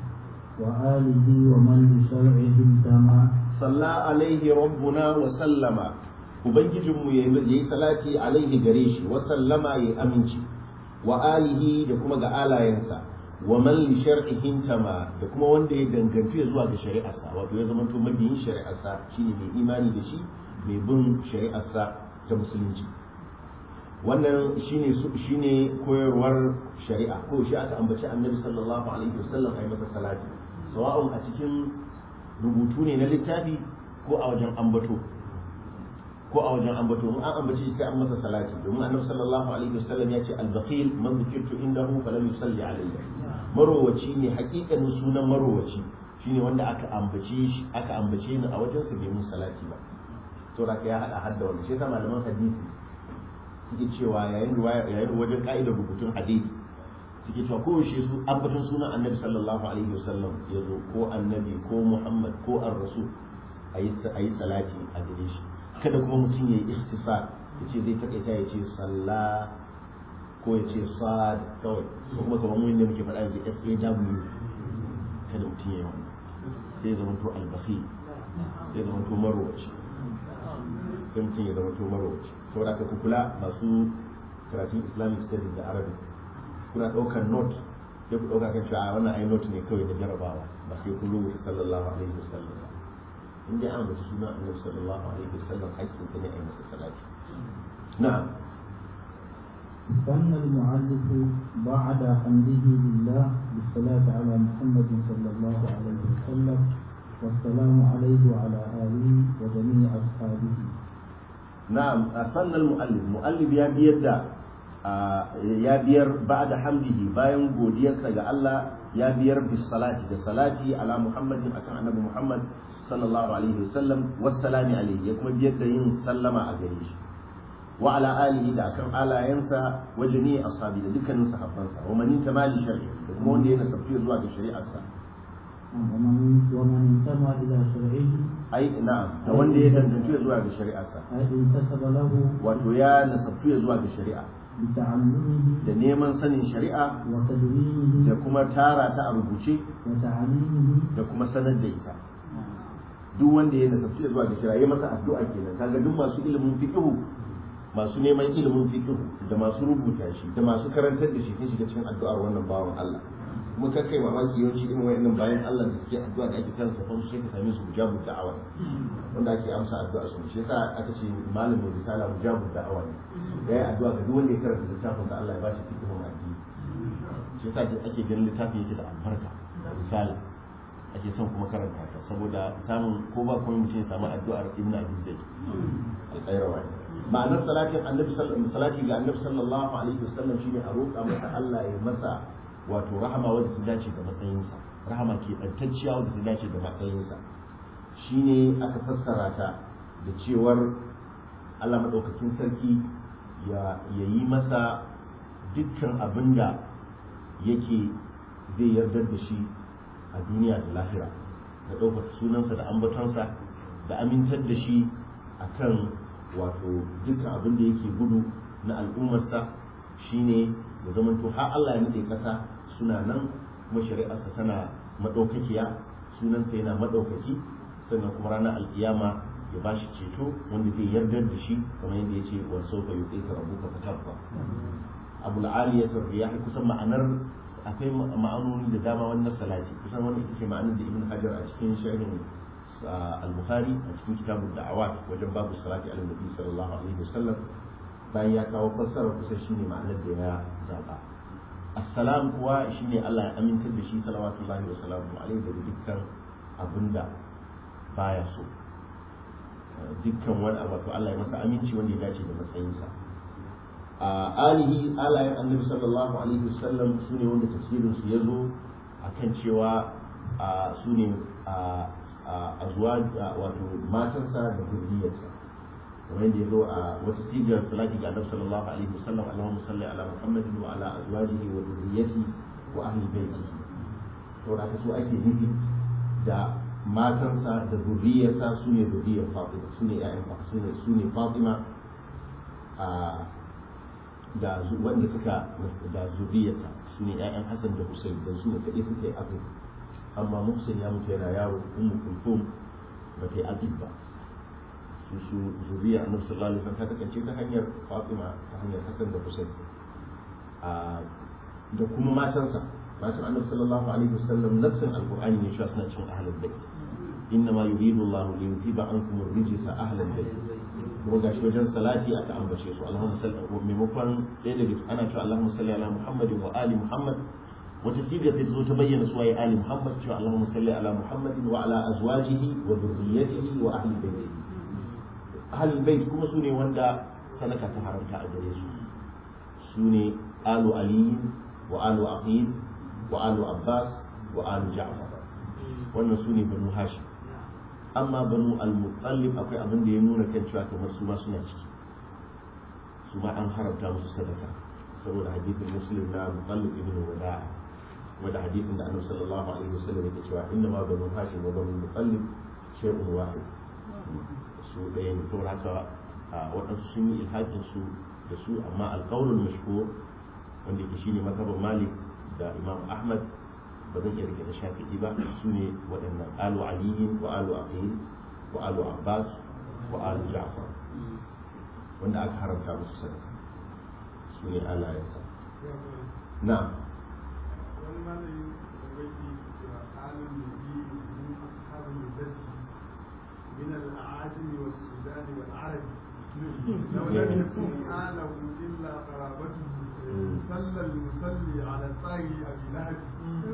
وآله ومن بشرعه انتمى صلى عليه ربنا وسلم ubangijinmu ya yi salati alaihi gare shi wa sallama ya aminci wa alihi da kuma ga alayensa wa man li shar'ihin tama da kuma wanda ya dangantu ya zuwa ga shari'arsa wato ya zama to mabiyin shari'arsa shine mai imani da shi mai bin shari'arsa ta musulunci wannan shine shine koyarwar shari'a ko shi aka ambaci annabi sallallahu alaihi wasallam ai masa salati sawa'un a cikin rubutu ne na littafi ko a wajen ambato ko a wajen ambato in an ambace shi sai an masa salati domin annabi sallallahu alaihi wasallam ya ce al-bakhil man dhikirtu indahu falam yusalli alayya marowaci ne hakikanin sunan marowaci shine wanda aka ambace shi aka ambace ni a wajen sa bai mun salati ba to da ya hada hadda wannan shi yasa malaman hadisi suke cewa yayin riwaya yayin wajen ka'idar rubutun hadisi suke cewa ko shi su ambaton sunan annabi sallallahu alaihi wasallam ya zo ko annabi ko muhammad ko ar-rasul ayi ayi salati a gare shi kada kuma mutum ya yi ikhtisar ya ce zai takaita ya ce salla ko ya ce sad kawai ko kuma kamar mun da muke faɗa yanzu SAW kada mutum ya yi wannan sai ya zama to albakhi sai ya zama to marwaci sai mutum ya zama to marwaci saboda ka kula masu karatun islamic studies da arabic kuna ɗaukar note sai ku ɗauka kan cewa wannan ai note ne kawai na jarabawa ba sai kun rubuta sallallahu alaihi wasallam ba in dai an bace suna annabi sallallahu alaihi wasallam hakkin sa ne a yi masa salati na'am ثنى المؤلف بعد حمده لله بالصلاة على محمد صلى الله عليه وسلم والسلام عليه وعلى آله وجميع أصحابه نعم ثنى المؤلف مؤلف يا بيدا ya biyar ba'da hamdihi bayan godiyarsa ga Allah ya biyar bis salati da salati ala muhammadin akan annabi muhammad sallallahu alaihi wasallam wassalami alaihi ya kuma biyar da yin sallama a gare shi wa ala alihi da akan alayensa wa jami'i ashabi da dukkanin sahabbansa wa man tamali shar'i da kuma wanda ya nasabtu zuwa ga shari'arsa ومن ومن انتمى إلى شرعه ai na'am da wanda ya dangantu zuwa ga shari'arsa أي انتسب له wato ya nasabtu zuwa ga shari'a بتعلمه da neman sanin shari'a da وتدوينه kuma tara ta a rubuce وتعليمه da kuma sanar da ita duk wanda ya nasabtu zuwa ga shari'a ya masa addu'a kenan kaga duk masu ilimin fiqh masu neman ilimin fiqh da masu rubuta shi da masu karantar da shi sun shiga cikin addu'ar wannan bawan Allah kuma ka kai mamaki yawanci irin wayannan bayan Allah da suke addu'a da ake kan sa sai ka same su mujabu da'awa wanda ake amsa addu'a su shi yasa aka ce malamin risala mujabu da'awa ne yayi addu'a ga duk wanda ya karanta littafin sa Allah ya bashi fiqhun addini shi yasa ake ganin littafin yake da albarka risala ake son kuma karanta ta saboda samun ko ba kuma mutum ya samu addu'ar ibnu abi zaid al-qayrawa ma'anar salatin annabi sallallahu salati ga annabi sallallahu alaihi wasallam shine a roƙa masa Allah ya masa wato rahama wadda ta dace da matsayinsa rahama ke ɗantacciya wadda ta dace da matsayinsa shine aka fassara ta da cewar Allah maɗaukakin sarki ya yi masa dukkan abin da yake zai yardar da shi a duniya da lahira da ɗaukaka sunansa da ambatonsa da amintar da shi akan wato dukkan abin da yake gudu na al'ummarsa shine da zamanto har Allah ya nade kasa suna nan kuma shari'arsa tana madaukakiya sunansa yana madaukaki sannan kuma ranar alkiyama ya ba shi ceto wanda zai yardar da shi kamar yadda ya ce wa sauka yi ka rabuka fatabba abul aliyatu riyahi kusan ma'anar akwai ma'anoni da dama wannan salati kusan wannan ita ce ma'anar da ibn hajar a cikin sharhin al-bukhari a cikin kitabun da'awat wajen babu salati ala nabi sallallahu alaihi wasallam bayan ya kawo fassara kusa shine ma'anar da ya zaba assalam kuwa shine Allah ya amintar da shi salawatullahi wa salamu alaihi daga dukkan abinda baya so dukkan wani abu to Allah ya masa aminci wanda ya dace da matsayinsa a alihi alayen annabi sallallahu alaihi wasallam su ne wanda tafsirin su ya zo akan cewa su ne a zuwa wato matansa da zuriyarsa kamar yadda ya zo a wata sigar salati ga annabi sallallahu alaihi wasallam Allahumma salli ala Muhammadin wa ala azwajihi wa dhurriyyatihi wa ahli baitihi to da su ake nufi da matansa da zuriyarsa su ne zuriyar Fatima su ne ƴaƴan su ne su ne Fatima a da wanda suka da zuriyarta su ne ƴaƴan Hassan da Hussein da su ne kaɗai suka yi abin amma Muhsin ya mutu yana yaro Ummu Kulthum ba ta yi abin ba su su zuriya annabi sallallahu alaihi wasallam ta kasance ta hanyar Fatima ta hanyar Hassan da Hussein a da kuma matansa matan annabi sallallahu alaihi wasallam nafsin alqur'ani ne shi suna cikin ahlul bait innama yuridu Allah li yuthiba ankum ar-rijsa ahlal bait kuma gashi wajen salati aka ambace su Allahumma salli wa maimakon ɗaya daga ana cewa Allahumma salli ala Muhammadin wa ali Muhammad wata siga sai ta zo ta bayyana su waye ali Muhammad cewa Allahumma salli ala Muhammadin wa ala azwajihi wa dhurriyyatihi wa ahli baitihi ahlul bait kuma su ne wanda sadaka ta haramta a gare su su ne alu ali wa alu aqil wa alu abbas wa alu ja'far wannan su ne banu hashim amma banu al-muttalib akwai abin da ya nuna kan cewa kamar su ma suna ciki su ma an haramta musu sadaka saboda hadisin muslim na muttalib ibn wada'a wanda hadisin da annabi sallallahu alaihi wasallam yake cewa inna ma banu hashim wa banu muttalib shay'un wahid su ɗaya ne saboda haka waɗansu sun yi ilhaƙin su da su amma alƙawlul mashhur wanda yake shine mazhabin malik da imam ahmad ba zan iya rike da shafi'i ba su ne waɗannan alu aliyin wa alu aqil wa alu abbas wa alu ja'far wanda aka haramta musu sadaka su ne alayensa na wani malami da wake cewa alun nabi min ashabin nabi من الأعاجم والسودان والعرب لو لم يكن آله إلا قرابته صلى المصلي على الطاهر tsari a bilahadi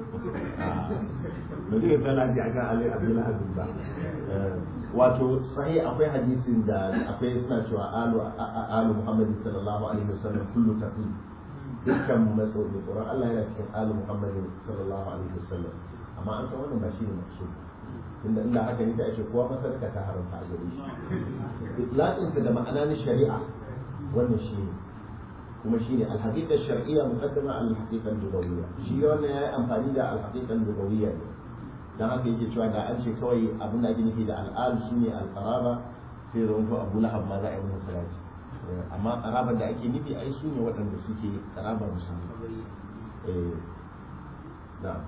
ba zai tsala ji akan ali abdul aziz ba wato sahi akwai hadisin da akwai suna cewa alu alu muhammad sallallahu alaihi wasallam kullu taqi dukkan matso da tsoron Allah yana cikin alu muhammad sallallahu alaihi wasallam amma an san wannan ba shi ne maksud tunda inda haka ne da ake kowa masarka ta haramta a gare shi itlaqinsa da ma'ana na shari'a wannan shi ne kuma shi ne alhaƙiƙar shar'iyya muqaddama al haqiqan lugawiyya shi wannan yayi amfani da al haqiqan lugawiyya ne dan haka yake cewa da an ce kawai abin da ake nufi da al'al shine al qaraba sai da wato Abu Lahab ma za a yi masa salati amma qarabar da ake nufi ai su ne waɗanda suke qarabar musulmi eh na'am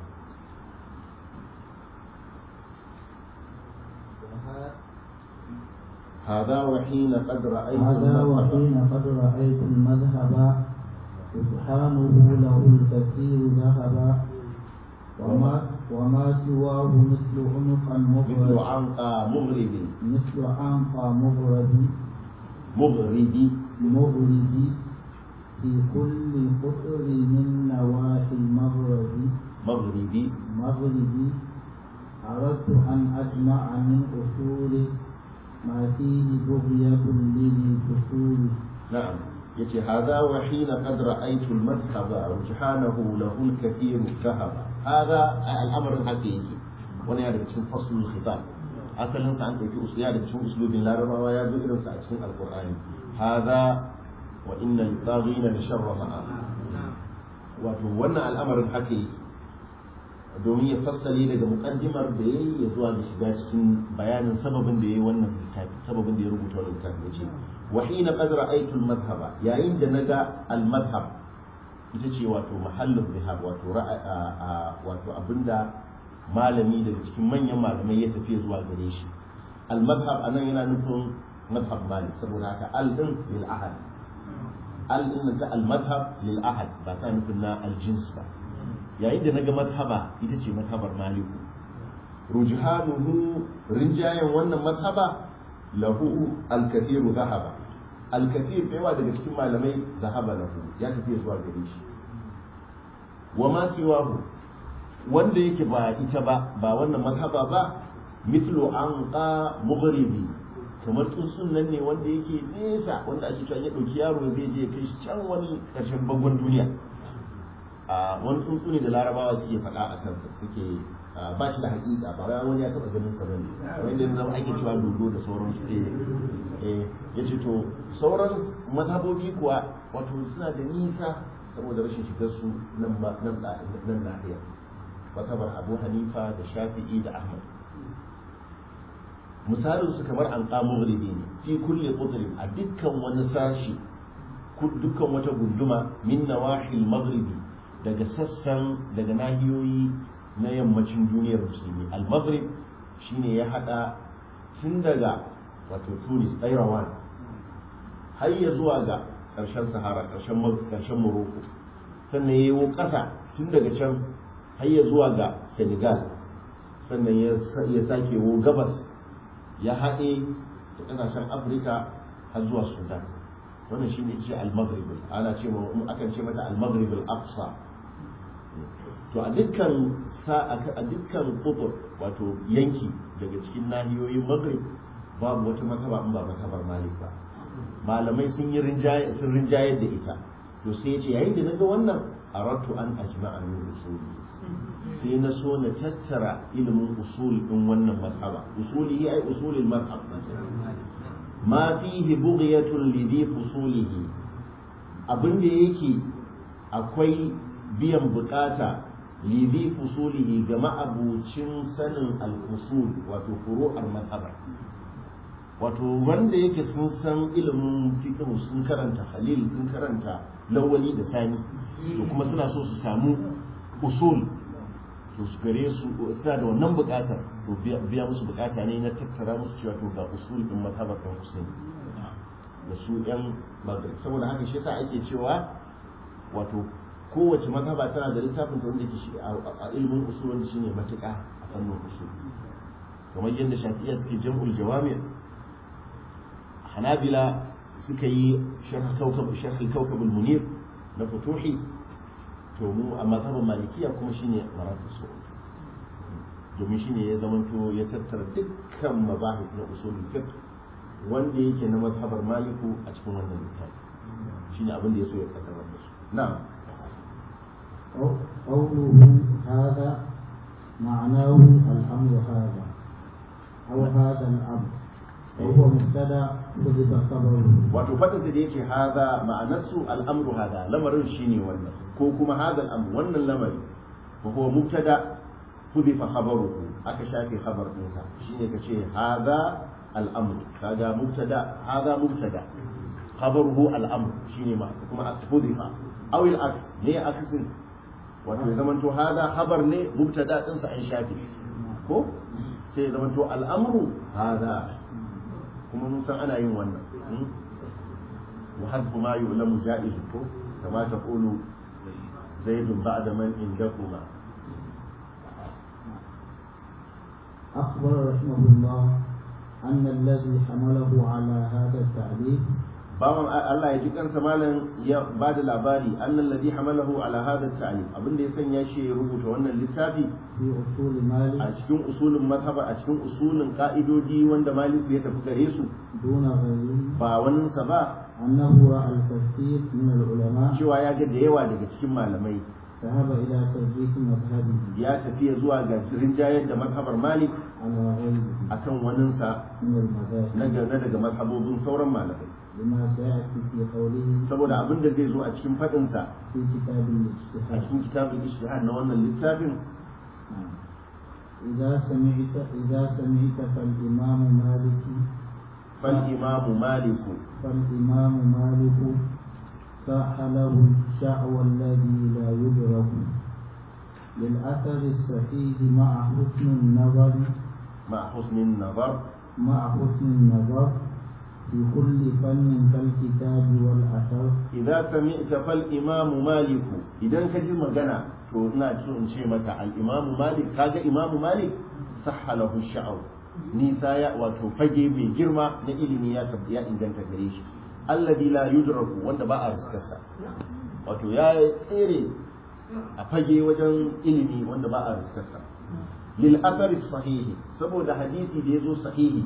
هذا وحين قد رأيت هذا المذهب وحين قد رأيت المذهب سبحانه له الكثير ذهبا وما وما سواه مثل عنقا مثل مغرب عنقى مغرب مثل عنقا مغرب مغرب مغرب في كل قطر من نواحي المغرب مغرب مغرب أردت أن أجمع من أصول ما فيه بغية لذي فصول نعم يتي هذا وحين قد رأيت المذهب رجحانه له الكثير ذهب هذا الأمر الحقيقي وانا يعني cikin فصل الخطاب asalin sa an ɗauki usul ya da cikin uslubin larabawa ya zo irin sa a cikin alqur'ani hadha wa inna al-taghina la sharra ma'a wato wannan al'amarin haka yake domin ya fassale daga mukaddimar da ya yi ya zuwa ga shiga cikin bayanin sababin da ya yi wannan littafi sababin da ya rubuta wannan littafi ya ce wa hina qad ra'aytu al-madhhaba yayin da naga al-madhhab ita ce wato mahallin zihab wato wato abinda malami daga cikin manyan malamai ya tafi zuwa gare shi al-madhhab anan yana nufin madhhab malik saboda haka al din lil ahad al din ta al-madhhab lil ahad ba ta nufin na al-jins ba yayin da naga madhaba ita ce madhabar maliku rujhanuhu rinjayen wannan madhaba lahu al-kathiru zahaba al-kathir da yawa daga cikin malamai zahaba lahu ya tafi zuwa gare shi wa ma siwahu wanda yake ba ita ba ba wannan madhaba ba mithlu anqa mughribi kamar tsuntsun nan ne wanda yake nesa wanda ake cewa ya dauki yaro zai je kai shi can wani karshen bangon duniya a wani tsuntsu ne da larabawa suke faɗa a kansa suke ba shi da haƙiƙa ba wai wani ya taɓa ganin sa bane wanda yanzu zama ake cewa dodo da sauransu eh eh yace to sauran mazhabobi kuwa wato suna da nisa saboda rashin shigar su nan ba nan nan nahiya mazhabar Abu Hanifa da Shafi'i da Ahmad misalin su kamar an qamu ne fi kulli qutrin a dukkan wani sashi dukkan wata gunduma min nawahil maghribi daga sassan daga nahiyoyi na yammacin duniyar musulmi al-maghrib shine ya hada tun daga wato tunis tsairawan har ya zuwa ga ƙarshen sahara ƙarshen ƙarshen morocco sannan ya yi ƙasa tun daga can har ya zuwa ga senegal sannan ya sake wo gabas ya haɗe da ƙasashen afirka har zuwa sudan wannan shine ce al-maghrib ana ce akan ce mata al-maghrib al-aqsa to a dukkan sa a dukkan kufur wato yanki daga cikin nahiyoyin maghrib babu wata mataba in ba matabar malik ba malamai sun yi rinjaye sun rinjaye da ita to sai yace yayin da naga wannan aratu an ajma'a min usuli sai na so na tattara ilimin usul din wannan mazhaba usuli ai usulil mazhab ma fihi bughyatun lidhi fusulihi abin da yake akwai biyan bukata lidhi fusulihi ga ma'abucin sanin al-usul wato furu'ar mazhaba wato wanda yake sun san ilimin fiqh sun karanta halil sun karanta lawali da sani to kuma suna so su samu usul to su gare su suna da wannan bukatar to biya musu bukata ne na tattara musu cewa to ga usul din mazhabar kan Hussein da su yan maghrib saboda haka shi yasa ake cewa wato kowace mazhaba tana da littafin da wanda ke shi a ilimin usul wanda shine matuƙa a fannin usul kamar yadda shafi'iyya suke jam'ul jawami hanabila suka yi sharh kawkab sharh kawkab al-munir na futuhi to mu a mazhabin malikiya kuma shine maratu su'ud domin shine ya zamanto ya tattara dukkan mazahib na usulul fiqh wanda yake na mazhabar maliku a cikin wannan littafi shine abin da ya so ya kaddamar da su na'am قوله هذا معناه الأمر هذا أو هذا الأمر وهو مبتدأ حذف خبره wato fadin da yake haza ma'anarsu al'amru hada lamarin shine wannan ko kuma hada al'amru wannan lamari wa huwa mubtada hudifa khabaruhu aka shafe khabar dinsa shine kace haza al'amru kaga mubtada haza mubtada khabaruhu al'amru shine ma kuma hudifa aw al-aks ne aksin wato ya zamanto haza khabar ne mubtada dinsa an shafe ko sai ya zamanto al'amru haza kuma mun san ana yin wannan وحذف ما يؤلم جائز كما تقول زيد بعد من عندكما أخبر رحمه الله أن الذي حمله على هذا التعليق bawan Allah ya ji kansa malam ya ba da labari annal ladhi hamalahu ala hadha at-ta'lim abin da ya sanya shi ya rubuta wannan littafi في أصول a مالك cikin usulin mazhaba a cikin usulin ka'idodi wanda Malik ya tafi gare su دون غيره ba wannan sa ba أنه رأى الكثير من العلماء cewa ya ga da yawa daga cikin malamai ذهب إلى ترجيح مذهبه ya tafi zuwa ga rinjayar da mazhabar Malik على غيره akan waninsa من المذاهب na ga- na daga mazhabobin sauran malamai لما سيأتي في قوله saboda abin da zai zo a cikin faɗinsa في كتاب a الاجتهاد cikin kitabul ijtihad na wannan littafin نعم. إذا سمعت إذا سمعت فالإمام مالك fal imamu maliku فالإمام مالك صح له الشعوى الذي لا يدرك للأثر الصحيح مع حسن النظر ma husnin nazar مع حسن النظر في كل فن كالكتاب والأثر idan sami'ta fal imamu maliku idan ka ji magana to ina so in ce maka al imamu malik kaga imamu malik sahha lahu sha'aw nisa ya wato fage mai girma na ilimi ya tab- ya inganta gare shi alladhi la yudraku wanda ba a riskarsa wato ya tsere a fage wajen ilimi wanda ba a riskarsa lil athari sahihi saboda hadisi da yazo sahihi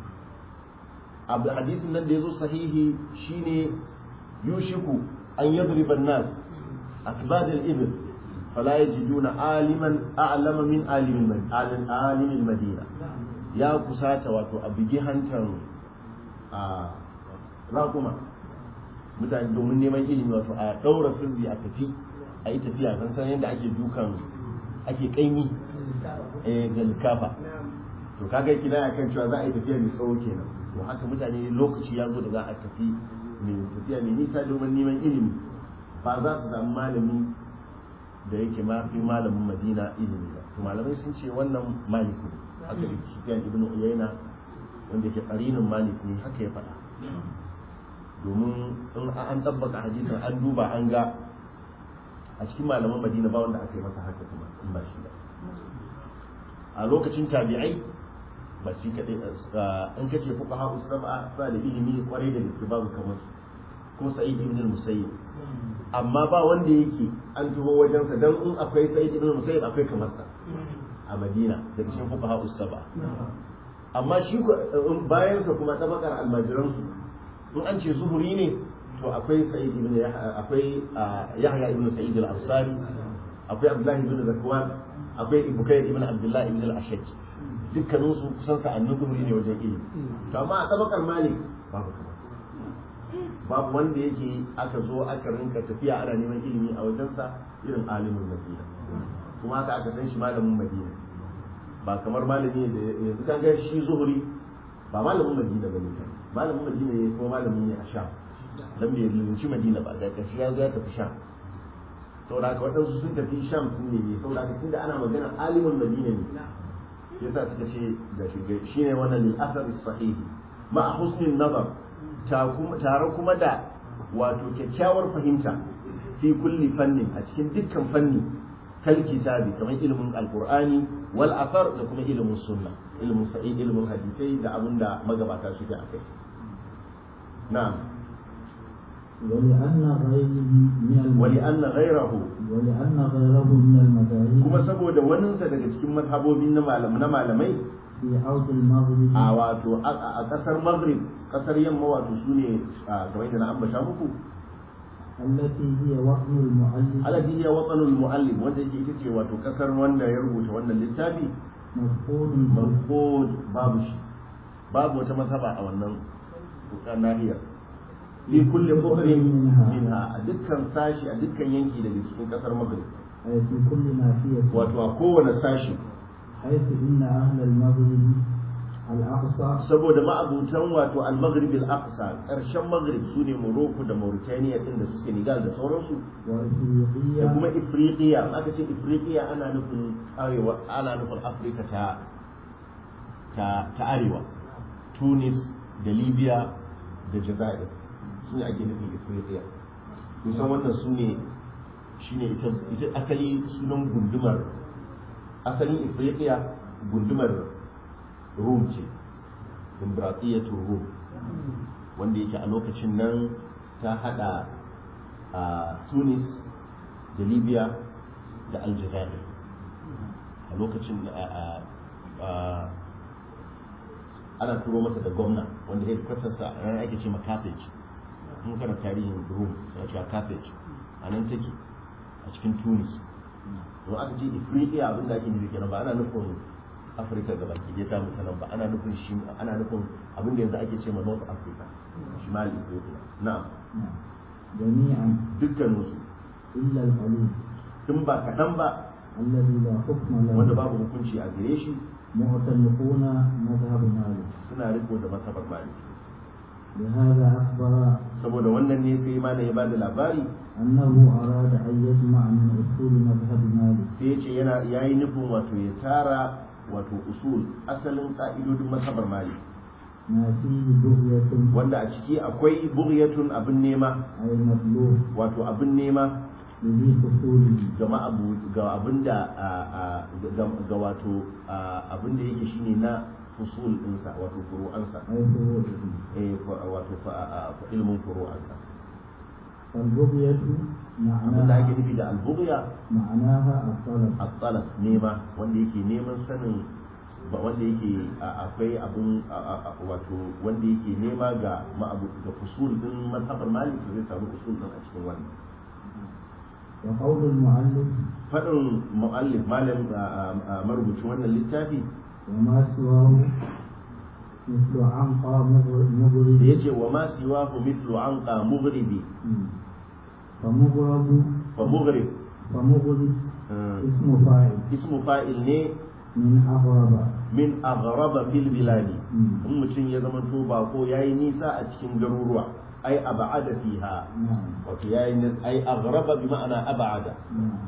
abu hadisin nan da yazo sahihi shine yushiku an yadriba an-nas akbad al-ibl fala yajiduna aliman a'lama min alimin alim alimin madina ya kusata wato a bigi hantan a raƙuma mutane domin neman ilimi wato a ɗaura sirri a tafi a yi tafiya kan san yadda ake dukan ake ƙaimi eh, da likafa to kaga kina ya kan cewa za a yi tafiya mai tsawo kenan to haka mutane lokaci ya zo da za a tafi mai tafiya mai nisa domin neman ilimi ba za su samu malami da yake ma fi malamin madina ilimi ba to malamai sun ce wannan malik ne haka da sufyan ibn uyayna wanda yake qarinin malik ne haka ya faɗa domin in an tabbaka hadisin an duba an ga a cikin malaman madina ba wanda aka yi masa haka kuma in ba shi ba a lokacin tabi'ai ba shi kaɗai in kace fuka ha'u sab'a sa da ilimi kwarai da gaske babu kamar su ko sa'id ibn al-musayyib amma ba wanda yake an tuho wajensa dan in akwai sa'id ibn al-musayyib akwai kamar sa a madina daga cikin fuka ha'u sab'a amma shi bayan sa kuma tabakar almajiran su in an ce zuhuri ne to akwai sa'id ibn akwai yahya ibn sa'id al-ansari akwai abdullahi ibn zakwan akwai ibukayr ibn abdullahi ibn al-ashaj dukkanin su kusan sa'annin zuhuri ne wajen ilimi to amma a tabakar malik babu kamar babu wanda yake aka zo aka rinka tafiya ana neman ilimi a wajensa irin alimin madina kuma haka aka san shi malamin madina ba kamar malami da yanzu kan ga shi zuhuri ba malamin madina bane kan malamin madina ne kuma malami ne a sham dan bai lizinci madina ba da kashi ya zo ya tafi sham saboda haka waɗansu sun tafi sham sun ne saboda haka tunda ana magana alimin madina ne yasa suka ce da shi ne wannan lil athar sahihi ma husnin nazar tare kuma da wato kyakkyawar fahimta fi kulli fannin a cikin dukkan fanni kal kitabi kamar ilimin alqur'ani wal athar da kuma ilimin sunna ilimin sa'id ilimin hadisai da abin da magabata suke akai na'am ولأن غيره من الم- wali anna ghayrahu ولأن غيره من المذاهب kuma saboda waninsa daga cikin mazhabobin na malam na malamai في عود المغرب a wato a a kasar maghrib kasar yamma wato sune a kamar yadda na ambata muku التي هي وطن المؤلف alladhi hiya watanul muallim wanda yake ita ce wato kasar wanda ya rubuta wannan littafi مفقود marfud babu shi babu wata mazhaba a wannan nahiyar fi kulli buhrin minha a dukkan sashi a dukkan yanki daga cikin kasar maghrib أي في كل ناحية wato a kowane sashi حيث إن أهل المغرب الأقصى saboda ma'abutan wato al-maghrib al-aqsa karshen maghrib sune Morocco da Mauritania din da su Senegal da sauransu da وإفريقيا kuma Ifriqiya aka ce Ifriqiya ana nufin arewa ana nufin Afirka ta ta ta arewa Tunis da Libya da Jazair su ne ake nufin Ifriqiya kusan wannan su ne shine ita ita asali sunan gundumar asalin Ifriqiya gundumar Rum ce Dimbratiyatul Rum wanda yake a lokacin nan ta hada a Tunis da Libya da Aljazair a lokacin a- a- ana turo mata da gwamna wanda ya kwasarsa a ranar ake ce ma Carthage sun kana tarihin Rum suna cewa Carthage a nan take a cikin Tunis don aka ce Ifriqiya abin da ake nufi kenan ba ana nufin Afirka gaba ke ta mutanen ba ana nufin shi ana nufin abin da yanzu ake ce ma North Africa Shimal Ethiopia na'am نعم. جميعا dukkaninsu إلا القليل tun ba kaɗan ba الذي لا حكم له wanda babu hukunci a gare shi معتنقون مذهب مالك suna riko da masabar malik لهذا أخبر saboda wannan ne sai ma ya bada labari أنه أراد أن يجمع من أصول مذهب مالك sai ya ce yana yayi nufin wato ya tara wato usul asalin ka'idodin masabar malik ما فيه بغية wanda a ciki akwai bughyatun abin nema أي مطلوب wato abin nema لذي فصول ga ma'abu ga abin da a- a- ga ga wato a- abin da yake shine na fusul ɗinsa wato furu'ansa أي فروع eh fa- wato fa- a- fa- ilmin furu'ansa فالبغية abin da ake معناها nufi da albughya معناها الطلب at-talab nema wanda yake neman sanin ba wanda yake a- akwai abun a- a- a- wato wanda yake nema ga ma'abu ga fusul din mazhabar malik zai samu fusul din a cikin wannan وقول المؤلف fadin mu'allif malam a- a- a marubucin wannan littafi وما سواه مثل عنقى مغرب da مغرب yace wa ma siwahu mithlu anqa mughribi فمغرب fa mughrib فمغرب eh, اسم فاعل ismu fa'il ne من أغرب min aghraba fil biladi مم. in mutum ya zama to bako yayi nisa a cikin garuruwa ai ab'ada fiha نعم wato yayi ni- ai aghraba bi ma'ana ab'ada نعم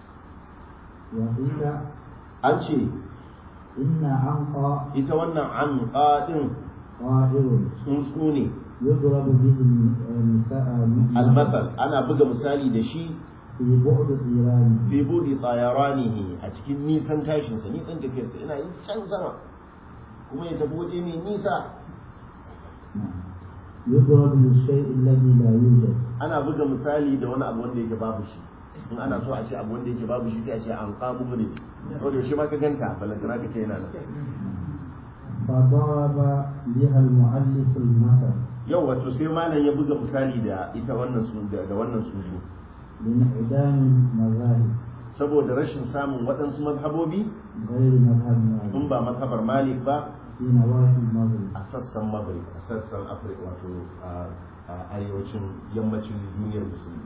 وقيل an ce إن عنقى ita wannan an qadin طائر tsuntsu ne يضرب به النساء almasal ana buga misali da shi في بعد طيران fi budi tayaranihi a cikin nisan tashin sa nisan tafiyar sa ina yin can sama kuma ya tafi waje mai nisa نعم يضرب للشيء الذي لا يوجد ana buga misali da wani abu wanda yake babu shi in ana so a ce abu wanda yake babu shi sai a ce an qamu ne to da shi ma ka ganta balantana ka ce yana nan فضرب بها المؤلف المثل yau wato sai malam ya buga misali da ita wannan su da da wannan suzu لانعدام المذاهب saboda rashin samun waɗansu mazhabobi غير مذهب مالك in ba mazhabar malik ba في نواحي المغرب a sassan maghrib a sassan afirka wato a a arewacin yammacin duniyar musulmi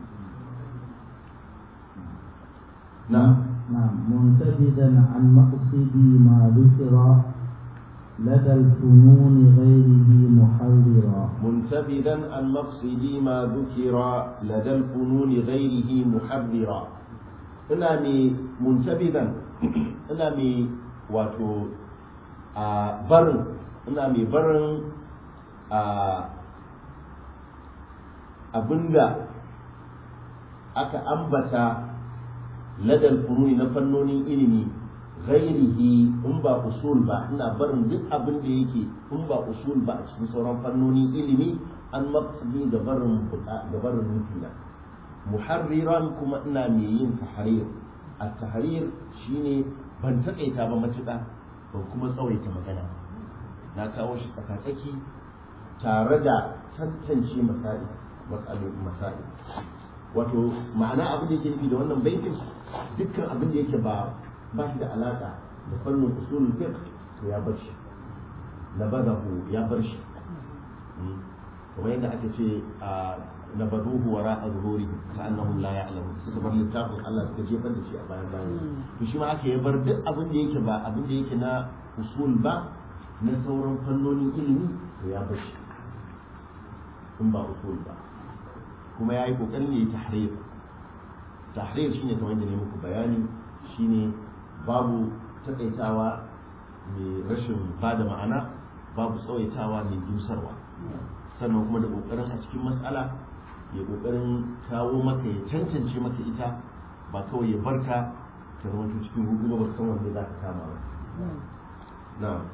na نعم منتبذا عن مقصد ما ذكر لدى الفنون غيره محررا منتبذا عن مقصد ما ذكر لدى الفنون غيره محررا ina mai muntabidan ina mai wato a barin ina mai barin a abinda aka ambata ladal fununi na fannonin ilimi ghairihi in ba usul ba ina barin duk abin da yake in ba usul ba a cikin sauran fannonin ilimi an maqsadi da barin da barin nufina muharriran kuma ina mai yin tahrir at-tahrir shine ban takaita ba matuƙa ban kuma tsawaita magana na kawo shi tsakatsaki tare da tantance masali matsalolin masali wato ma'ana abin da yake nufi da wannan baitin dukkan abin da yake ba ba shi da alaka da fannin usulul fiqh to ya bar shi nabadahu ya bar shi kamar yadda aka ce a nabaduhu wara a zuhuri ka annahum la ya'lamun suka bar littafin Allah suka jefar da shi a bayan bayan to shi ma aka yi bar duk abin da yake ba abin da yake na usul ba na sauran fannonin ilimi to ya bar shi in ba usul ba kuma ya yi kokarin ya yi tahrir tahrir shine kamar yadda ne muku bayani shine babu takaitawa mai rashin bada ma'ana babu tsawaitawa mai dusarwa sannan kuma da kokarin a cikin matsala ya kokarin kawo maka ya cancance maka ita ba kawai ya barka ka zama cikin hudu ba san wanda za ka kama ba na'am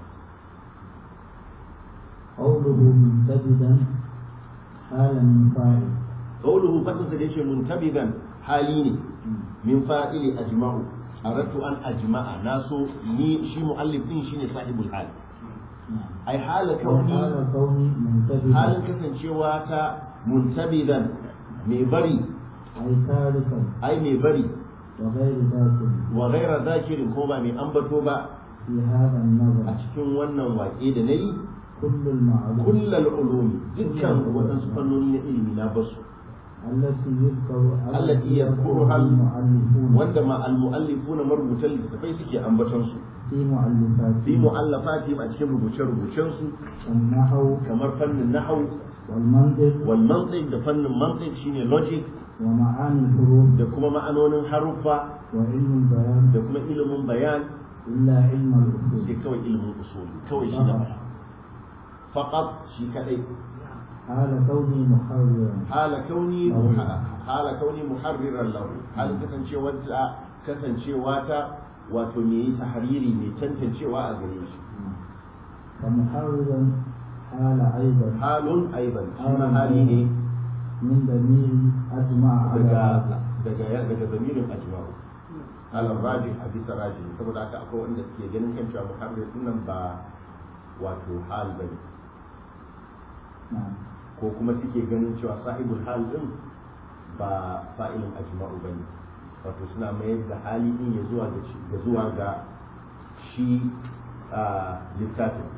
قوله منتبدا حال من فاعل قوله فتنسى ليش منتبذا حاليني من فاعل أجمع أردت أن أجمع ناسو ني شي مؤلف دين شيني صاحب الحال أي حال كوني وحال كوني منتبدا حال كسن شواتا منتبذا ميبري أي تاركا أي ميبري وغير ذاك وغير ذاكر كوبا من أنبتو با في هذا النظر أشكن ونن وإيد ني كل المعلوم كل العلوم دكا وتنسو فنونين إلمي نابسو التي يذكر التي يذكرها المؤلفون wanda ma al-mu'allifuna marubutan littafai suke ambaton su في مؤلفاتهم fi mu'allafati a cikin rubuce-rubucen su النحو kamar fannin nahwu والمنطق wal mantiq da fannin mantiq shine logic ومعاني الحروف da kuma ma'anonin haruffa وعلم البيان da kuma ilimin bayan إلا علم الأصول sai kawai ilimin usuli kawai shi da bayan faqat shi kadai حال كوني محررا hala kauni hala kauni muharriran lahu hal kasancewa ta kasancewa ta wato me yi tahariri mai tantancewa a gare shi فمحررا حال أيضا halun aiban shi ma hali ne من ضمير أجمع على daga هذا daga daga zamirin ajma'u ala rajih a bisa rajih saboda haka akwai wanda suke ganin kan cewa muharrir din nan ba wato hal bane نعم ko kuma suke ganin cewa sahibul hal din ba fa'ilin ajma'u bane wato suna mayar da hali din ya zuwa ga shi- ga zuwa ga shi a littafin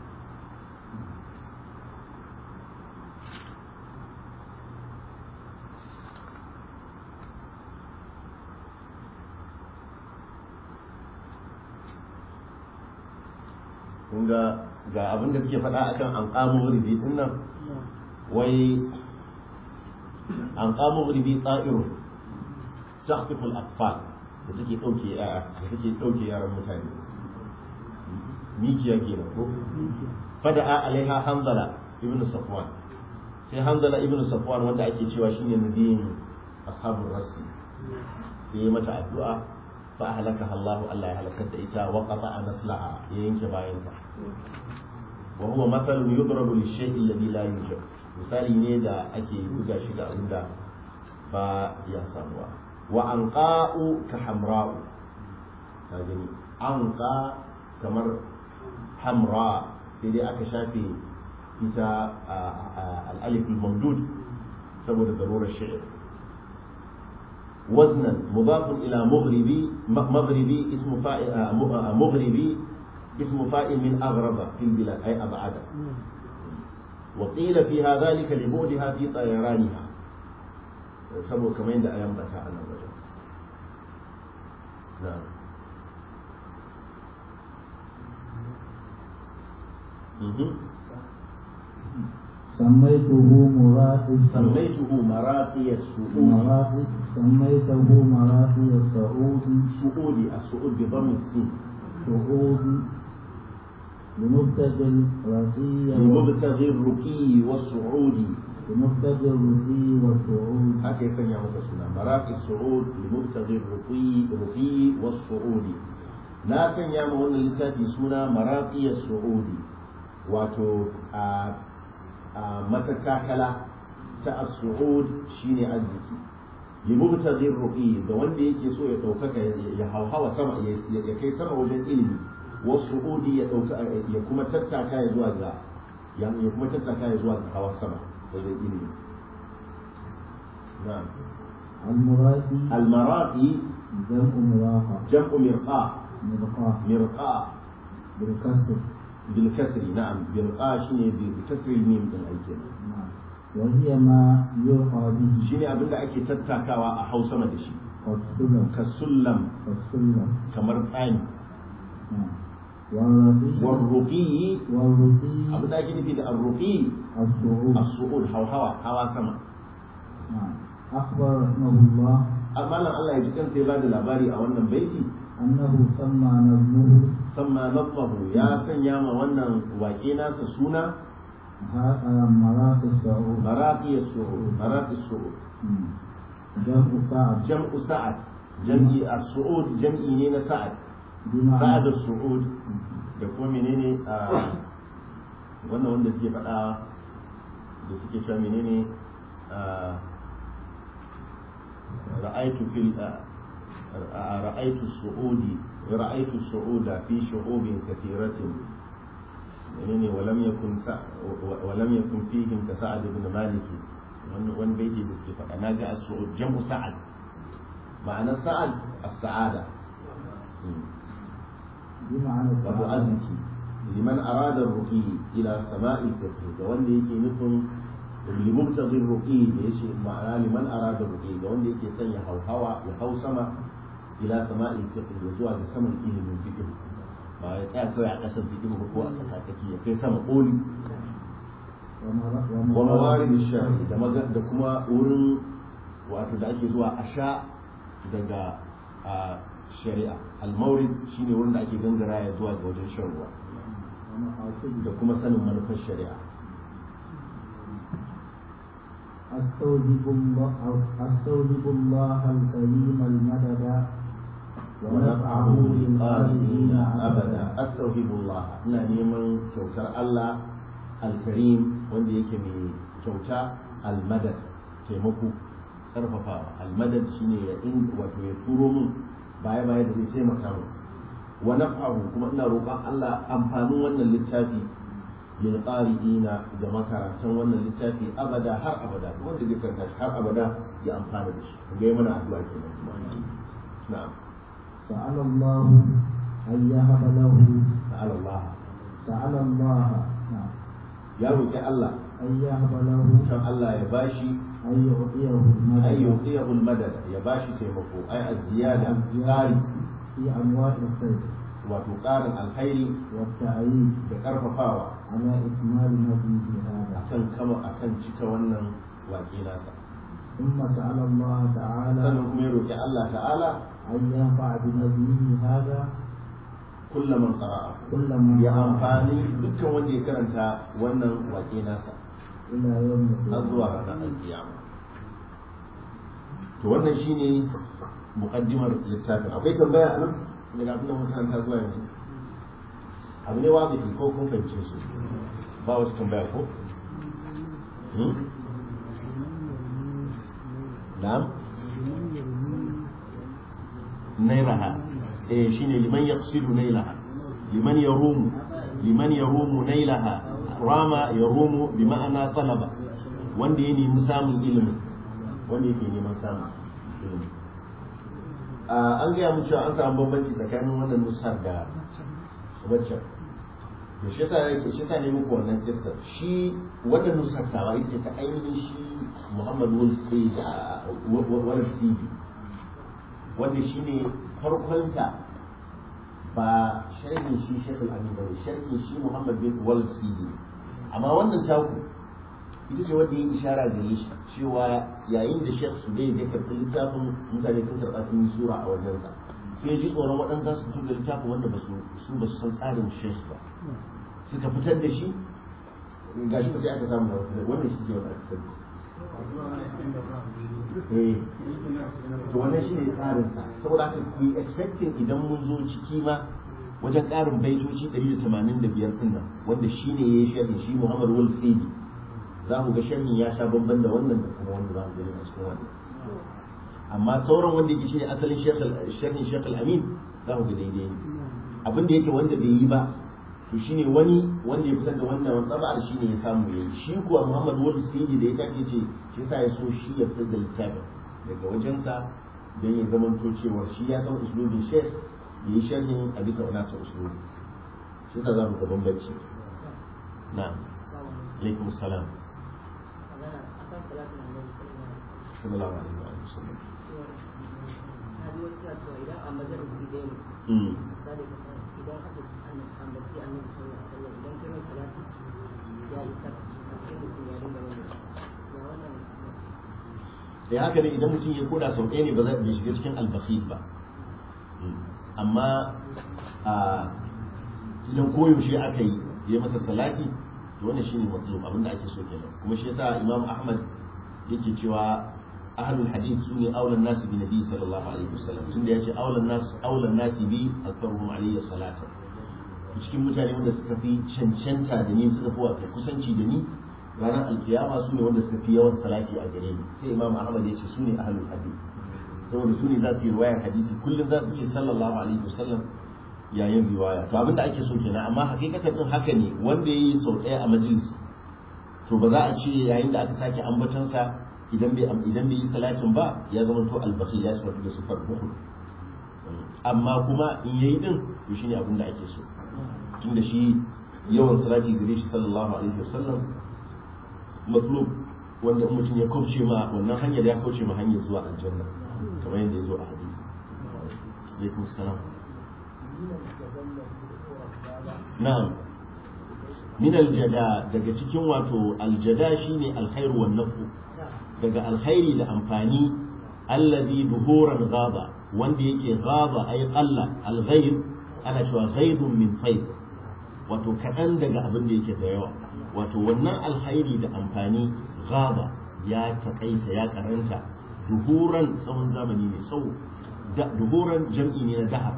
kun ga ga abin da suke faɗa akan an ƙamo ribi din nan wai an ƙamo ribi tsa'irun tahtiful atfal da take ɗauke yara da take ɗauke yaran mutane mikiya kenan ko fada'a alaiha hanzala ibnu safwan sai hanzala ibnu safwan wanda ake cewa shine nabiyin ashabul rasi sai ya mata addu'a fa ahlakaha Allah Allah ya halakar da ita wa qata'a naslaha ya yanke bayanta wa huwa mathalun yudrabu lish-shay'i alladhi la yujad misali ne da ake buga shi ga abin da ba ya samuwa wa anqa'u ka hamra'u ka gani anqa kamar hamra sai dai aka shafe ita al-alif al-mamdud saboda darurar shi'r وزنا مضاف إلى مغربي مغربي اسم فاعل مغربي اسم فاعل من أغرب في البلاد أي أبعد وقيل فيها ذلك لبعدها في طيرانها سبو كمان ده أيام بتاع أنا وجه نعم مهم. سميته مراتي سميته مراقي السعود مراتي سميته مراتي السعود سعود السعود بضم السين سعود لمبتغي الرقي لمبتغي الرقي والصعود لمبتغي الرقي والسعود haka ya sanya masa suna maraqi su'ud li mubtaghi ruqi ruqi was su'ud na sanya ma wannan littafi suna maraqi su'ud wato a matakakala ta as-su'ud shine arziki limubtaghi ruqi da wanda yake so ya daukaka ya hauhawa sama ya kai sama wajen ilimi wasu'udi ya dauka ya kuma tattaka ya zuwa ga ya kuma tattaka ya zuwa ga hawa sama wajen ilimi na'am المرادي المراقي جمع مراقة جمع مرقاة مرقاة مرقاة بالكسر بالكسر نعم مرقاة شيء بكسر الميم din aiki نعم وهي ما يرقى به shine abin da ake tattakawa a hausa da shi والسلم kasullam والسلم kamar tsani نعم والرقي warruqi والرقي abin da ake nufi da arruqi الصعود as-su'ud hawa hawa sama نعم أخبر رحمه الله amma nan Allah ya ji kansa ya bada labari a wannan baiti أنه سمى نظمه samma nafahu ya sanya ma wannan waƙe nasa suna ها- مرات الصعود maraqi as-su'ud maraqi as-su'ud مم. جمع سعد jam'u sa'ad jam'i as-su'ud jam'i ne na sa'ad sa'ad بمعنى as-su'ud da kuma menene a wannan wanda suke faɗa da suke cewa menene a ra'aytu fil ra'aytu as-su'udi ra'aytu as-su'uda fi shu'ubin kathiratin menene walam yakun sa- walam yakun fihim ka sa'ad ibn malik wannan wani baiti da suke faɗa naga as-su'ud jam'u sa'ad ma'anar sa'ad as-sa'ada بمعنى wato السعادة. arziki liman arada ruqi ila sama'i fiqh da wanda yake nufin limubtaghi ruqi da yace ma'ana liman arada ruqi da wanda yake son ya hauhawa ya hau sama ila sama'i fiqh ya zuwa ga saman ilimin fiqh ba ya tsaya kawai a ƙasar fiqh ba ko a tsakaki ya kai sama koli ومر- wa mawarid shari da maga da kuma wurin wato da ake zuwa a sha daga a shari'a al-mawrid shine wurin da ake gangara ya zuwa ga wajen shan ruwa ومقاصد da kuma sanin manufar shari'a أستوجب الله أستوجب الله الكريم المدد ونفعه للقائلين abada astaghfirullah ina neman kyautar Allah al-karim wanda yake mai kyauta al-madad taimako karfafawa al-madad shine ya in wato ya turo mun baya baya da zai taimaka mun wa naf'ahu kuma ina roƙon Allah amfanin wannan littafi lil qari'ina da makarantan wannan littafi abada har abada wanda zai karanta shi har abada ya amfana da shi ga yi mana addu'a kenan kuma na'am سأل الله أن يهب له ta'ala Allah سأل الله نعم ya roƙi Allah أن يهب له kan Allah ya bashi أن يعطيه ay المدد yuqiyahu al-madad ya bashi taimako ay az-ziyada qari في أنواع الخير wato ƙarin alkhairi والتأييد da karfafawa على إكمال نبيه هذا akan kama akan cika wannan waƙe nasa ثم سأل الله تعالى sannan kuma ya roƙi Allah ta'ala أن ينفع بنبيه هذا kulla man qara'a كل من ya قرأ amfani dukkan wanda ya karanta wannan waƙe nasa إلى يوم har zuwa القيامة ranar alkiyama to wannan shine muqaddimar littafin akwai tambaya a nan daga abin da mun karanta zuwa yanzu abu ne wazifi ko kun fahimce su ba wata tambaya ko Hmm? na'am nairaha eh shine liman yaqsidu nailaha liman yarumu liman yarumu nailaha rama yarumu bi ma'ana talaba wanda ya nemi samun ilimin wanda yake neman samun ilimi Ah, an gaya mu cewa an samu bambanci tsakanin wannan nusar da waccan da shi ta yake shi ta nemi ko wannan kistar shi wannan nusar tawa ita ta ainihin shi Muhammad Wal Sayyid wal Sayyid wanda shi ne farkonta ba sharhin shi Sheikh Al-Amin bane sharhin shi Muhammad bin Wal Sayyid amma wannan taku ita ce wanda ya ishara gare shi cewa yayin da Sheikh Sudai ya karɓi littafin mutane sun karɓa sun yi sura a wajensa sai ji tsoron waɗanda za su fito da littafin wanda ba su su ba su san tsarin Sheikh ba suka fitar da shi ga shi ba sai aka samu da wannan shi ke wata aka fitar eh to wannan shi ne tsarin sa saboda haka ku yi expecting idan mun zo ciki ma wajen ƙarin baitoci 185 din nan wanda shi ne ya yi sharhi shi Muhammad Wal Saidi za mu ga sharhin ya sha bamban da wannan da kuma wanda za mu gani a cikin wannan amma sauran wanda yake shine asalin sharhin Sheikh Al-Amin za mu ga daidai ne abin da yake wanda bai yi ba to shine wani wanda ya fitar da wannan wani tsabar shine ya samu yayi shi kuwa Muhammad Wali Sidi da ya take ce shi sa ya so shi ya fitar da littafin daga wajensa don ya zama to cewa shi ya san uslubin Sheikh ya yi sharhin a bisa wani sa uslubi shi sa za mu ga bambanci na'am alaikum salam magana akan salatin annabi sallallahu sallallahu alaihi wa sallam na ji wasu na cewa idan a majalisi ɗaya ne mm misali ka san idan aka ambaci annabi sallallahu alaihi wasallam idan kai mai salati ya yi ta a sai mutum ya dinga mai ya wannan da haka ne idan mutum ya koda sau ɗaya ne ba zai bai shiga cikin albakhil ba amma a idan koyaushe aka yi ya masa salati to wannan shine matlub abinda ake so kenan kuma shi yasa imam ahmad yake cewa ahlul hadith sune aulan nasu bi nabi sallallahu alaihi wasallam tunda yace aulan nas aulan nasi bi aktharuhum alayhi salatu cikin mutane wanda suka fi cancanta da ni suka fi wato kusanci da ni ranar alkiyama su ne wanda suka fi yawan salati a gare ni sai imam ahmad ya ce su ne ahlul hadith saboda su ne za su yi riwayar hadisi kullum za su ce sallallahu alaihi wasallam yayin riwaya to abinda ake so kenan amma hakikatan din haka ne wanda yayi sau ɗaya a majalis to ba za a ce yayin da aka sake ambaton sa idan bai idan bai yi salatin ba ya zama to albaqi ya sifatu da sifar bukhul amma kuma in yayi din to shine abinda ake so tunda shi yawan salati gare shi sallallahu alaihi wasallam matlub wanda in mutum ya kauce ma wannan hanyar ya kauce ma hanyar zuwa aljanna kamar yadda ya zo a hadisi alaikum salam na'am min aljada daga cikin wato aljada shine alkhairu wan nafu daga alkhairi da amfani allazi duhuran ghaba wanda yake ghaba ay qalla alghayr ana cewa ghaibun min fayd wato kaɗan daga abin da yake da yawa wato wannan alkhairi da amfani ghaba ya taƙaita ya karanta duhuran tsawon zamani mai tsawo duhuran jam'i ne na dahar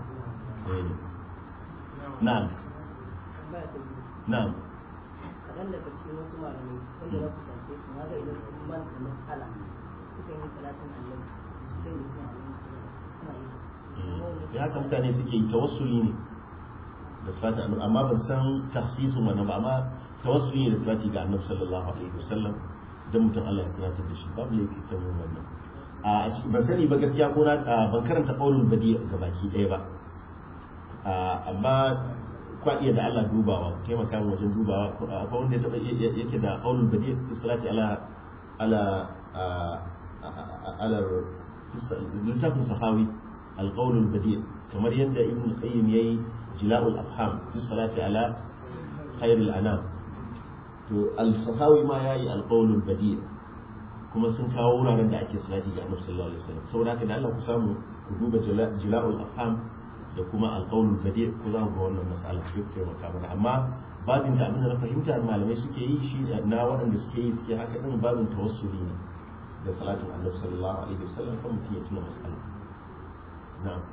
na'am tambaya ta biyu na'am kaɗan daga cikin wasu malamai wanda za ku tance su na ga idan sun manta matsala suka yi salatin annabi sai da kuma annabi suna yi ya haka mutane suke yi tawassuli ne da sifati annabi amma ban san tahsisin wannan ba amma tawassuli ne da sifati ga annabi sallallahu alaihi wasallam dan mutum Allah ya tunatar da shi babu laifi ta yin wannan a ban sani ba gaskiya ko na ban karanta qaulul badi ga baki ɗaya ba amma kwa iya da Allah dubawa taimaka mu wajen dubawa akwai wanda ya taba yake da qaulul badi fi salati ala ala ala littafin sahawi القول البديع كما يندى ابن القيم يي جلاء الأفهام في الصلاة على خير الأنام الصحاوي ما يي القول البديع kuma sun kawo wuraren da ake salati ga annabi sallallahu alaihi wasallam saboda haka da Allah ku samu ku duba jila'ul afham da kuma alqaulul badi ku za ku ga wannan mas'ala ku taimaka mana amma babin da abin da na fahimta malamai suke yi shi na waɗanda suke yi suke haka din babin tawassuli ne da salatin annabi sallallahu alaihi wasallam kan mutum ya tuna mas'ala na'am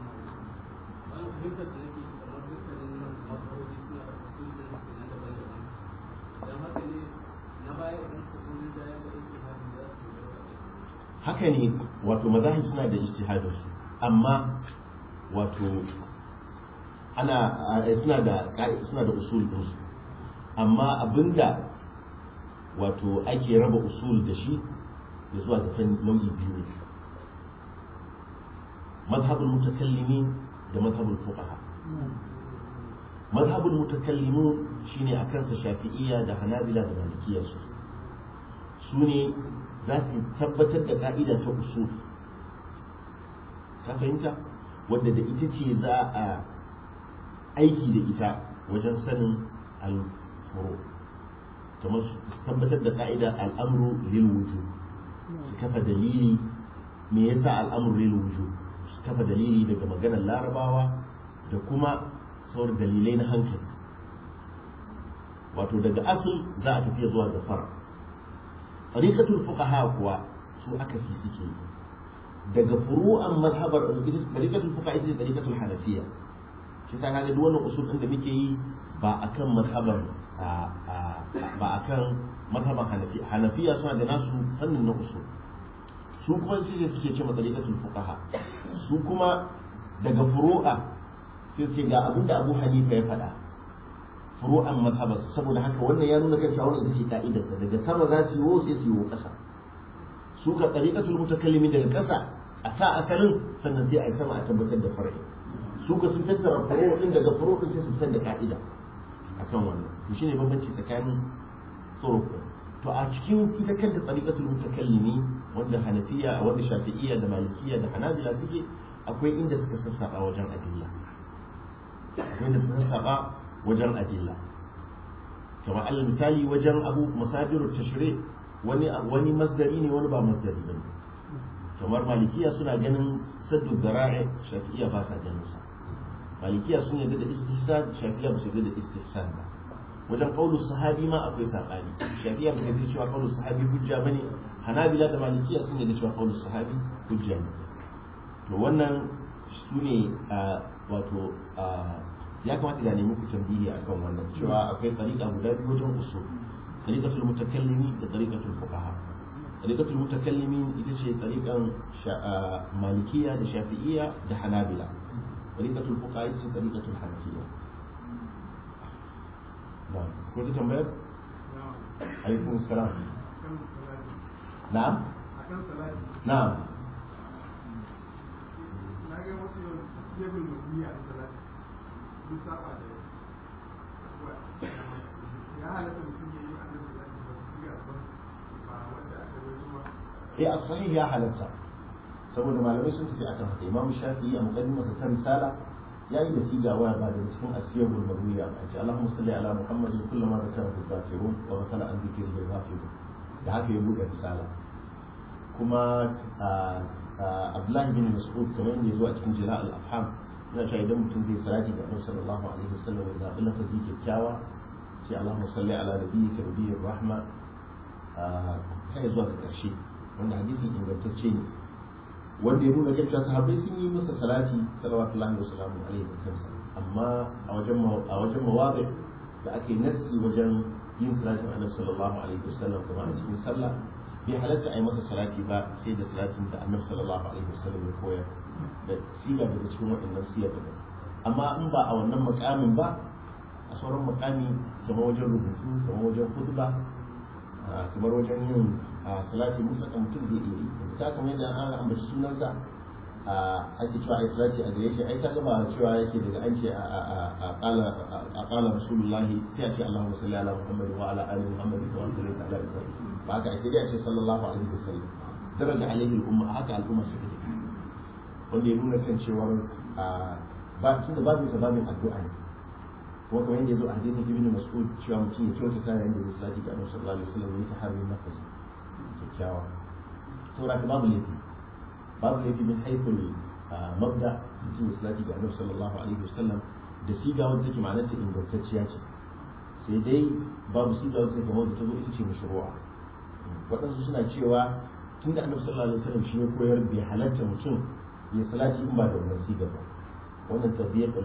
haka ne wato mazahib suna da ijtihadin su amma wato ana suna da suna da usul din su amma abinda wato ake raba usul da shi ya zuwa ga nau'i biyu ne مذهب المتكلمين ده مذهب الفقهاء مذهب المتكلمون شيني أكنس الشافعية ده حنابلة ده مالكية سو سوني ذات tabbatar da ka'ida ta usul ka fahimta wadda da ita ce za a aiki da ita wajen sanin al-furu kamar su tabbatar da ka'ida al'amru lil wujub su kafa dalili me yasa al'amru lil wujub su kafa dalili daga maganar larabawa da kuma sauran dalilai na hankali wato daga asul za a tafiya zuwa ga fara tariqatul fuqaha kuwa su aka si suke daga furu'an mazhabar tariqatul fuqaha ita ce tariqatul hanafiya shi ta kaga duk wannan usul din da muke yi ba akan mazhabar ba akan mazhaban hanafiya hanafiya suna da nasu fannin na usul su kuma shi ne suke ce matsaliƙatul fuqaha su kuma daga furu'a sai su ce ga abin da Abu Hanifa ya faɗa furu'an mazhabarsa saboda haka wannan ya nuna kan cewa wannan ita ce ka'idarsa daga sama za su yi sai su yi ƙasa su ka tsariƙatul mutakallimi daga ƙasa a sa asalin sannan sai a yi sama a tabbatar da far'i su ka sun tattara furo din daga furo din sai su fitar da ka'ida akan wannan to shine bambanci tsakanin turuq to a cikin ita kanta tsariƙatul mutakallimi wanda hanafiya wanda shafi'iyya da malikiyya da hanabila suke akwai inda suka sassaba wajen adilla akwai inda suka sassaba wajen adilla kamar alal misali wajen abu masadirut tashri' wani wani masdari ne wani ba masdari bane kamar malikiya suna ganin saddu dara'i shafi'iya ba sa ganin sa malikiya sun yarda da istihsan shafi'iya ba su yarda da istihsan ba wajen qaulu sahabi ma akwai sabani shafi'iya ba su yarda cewa qaulu sahabi hujja bane hanabila da malikiya sun yarda cewa qaulu sahabi hujja ne to wannan su ne wato ya kamata da nemi ku tambayi akan wannan cewa akwai tsarika guda biyu wajen usul طريقة المتكلمين وطريقة الفقهاء طريقة المتكلمين إذا طريقة شا... مالكية لشافعية لحنابلة طريقة الفقهاء إذا طريقة الحنفية نعم كنت تنبيه؟ عليكم السلام نعم نعم ya halatta mutum ya yi annabi da siga ba wanda aka rubuta eh as-sahih ya halatta saboda malamai sun tafi akan haka imam shafi'i a muqaddimar sa ta risala yayi da siga waya ba daga cikin asiyarul marwiya a ce Allahumma salli ala Muhammad kullama zakara al-kafirun wa zakara an dhikri al-ghafirun da haka ya buɗe risala kuma Abdullahi bin Mas'ud kamar yadda ya zo a cikin jila al-afham yana cewa idan mutum zai salati ga Annabi sallallahu alaihi wasallam ya zaɓi lafazi kyakkyawa sai Allahumma salli ala nabiyyika nabiyyir rahma kai zuwa ga ƙarshe wanda hadisin ingantacce ne wanda ya nuna cewa sahabbai sun yi masa salati salawatullahi wa salamu alaihi wa sallam amma a wajen a wajen mawadi da ake nassi wajen yin salati wa annabi sallallahu alaihi wa sallam kuma a cikin sallah bai halatta a yi masa salati ba sai da salatin da annabi sallallahu alaihi wa sallam ya koyar da siga daga cikin waɗannan siyar da amma in ba a wannan makamin ba a sauran makami kamar wajen rubutu kamar wajen khutba kamar wajen yin salati mutlaka mutum zai iya yi ta kamar yadda an ambaci sunansa a ake cewa ai salati a gare shi ai ta gaba cewa yake daga an ce a qala rasulullahi sai a ce Allahumma salli ala Muhammad wa ala ali Muhammad wa salli ala Ibrahim ba haka ake dai a ce sallallahu alaihi wasallam daraja alaihi al-umma haka al'umma suke da wanda ya nuna kan cewa ba tunda babin sa babin addu'a ne kuma kamar yadda ya zo a hadisin ibn mas'ud cewa mutum ya kyauta ta yayin da ya salati ga annabi sallallahu alaihi wasallam ya taharri nafas kyakkyawa to da babu laifi babu laifi min haythul mabda mutum ya salati ga annabi sallallahu alaihi wasallam da siga wanda take ma'anar ta ingantacciya ce sai dai babu siga wanda take kamar da ta zo ita ce mashru'a waɗansu suna cewa tun da annabi sallallahu alaihi wasallam shi ya koyar bai halatta mutum ya salati in ba da wannan siga ba wannan tabiyyar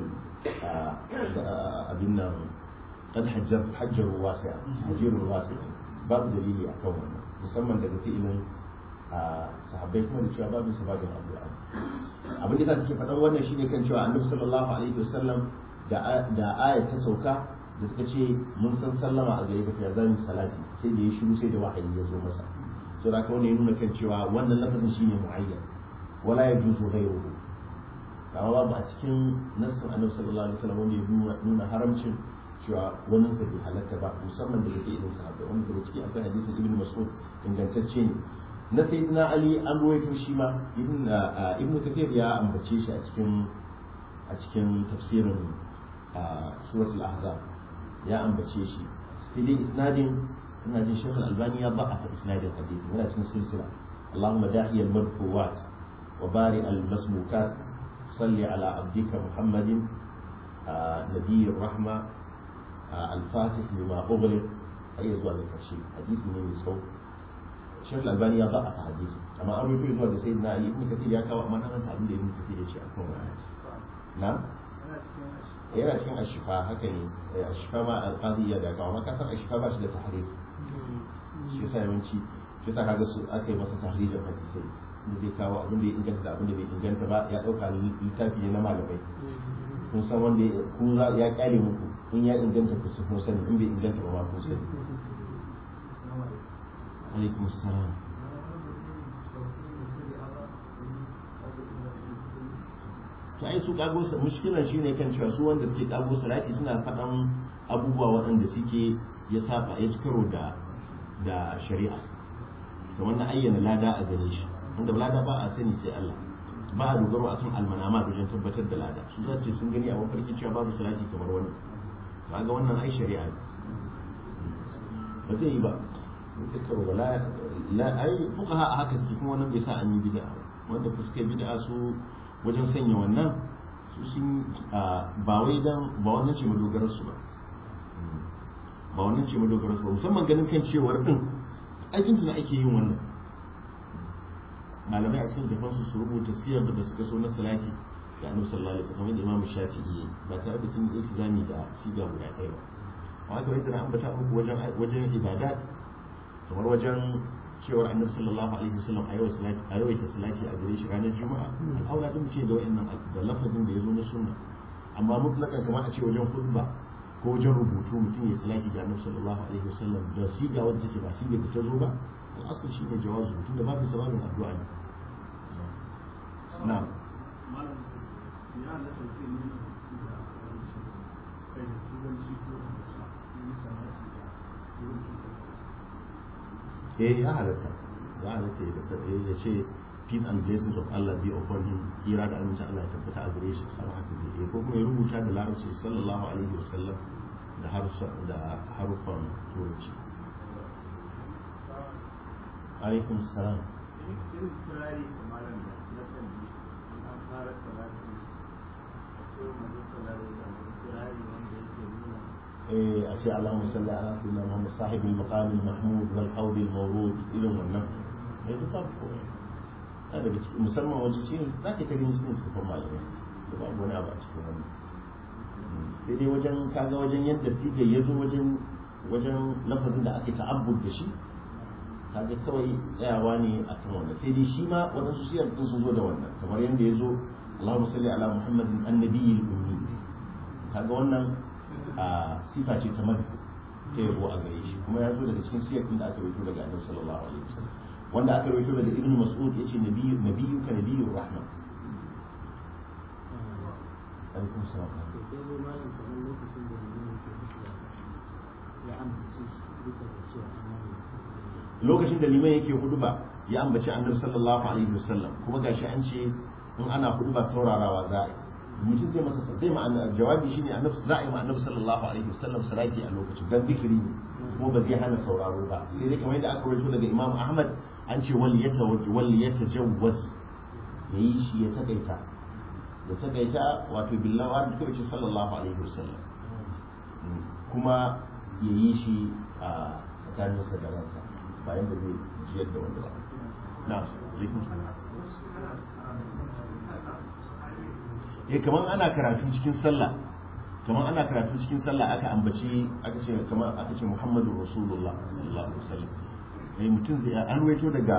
abin nan kan hajjar wasi'a hajjarun wasi'a babu dalili a kan wannan musamman daga fi'ilin sahabbai kuma da cewa babu sababin addu'a abin da take faɗan wannan shine kan cewa annabi sallallahu alaihi wasallam da da aya ta sauka da suka ce mun san sallama a gare ka ya zan salati sai da ya shiru sai da wahayi ya zo masa to da kawai ya nuna kan cewa wannan lafazin shine muayyan wala yajuzu ghayruhu amma babu a cikin nassin annabi sallallahu alaihi wasallam wanda ya nuna haramcin cewa wannan sa bai halatta ba musamman daga ke irin sahabbai wanda daga ciki akwai hadisin ibn mas'ud ingantacce ne na sayyidina ali an ruwaito shi ma ibn ibn kathir ya ambace shi a cikin a cikin tafsirin suratul ahzab ya ambace shi sai dai isnadin ina jin shaykh al-albani ya ba'a ta isnadin hadisi yana cikin silsila اللهم داعي المدفوات وبارئ المسموكات صل على عبدك محمد آه نبي الرحمة آه الفاتح لما أغلق أي زوال الكرشي حديث من يسوع الشيخ الألباني يضع حديث أما أمر في زوال سيدنا علي ابن كثير يا كوا ما نحن تعبد ابن كثير شيء أكون نعم yana cikin ashifa haka ne ashifa ma alqadiyya da kawo maka san ashifa ba shi da tahrif shi yasa yawanci shi yasa kaga su aka yi masa tahrijin hadisai da zai kawo abin da ya inganta da abin da bai inganta ba ya dauka littafi ne na malamai kun san wanda kun ya kyale muku in ya inganta ku sun sani in bai inganta ba ma kun sani alaikum assalam to ai su kago mushkilan shine kan cewa su wanda suke kago salati suna faɗan abubuwa waɗanda suke ya saba ya ci karo da da shari'a kamar na ayyana lada a gare shi wanda lada ba a sani sai Allah ba a dogaro akan almanama wajen tabbatar da lada su za ce sun gani a mafarki cewa babu salati kamar wani kaga wannan ai shari'a ne ba zai yi ba ta karo ba la ai fuqaha a haka suke kuma wannan bai sa an yi bid'a wanda fuska bid'a su wajen sanya wannan su sun ba wai dan ba wannan ce madogarar su ba ba wannan ce madogarar su ba musamman ganin kan cewar din aikin da ake yin wannan malamai a cikin jafansu su rubuta siyar da suka so na salati da annabi sallallahu alaihi wasallam da imam shafi'i ba tare da sun yi iltizami da siga guda ɗaya ba amma kamar yadda na ambata muku wajen wajen ibadat kamar wajen cewar annabi sallallahu alaihi wasallam a yau salati a yau ta salati a gare shi ranar juma'a al'aura din ce da wayannan da lafazin da yazo na sunna amma mutlakan kamar a ce wajen khutba ko wajen rubutu mutum ya salati da annabi sallallahu alaihi wasallam da siga wanda take ba siga da ta zo ba al'asar shi ne jawazu tunda ba fi sababin addu'a ne na'am eh ya halatta ya halatta ya kasar ya ce peace and blessings of Allah be upon him kira da aminci Allah ya tabbata a gare shi har haka zai ko kuma ya rubuta da larabci sallallahu alaihi wasallam da harsa da harufan turanci alaikum salam a ce Allahumma salli ala sayyidina Muhammad sahibul maqam al-mahmud wal hawl al-mawrud irin wannan eh duk babu ko ta daga cikin musamman wajen shi za ka ta gani cikin sufan malamai da babu wani abu a cikin wannan sai dai wajen kaga wajen yadda siga ya zo wajen wajen lafazin da ake ta'abbud da shi kaga kawai tsayawa ne a kan wannan sai dai shi ma waɗansu siyar ɗin sun zo da wannan kamar yadda ya zo Allahumma salli ala Muhammadin annabiyil ummi kaga wannan a sifa ce ta madhu ta yabo a gare shi kuma ya zo daga cikin siyar ɗin da aka rawaito daga Annabi sallallahu alaihi wasallam wanda aka rawaito daga Ibn Mas'ud yace nabiyyu nabiyyuka nabiyyur rahma alaikum salam lokacin da liman yake huduba ya ambaci annabi sallallahu alaihi wasallam kuma gashi an ce in ana huduba saurarawa za a yi mutum zai masa zai ma jawabi shine annabi za a yi ma annabi sallallahu alaihi wasallam salati a lokacin dan zikiri ne kuma ba zai hana sauraro ba sai dai kamar yadda aka rawaito daga imam ahmad an ce wal yata wal yatajawwaz yayi shi ya takaita ya takaita wato billahi da kuma sallallahu alaihi wasallam kuma yayi shi a tsakaninsa da ransa bayan da zai jiyar da wanda ba na alaikun salam eh kamar ana karatu cikin sallah kamar ana karatu cikin sallah aka ambaci aka ce kamar aka ce Muhammadu Rasulullah sallallahu alaihi wasallam eh mutum zai an ruwaito daga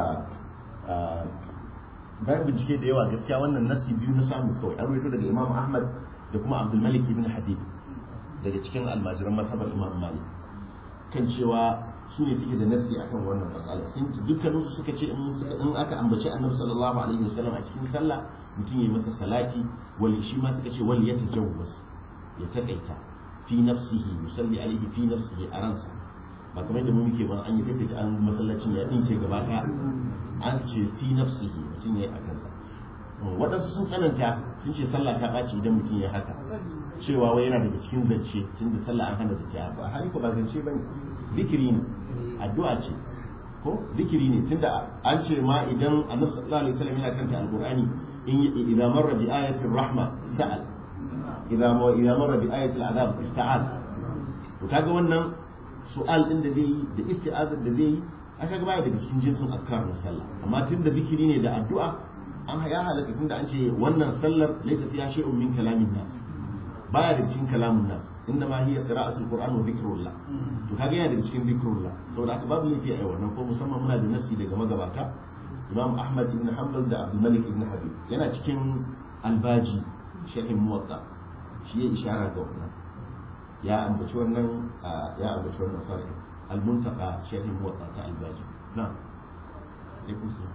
bayan bincike da yawa gaskiya wannan nasi biyu na samu kawai an ruwaito daga Imam Ahmad da kuma Abdul Malik ibn Habib daga cikin almajiran mazhabar Imam Malik kan cewa su ne suke da nasi akan wannan matsala sun dukkanin su suka ce in aka ambaci annabi sallallahu alaihi wasallam a cikin sallah mutum yayi masa salati wali shi ma suka ce wali ya tajawwaz ya takaita fi nafsihi yusalli alaihi fi nafsihi a ransa ba kamar da mu muke ba an yi tafi an masallacin ya dinke gaba daya an ce fi nafsihi mutum yayi a kansa waɗansu sun tsananta sun ce sallah ta ɓaci idan mutum ya haka cewa wai yana daga cikin zance tunda sallah an hana zance ba hali ko ba zance bane zikiri ne addu'a ce ko zikiri ne tunda an ce ma idan annabi sallallahu alaihi wasallam yana karanta alqur'ani in idza marra bi ayatin rahma sa'al idza ma idza marra bi ayatil azab ista'ad to kaga wannan su'al din da zai yi da isti'azar da zai yi aka ga baya daga cikin jinsin azkar na sallah amma tunda zikiri ne da addu'a an ya halaka tunda an ce wannan sallar laysa fiha shay'un min kalamin nas baya da cikin kalamun nas inda ma hiya qira'atul qur'an wa dhikrullah to kaga yana da cikin dhikrullah saboda haka babu laifi a wannan ko musamman muna da nasi daga magabata imam ahmad ibn hanbal da abdul malik ibn habib yana cikin albaji shehin muwatta shi ya ishara ga wannan ya ambaci wannan ya ambaci wannan farko al-muntaqa shehin muwatta ta albaji na'am alaikum salam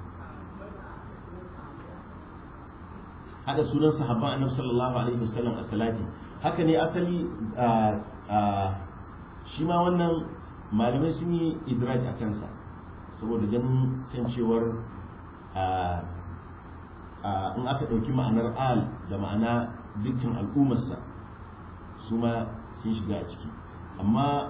hada sunan sahabban annabi sallallahu alaihi wasallam a salati haka ne asali shi ma wannan malamai sun yi idraj a kansa saboda ganin kan cewar in aka ɗauki ma'anar al da ma'ana dukkan al'ummarsa su ma sun shiga a ciki amma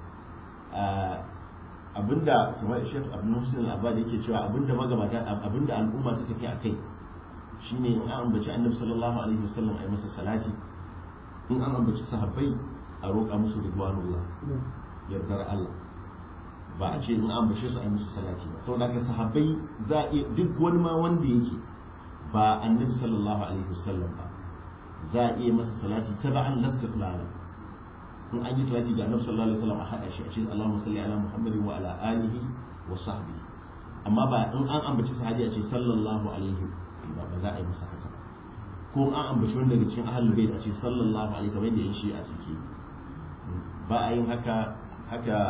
abinda kamar shek abin musulun abba da yake cewa abinda magabata abinda al'umma ta tafi a kai shine in an ambaci annabi sallallahu alaihi wasallam a yi masa salati in an ambaci sahabbai a roƙa musu ridwanullah yardar Allah ba a ce in an ambace su a yi musu salati ba saboda haka sahabbai za a duk wani ma wanda yake ba annabi sallallahu alaihi wasallam ba za a iya masa salati taba'an lastiqlala in an yi salati ga annabi sallallahu alaihi wasallam a hada shi a ce Allahumma salli ala Muhammadin wa ala alihi wa sahbihi amma ba in an ambaci sahabi a ce sallallahu alaihi ba ba za a yi masa haka ko an ambaci wanda daga cikin ahlul bait a ce sallallahu alaihi kamar da yin shi a ciki ba a yin haka haka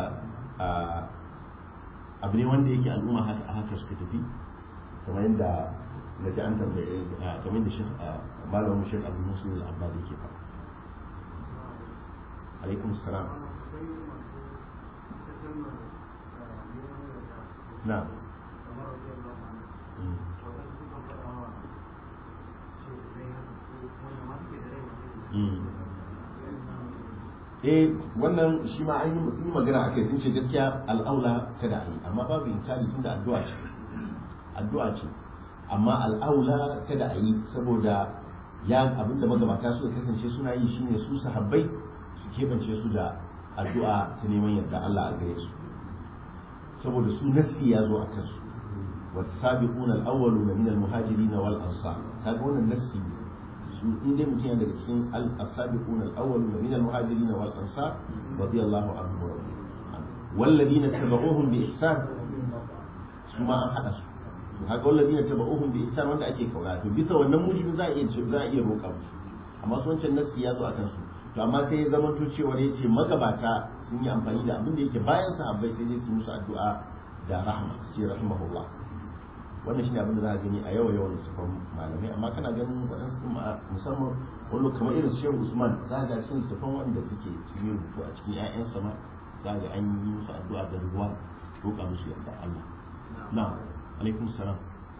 abu ne wanda yake al'umma haka a haka suka tafi kamar yadda na ji an tambaye kamar da shekh malamin shekh abu musul al-abbad yake faɗa alaikum salam na eh wannan shi ma an yi sun yi magana akai sun ce gaskiya al'aula kada a yi amma babu inkari tun da addu'a ce addu'a ce amma al'aula kada a yi saboda ya abinda magabata suka kasance suna yi shine su sahabbai su keɓance su da addu'a ta neman yarda Allah a gare su saboda su nassi ya zo a kansu wa sabiquna al-awwaluna min al-muhajirin wal ansar kaga wannan nassi su in dai mutum yana daga cikin al-sabiquna al-awwaluna min al-muhajirin wal ansar radiyallahu anhum wa والذين تبعوهم بإحسان ثم أحدث to haka walladina tabauhum bi ihsan wanda ake kaura to bisa wannan mujibin za a iya za a iya roƙa musu amma su wancan nassi ya zo akan su to amma sai ya zama to cewa yace magabata sun yi amfani da abin da yake bayan sahabbai sai dai su musu addu'a da rahma sai rahimahullah wannan shine abin da za a gani a yawa yawan sufan malamai amma kana ganin waɗansu musamman wani kamar irin shehu usman za ga cikin sufan wanda suke cikin rubutu a cikin 'ya'yansa ma za ga an yi musu addu'a da ruwa roƙa musu yarda Allah na'am alaikum salam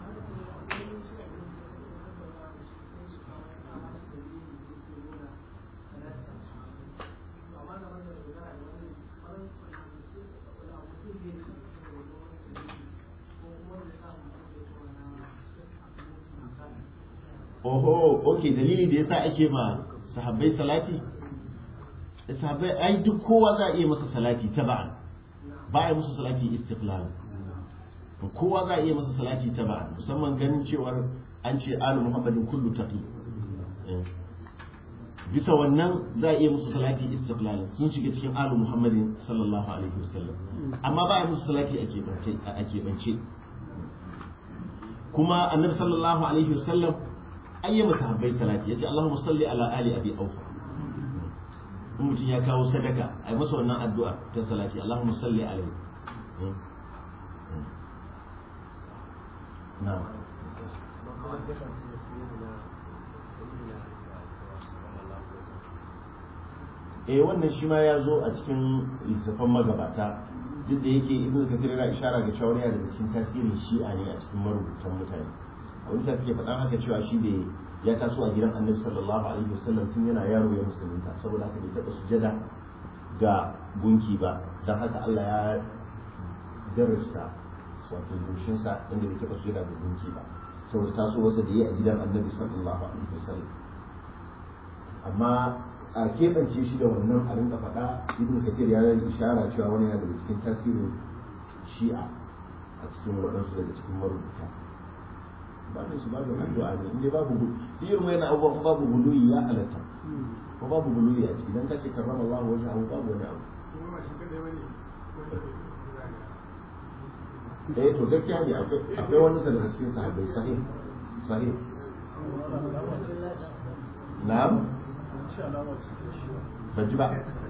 oho ok dalili da yasa ake ma sahabbai salati sahabbai ai duk kowa za a iya masa salati taba'an ba a yi musu salati istiqlal kowa za a iya masa salati taba'an musamman ganin cewar an ce alu muhammadin kullu taqi bisa wannan za a iya musu salati istiqlal sun shiga cikin alu muhammadin sallallahu alaihi wasallam amma ba a yi musu salati a keɓance kuma annabi sallallahu alaihi wasallam ayyama sahabbai salati yace Allahumma salli ala ali abi aufa in mutum ya kawo sadaka ai masa wannan addu'a ta salati Allahumma salli alaihi na'am eh wannan shi ma ya zo a cikin littafan magabata duk da yake ibnu kathir yana ishara ga cewa yana daga cikin tasirin shi'a ne a cikin marubutan mutane wani ta ke faɗan haka cewa shi da ya taso a gidan annabi sallallahu alaihi wasallam tun yana yaro ya musulunta saboda haka bai taɓa sujada ga gunki ba don haka Allah ya darasta wato goshinsa inda bai taɓa sujada ga gunki ba saboda taso wasa da yi a gidan annabi sallallahu alaihi wasallam amma a keɓance shi da wannan a rinka faɗa ibn kathir ya yi ishara cewa wani yana daga cikin tasirin shi'a a cikin waɗansu daga cikin marubuta ba da su babu addu'a ne inda babu gudu irin wayan abubuwan babu gudu ya halatta ko babu buluyi a ciki dan kace karrama Allah wajen abu babu wani abu kuma ba shi kadai bane wanda bai kusa da eh to gaskiya ne akwai akwai wani daga cikin sahabbai sahih sahih na'am ban ji ba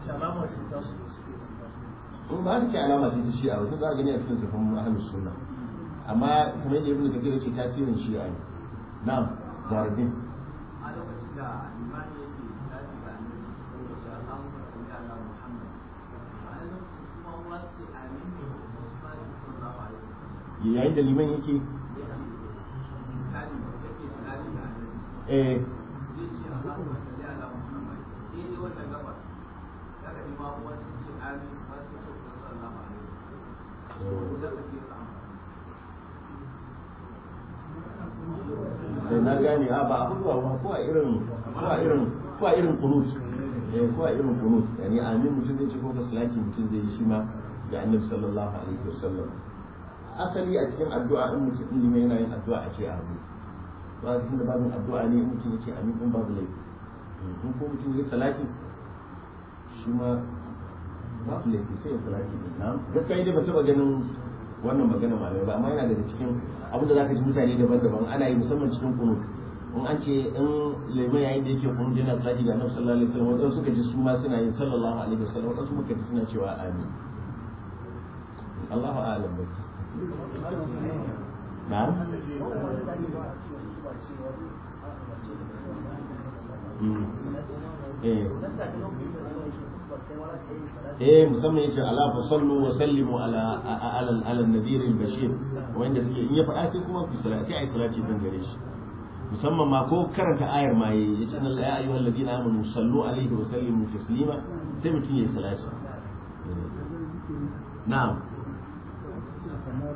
in ba ta alama ce ta shi'a wasu za a gani a cikin zafin ahlus sunna amma kamar yadda ibnu kathir yake tasirin shi'a ne na'am zaradin a lokacin da imani yake tashi ga annabi da Allahumma salli ala Muhammad a lokacin su ma wasu amin ne da su ma sallallahu alaihi wasallam yayin da liman yake kali yake kali ga annabi eh zai ce Allahumma salli ala Muhammad sai dai wannan gaba daga ni ma wasu ce amin wasu ce sallallahu alaihi wasallam da kake samu sai na gane a ba abu ba ko a irin ko a irin ko a irin kunut eh ko a irin kunut yani amin mutum zai ce ko ka salati mutum zai yi shi ma ga annabi sallallahu alaihi wasallam asali a cikin addu'a in mutum in limai yana yin addu'a a ce amin ba cikin da babin addu'a ne in mutum ya ce amin din babu laifi in ko mutum ya salati shi ma babu laifi sai ya salati din na gaskiya dai ba taba ganin wannan magana malamai ba amma yana daga cikin abin da zaka ji mutane daban-daban ana yi musamman cikin kunut in an ce in lemon yayin da yake kunut yana salati ga annabi sallallahu alaihi wasallam wadansu suka ji su ma suna yin sallallahu alaihi wasallam wadansu muka ji suna cewa amin Allahu a'lam bai na'am Mm. eh eh musamman yace ala fa sallu wa sallimu ala ala ala nadir al bashir wanda suke in ya faɗa sai kuma ku salati ai salati din gare shi musamman ma ko karanta ayar ma yayi yace inna ya ayyuhal ladina amanu sallu alaihi wa sallimu taslima sai mutum yayi salati na'am kamar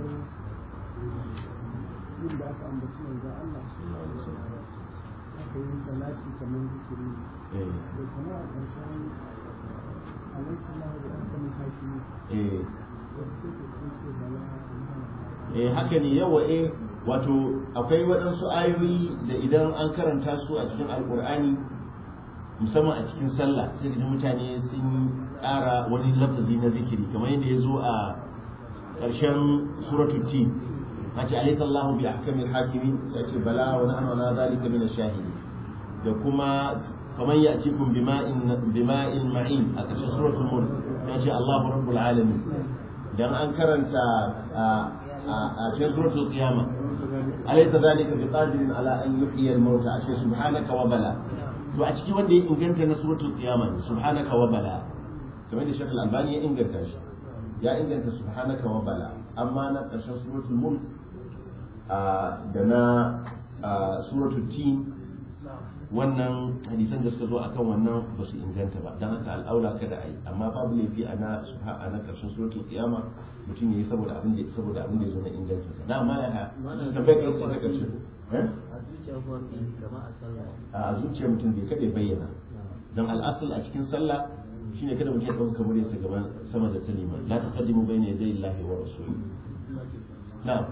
inda aka ambaci manzo Allah sallallahu alaihi wasallam aka yi salati kamar zikiri eh da kamar a ƙarshen alaihi sallahu da aka mun hakimi eh wasu sai ka ce bala eh haka ne yawa eh wato akwai waɗansu ayoyi da idan an karanta su a cikin alkur'ani musamman a cikin sallah sai da mutane sun ƙara wani lafazi na zikiri kamar yadda ya zo a ƙarshen suratul tin nace alaysa Allahu bi ahkamil hakimin sai ce bala wa nahnu ala zalika min ash-shahidin da kuma faman ya'tikum bima'in bima'in ma'in a ƙarshen suratul mulk nace Allahu rabbul alamin dan an karanta a cikin suratul qiyama alaysa zalika biqadirin ala an yuhyiya al-mauta ashe subhanaka wa bala to a ciki wanda ya inganta na suratul qiyama subhanaka wa bala kamar da shekul albani ya inganta shi ya inganta subhanaka wa bala amma na ƙarshen suratul mulk da na suratul tin wannan hadisan da suka zo akan wannan ba su inganta ba don haka al'aula kada a yi amma babu laifi a na a na karshen suratul qiyama mutum yayi saboda abin da saboda abin da ya zo na inganta sa na ma ya tabbai kan sai ta karshe a zuciyar wanda kama a sallah a zuciyar mutum bai kada ya bayyana don al'asul a cikin sallah shine kada mutum ya dauka kamar yasa gaban sama da kalima la taqaddimu bayna yaday Allahi wa rasulihi na'am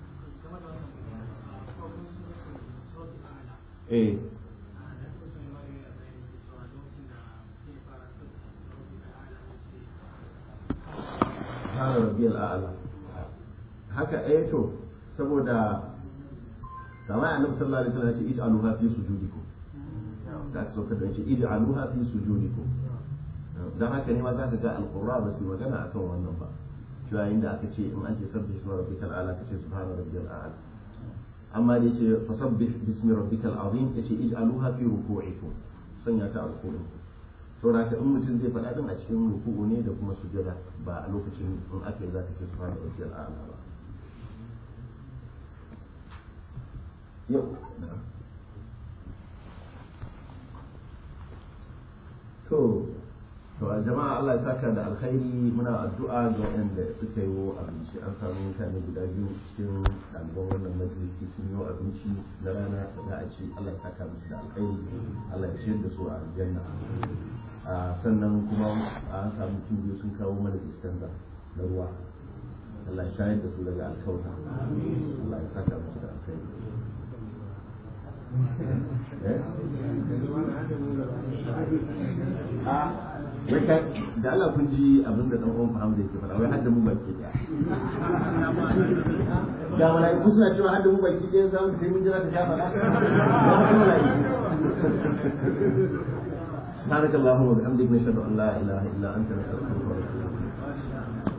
eh hana rabiyar a'ala haka eh to saboda kamar annabi sallallahu alaihi wasallam ya ce ij'aluha fi sujudikum da aka sauka da shi ij'aluha fi sujudikum dan haka ne ma za ka ga alqurra ba su magana akan wannan ba cewa inda aka ce in an ce sabbi isma rabbikal a'la kace subhana rabbiyal a'la amma da yace fasabbih bismi rabbikal azim yace ij'aluha fi ruku'ikum sanya ta a ruku'in saboda haka in mutum zai faɗa din a cikin ruku'u ne da kuma sujada ba a lokacin in aka yi za ka ce subhana rabbiyal a'la ba yau to to a jama'a Allah ya saka da alkhairi muna addu'a ga waɗanda suka yi abinci an samu mutane guda biyu cikin ɗaliban wannan majalisi sun yi abinci na rana da za a ci Allah ya saka musu da alkhairi Allah ya ciyar da su a aljanna sannan kuma an samu mutum biyu sun kawo mana dispenser na ruwa Allah ya shayar da su daga alkauta Allah ya saka musu da alkhairi eh a wai ka da Allah kun ji abin da dan uwan Hamza yake faɗa wai hadda mu baki daya da malaiku suna cewa hadda mu baki daya za mu sai mun jira ta sha faɗa سبحانك اللهم وبحمدك نشهد ان لا اله الا انت نستغفرك ونتوب اليك